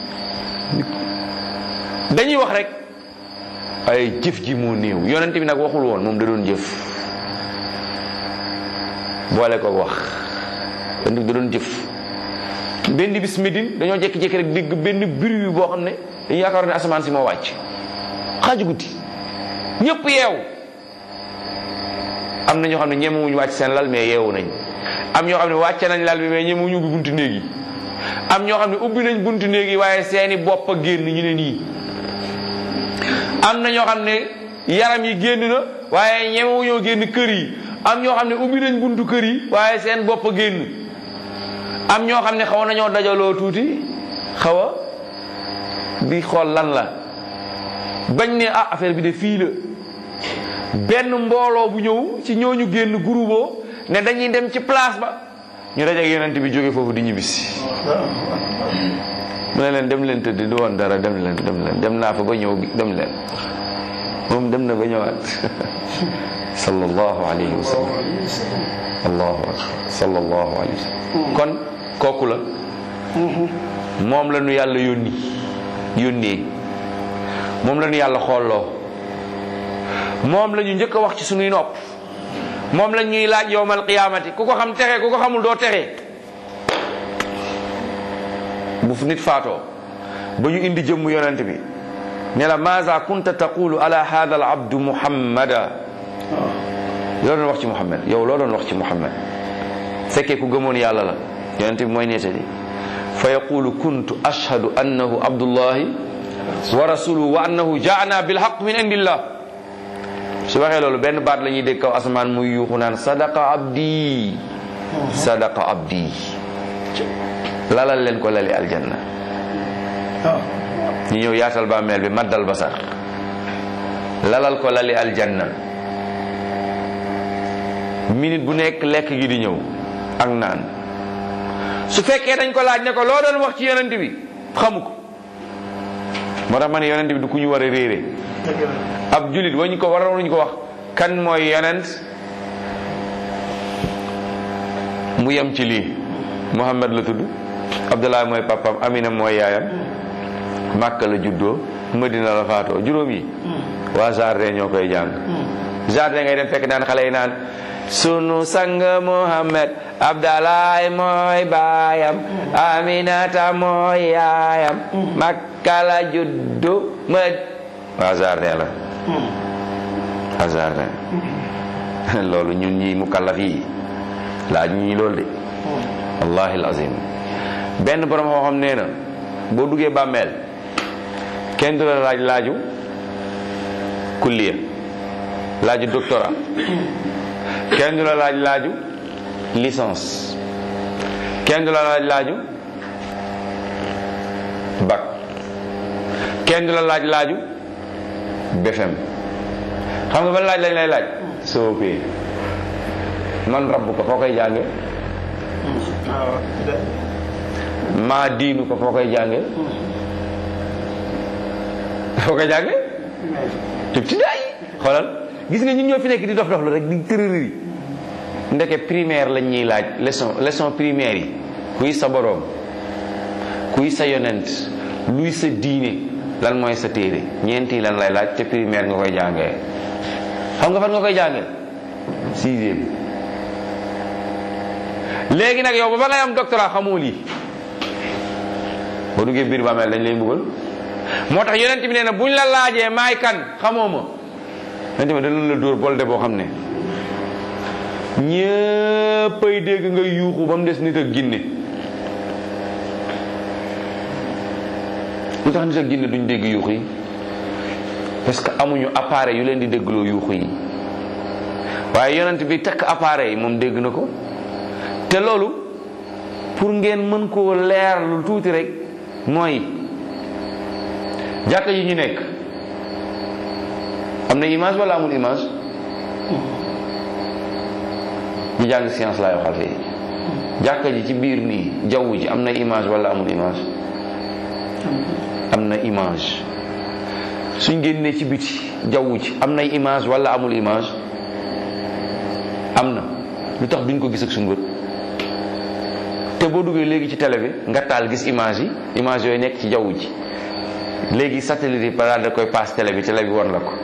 dañuy wax rek ay jëf ji moo néew yonent bi nag waxul woon moom da doon jëf boole ko wax yonent bi da doon jëf benn bis Médine dañoo jékki-jékki rek dégg benn bruit boo xam ne dañu yaakaar ne asamaan si moo wàcc xaaju guddi ñëpp yeewu am na ñoo xam ne ñemewuñu wàcc seen lal mais yeewu nañ am ñoo xam ne wàcce nañ lal bi mais ñemewuñu ubbi buntu néeg yi am ñoo xam ne ubbi nañ buntu néeg yi waaye seeni bopp a génn ñu ne nii am na ñoo xam ne yaram yi génn na waaye ñemewuñoo génn kër yi am ñoo xam ne ubbi nañ buntu kër yi waaye seen bopp a génn am ñoo xam ne xaw nañoo dajaloo tuuti xaw a di xool lan la bañ ne ah affaire bi de fii la benn mbooloo bu ñëw ci ñooñu génn groupe ne dañuy dem ci place ba ñu dajeeg yonent bi jóge foofu di ñibbisi mu ne leen dem leen tëdd du woon dara dem leen dem leen dem naa fa ba ñëw dem leen moom dem na ba ñëwaat sallallahu alayhi wa sallam allahu akbar sallallahu alayhi wa sallam kon kooku la moom la nu yàlla yónni yónnee moom la ñu yàlla xooloo moom la ñu njëkk a wax ci sunuy nopp moom la ñuy laaj yowmal qiyaamati ku ko xam texe ku ko xamul doo texe bu fu nit faatoo ba ñu indi jëmm yonent bi ne la maza kunta taqulu ala hada al abdu muhammada loo doon wax ci muhammad yow loo doon wax ci muhammad fekkee ku gëmoon yàlla la yonent bi mooy nettali fa yaqulu kuntu ashhadu annahu abdullahi wa rasuluhu wa annahu jaana bilhaq min indillah su waxee loolu benn baat la ñuy dégg kaw asamaan muy yuuxu naan sadaqa abdi sadaqa abdi lalal leen ko lali aljanna ñu ñëw yaatal bàmmeel bi maddal basar lalal ko lali aljanna minute bu nekk lekk gi di ñëw ak naan su fekkee dañ ko laaj ne ko loo doon wax ci yonent bi xamu ko moo tax ma ne yonent bi du ku ñu war a réere ab julit wañu ko waroon ñu ko wax kan mooy yonent mu yem ci lii Muhammad la tudd Abdullah mooy papam Amina mooy yaayam Màkka la juddoo Madina la faatoo juróom yi waa jardin ñoo koy jàng jardin ngay dem fekk naan xale yi naan sunu sang Muhammad Abdallah mooy baayam Aminata mooy yaayam Makka la juddu mad waa jardin la waa jardin loolu ñun ñi mukallaf yi laaj ñii loolu de wallahi alazim benn borom xoo xam nee na boo duggee bàmmeel kenn du la laaj laaju kulliya laaju doctorat kenn du la laaj laaju licence kenn du la laaj laaju bac kenn du la laaj laaju BFM xam nga ban laaj lañ lay laaj soo pee man rabbu ko foo koy jànge maa diinu ko foo koy jànge foo koy jànge tub ci daay xoolal gis nga ñun ñoo fi nekk di dof dof la rek di tërëri ndeke primaire lañ ñuy laaj leçon leçon primaire yi kuy sa boroom kuy sa yonent luy sa diine lan mooy sa téere ñeenti lan lay laaj te primaire nga koy jàngee xam nga fan nga koy jàngee sixième léegi nag yow ba ba ngay am doctorat xamoo lii boo duggee biir bàmmeel dañ lay mbugal moo tax yonent bi nee na buñ la laajee maay kan xamoo ma yonent bi danañ la dóor bolde boo xam ne ñëppay dégg nga yuuxu ba mu des nit ak ginne lu tax nit ak ginne duñ dégg yuuxu yi parce que amuñu appareil yu leen di déggloo yuuxu yi waaye yonent bi takk appareil yi moom dégg na ko te loolu pour ngeen mën koo leer lu tuuti rek mooy jàkka yi ñu nekk am na image wala amul image ñu jàng science laay waxal fii jàkka ji ci biir nii jaww ji am na image wala amul image am na image suñ génnee ci biti jaww ji am nay image wala amul image am na lu tax duñ ko gis ak suñu bët te boo duggee léegi ci télé bi nga taal gis image yi image yooyu nekk ci jaww ji léegi satellite yi par da koy paas télé bi télé bi war la ko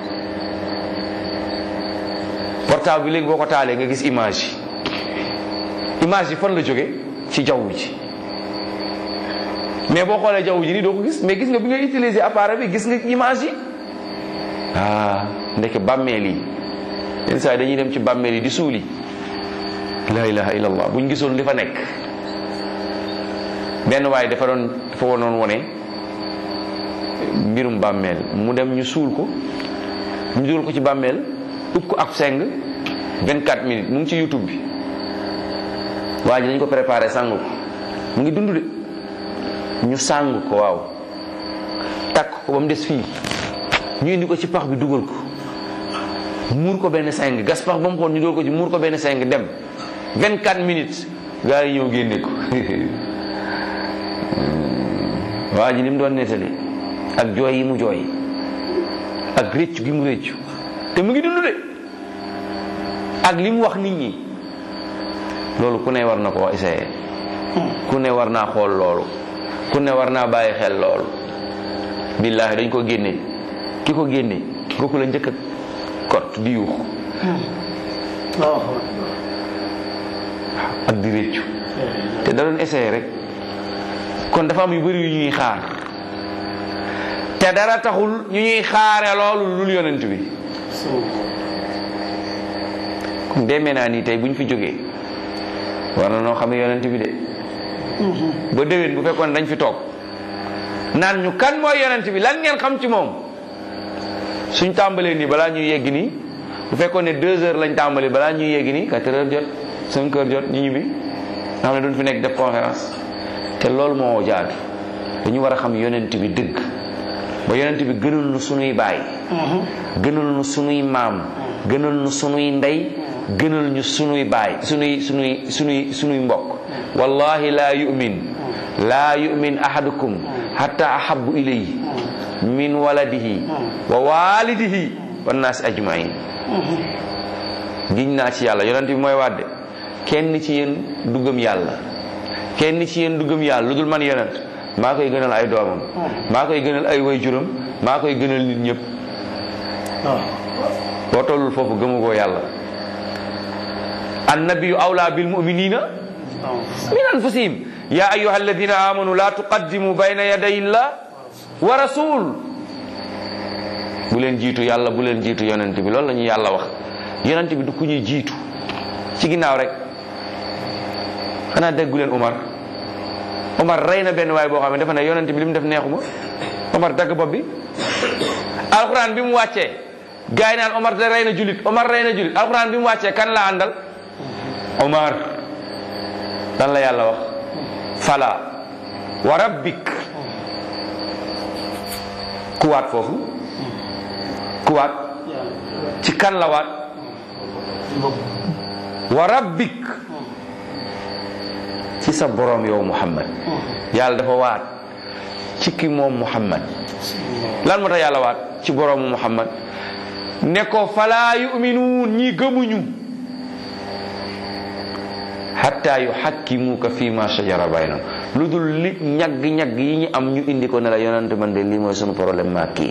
portable bi léegi boo ko taalee nga gis image yi image yi fan la jóge ci jaww ji mais boo xoolee jaww ji nii doo ko gis mais gis nga bi nga utiliser appareil bi gis nga image yi ah ndeke bàmmeel yi yenn saa yi dañuy dem ci bàmmeel yi di suuli la ilaha illallah buñ gisoon li fa nekk benn waaye dafa doon dafa wonoon wone mbirum bàmmeel mu dem ñu suul ko ñu dugal ko ci bàmmeel ub ko ab seng 24 minutes mu ngi ci youtube bi waa ji dañ ko préparé sàng ko mu ngi dund de ñu sàng ko waaw takk ko ba mu des fii ñu indi ko ci pax bi dugal ko muur ko benn seng gas pax ba mu xool ñu dugal ko ci muur ko benn seng dem 24 minutes gaa yi ñëw génne ko waa ji li mu doon nettali ak jooy yi mu jooy ak réccu gi mu réccu te mu ngi dund de ak li mu wax nit ñi loolu ku ne war na koo essayé ku ne war naa xool loolu ku ne war naa bàyyi xel loolu billaahi dañ ko génne ki ko génne kooku la njëkk a kot di yuux ak di réccu te da doon essayé rek kon dafa am yu bëri yu ñuy xaar te dara taxul ñu ñuy xaare loolu lul yonent bi kon demee naa nii tey bu ñu fi jógee war na noo xam ne yonent bi de ba déwén bu fekkoon dañ fi toog naan ñu kan mooy yonent bi lan ngeen xam ci moom suñ tàmbalee nii balaa ñuy yegg nii bu fekkoon ne deux heures lañ tàmbalee balaa ñuy yegg nii quatre heures jot cinq heures jot ñu ñibbi nga xam ne duñ fi nekk def conférence te loolu moo jaadu dañu war a xam yonent bi dëgg ba yonent bi gënal nu sunuy baay gënal nu sunuy maam gënal nu sunuy ndey gënal ñu sunuy baay sunuy sunuy sunuy sunuy mbokk wallahi laa yu'min laa yu'min ahadukum hatta ahabbu ilayhi min waladihi wa walidihi wannaasi ajmain giñ naa ci yàlla yonent bi mooy wàdde kenn ci yéen du gëm yàlla kenn ci yéen du gëm yàlla lu dul man yonent maa koy gënal ay doomam maa koy gënal ay waajuram maa koy gënal nit ñëpp boo tollul foofu gëmugoo yàlla annabiyu awla bil muminina min anfusihim ya ayuha alladina amanu la tuqaddimu bayna yaday illah wa rasul bu leen jiitu yàlla bu leen jiitu yonent bi loolu la ñu yàlla wax yonent bi du ku ñuy jiitu ci ginnaaw rek xanaa déggu leen Umar Umar rey na benn waay boo xam ne dafa ne yonent bi li mu def neexuma Umar dagg bopp bi alxuraan bi mu wàccee gars yi naan Umar da rey na julit Umar rey na julit alxuraan bi mu wàccee kan la àndal Umar lan la yàlla wax fala wa rabbik ku waat foofu ku waat ci kan la waat wa rabbik ci sa borom yow Muhammad yàlla dafa waat ci ki moom Muhammad lan moo tax yàlla waat ci boroomu Muhammad ne ko falaa yuminuun ñi gëmuñu hatta yuhakkimuka fi ma shajara baynahum lu dul li ñagg-ñagg yi ñu am ñu indi ko ne la yonante man de lii mooy sunu problème maa kii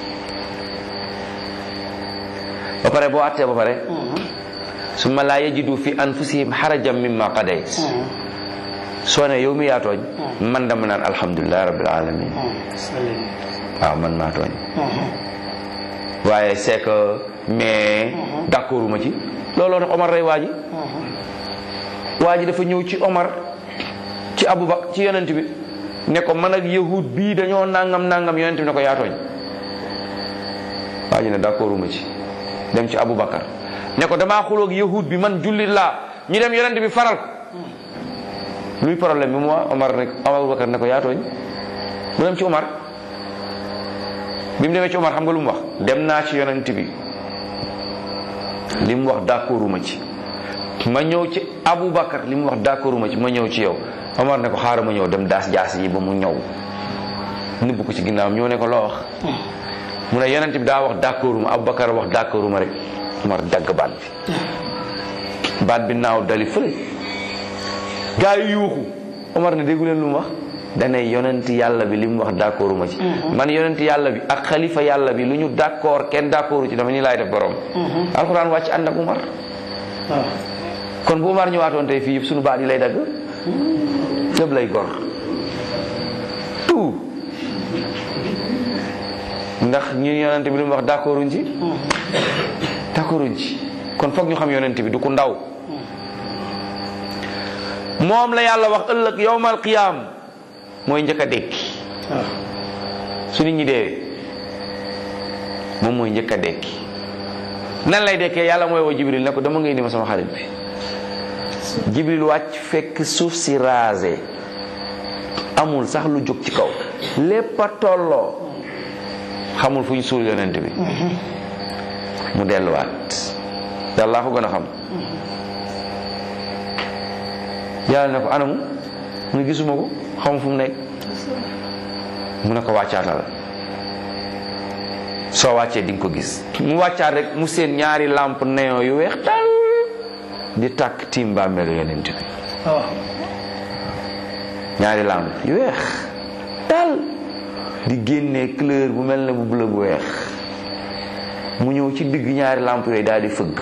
ba pare boo attee ba pare summa laa yajidu fi anfusihim harajan mimma qadayt soo ne yow mi yaa tooñ man dama naan alhamdulilah rabbil alamin waaw man maa tooñ waaye c'est que mais d'accord ma ci looloo tax Omar rey waa ji waa ji dafa ñëw ci Omar ci Abubakar ci yonent bi ne ko man ak yahud bii dañoo nangam nangam yonent bi ne ko yaa tooñ waa ji ne d'accord ma ci dem ci Abubakar ne ko damaa xuloog yahud bi man jullit laa ñu dem yonent bi faral ko luy problème bi mu waa Omar ne Abubakar ne ko yaa tooñ mu dem ci Omar bi mu demee ci Omar xam nga lu mu wax dem naa ci yonent bi li mu wax d'accorduma ci ma ñëw ci Abubakar li mu wax d'accorduma ci ma ñëw ci yow Omar ne ko xaaral ma ñëw dem daas jaas yi ba mu ñëw nëbb ko ci ginnaawam ñëw ne ko loo wax mu ne yonent bi daa wax d'accord ma Aboubacar wax d'accord ma rek Umar dagg baat bi baat bi naaw dali fële gaa yi yuuxu Umar ne déggu leen lu mu wax dane yonent yàlla bi li mu wax d'accord ma ci man yonent yàlla bi ak xalifa yàlla bi lu ñu d'accord kenn d'accordu ci dama ni laay def borom alxuraan wàcc ànd ak Umar waaw kon bu Umar ñëwaatoon tey fii yëpp suñu baat yi lay dagg lépp lay gor tout ndax ñun yonent bi lu mu wax d'accorduñ ci d'accorduñ ci kon foog ñu xam yonent bi du ku ndaw moom la yàlla wax ëllëg yowmal qiyaam mooy njëkk a dekki waaw su nit ñi deewee moom mooy njëkk a dekki nan lay dekkee yàlla mooy woo jibril ne ko dama ngay indi ma sama xarit bi jibril wàcc fekk suuf si rasé amul sax lu jóg ci kaw lépp a tolloo xamul fu ñu suul yonent bi mu delluwaat yàlla ko gën a xam yàlla ne ko anamu mu ne gisuma ko xamul fu mu nekk mu ne ko wàccaatal soo wàccee di nga ko gis mu wàccaat rek mu seen ñaari lampe néon yu weex tal di tàkk tiim bàmmeelu yonent bi waaw ñaari lampe yu weex tal di génnee couleur bu mel ne bu bleu bu weex mu ñëw ci digg ñaari lampe yooyu daal di fëgg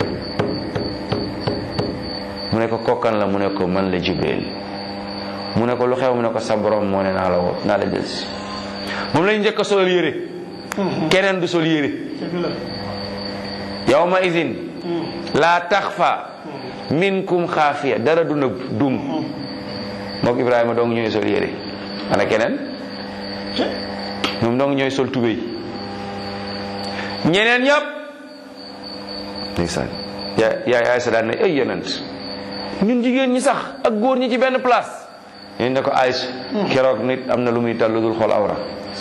mu ne ko kokkan la mu ne ko man la Jibril mu ne ko lu xew mu ne ko sa borom moo ne naa la woo naa la jël si moom lañ njëkk a solal yére keneen du sol yére dëgg la yawma idin laa taxfa minkum xaafiya dara du nëbb dum mook Ibrahima dong ñooy sol yére ana keneen ñoom dong ñooy sol tubéy ñeneen ñëpp ndeysaan yaa yaay Aysa daan ne ay yonent ñun jigéen ñi sax ak góor ñi ci benn place ñeen ne ko Aysa keroog nit am na lu muy tal lu dul xool awra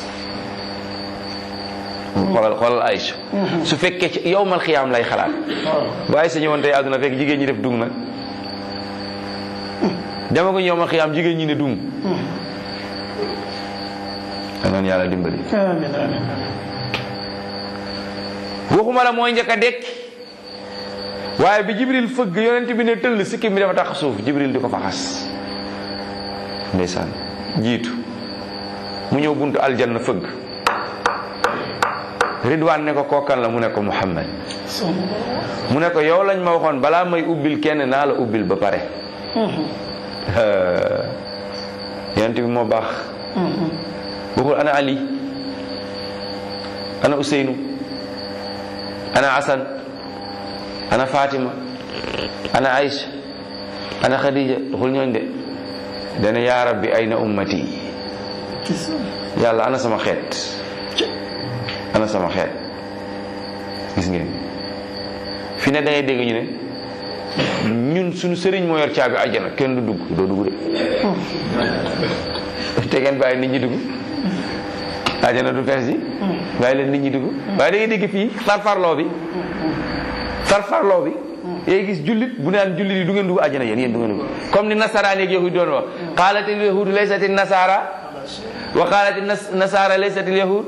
xoolal xoolal Aysa su fekkee ci yowmal xiyaam lay xalaat waaw bu Aysa ñëwoon tey àdduna fekk jigéen ñi def dung nag dama ko yowmal xiyaam jigéen ñi ne dung danoon yàlla dimbali amiin amiin waxuma la mooy njëkk a dekki waaye bi jibril fëgg yonent bi ne tëll sikkim bi dafa tax suuf jibril di ko fa xas ndeysaan jiitu mu ñëw buntu aljanna fëgg ridwaan ne ko kookan la mu ne ko muhammad mu ne ko yow lañ ma waxoon balaa may ubbil kenn naa la ubbil ba pare yonent bi moo baax waxul ana ali ana useynu ana asan ana fatima ana aïcha ana khadija waxul ñooñ de dana yaa rabbi ayna ummati yàlla ana sama xeet ana sama xeet gis ngeen fi ne da ngay dégg ñu ne ñun suñu sëriñ moo yor caabi àjjana kenn du dugg doo dugg de te ngeen bàyyi nit ñi dugg àjjana du fees ji bàyyi leen nit ñi dugg waaye da ngay dégg fii farfarloo bi farfarloo bi yéen gis jullit bu naan jullit yi du ngeen dugg àjjana yéen yéen du ngeen dugg comme ni nasaraan yeeg yahud doon wax qaalat il yahud laysat il nasara wa qaalat il nasara laysat il yahud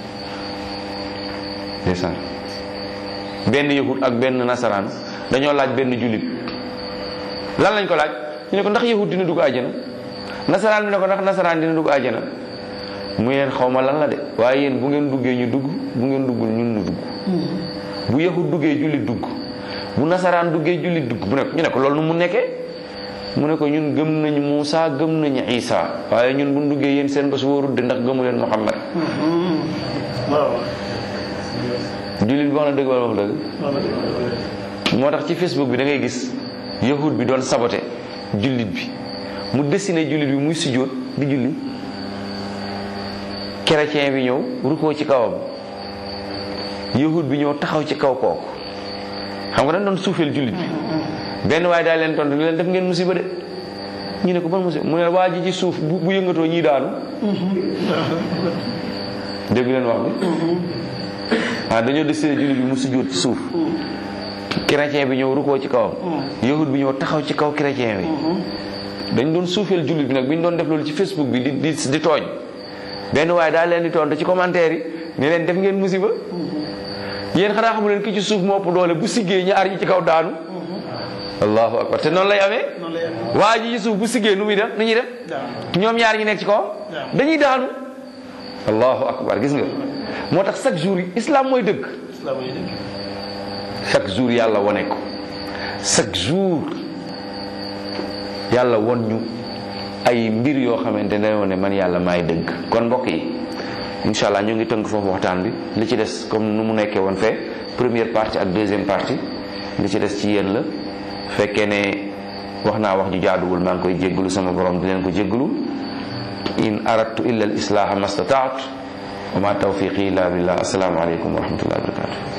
ndeysaan benn yahud ak benn nasaraan dañoo laaj benn jullit lan lañ ko laaj ñu ne ko ndax yahud dina dugg àjjana nasaraan bi ne ko ndax nasaraan dina dugg àjjana mu leen xaw ma lan la de waaye yéen bu ngeen duggee ñu dugg bu ngeen duggul ñun ñu dugg bu yahud duggee jullit dugg bu nasaraan duggee jullit dugg bu ne ñu ne ko loolu nu mu nekkee mu ne ko ñun gëm nañu Muusa gëm nañu Isa waaye ñun bu ñu duggee yéen seen bés wóorul de ndax gëmu leen Muhammad waaw jullit bi wax na dëgg wala wax dëgg moo tax ci Facebook bi da ngay gis yahud bi doon saboté jullit bi mu dessiné jullit bi muy sujjóot di julli chrétien bi ñëw rukkoo ci kawam yahud bi ñëw taxaw ci kaw kooku xam nga dañ doon suufeel jullit bi benn waaye daal leen tontu ni leen def ngeen musiba de ñu ne ko ban musiba mu ne waa ji ci suuf bu bu yëngatoo ñii daanu dégg leen wax bi ah dañoo dessiné jullit bi mu sujjóot ci suuf chrétien bi ñëw rukkoo ci kawam yahud bi ñëw taxaw ci kaw chrétien bi dañ doon suufeel jullit bi nag bi ñu doon def loolu ci Facebook bi di di di tooñ benn waaye daal leen di tontu ci commentaire yi ne leen def ngeen musiba yéen xanaa xamu leen ki ci suuf moo ëpp doole bu siggee ñaar ñi ci kaw daanu allahu akbar te noonu lay amee noonu lay amee. waa ji ci suuf bu siggee nu muy def nu ñuy def Daanu. ñoom ñaar ñi nekk ci kaw dañuy daanu allahu akbar gis nga moo tax chaque jour islam mooy dëgg islam yi dëgg. chaque jour yàlla wone ko chaque jour yàlla won ñu ay mbir yoo xamante ne dañoo ne man yàlla maay dëgg kon mbokk yi incha allah ñu ngi tënk foofu waxtaan bi li ci des comme nu mu nekkee woon fee première partie ak deuxième partie li ci des ci yéen la fekkee ne wax naa wax ju jaaduwul maa ngi koy jéggalu sama borom di leen ko jéggalu in aradtu illa al islaha ma stataat wa ma tawfiqi illa billah assalaamu aleykum wa rahmatullahi wa barakatuh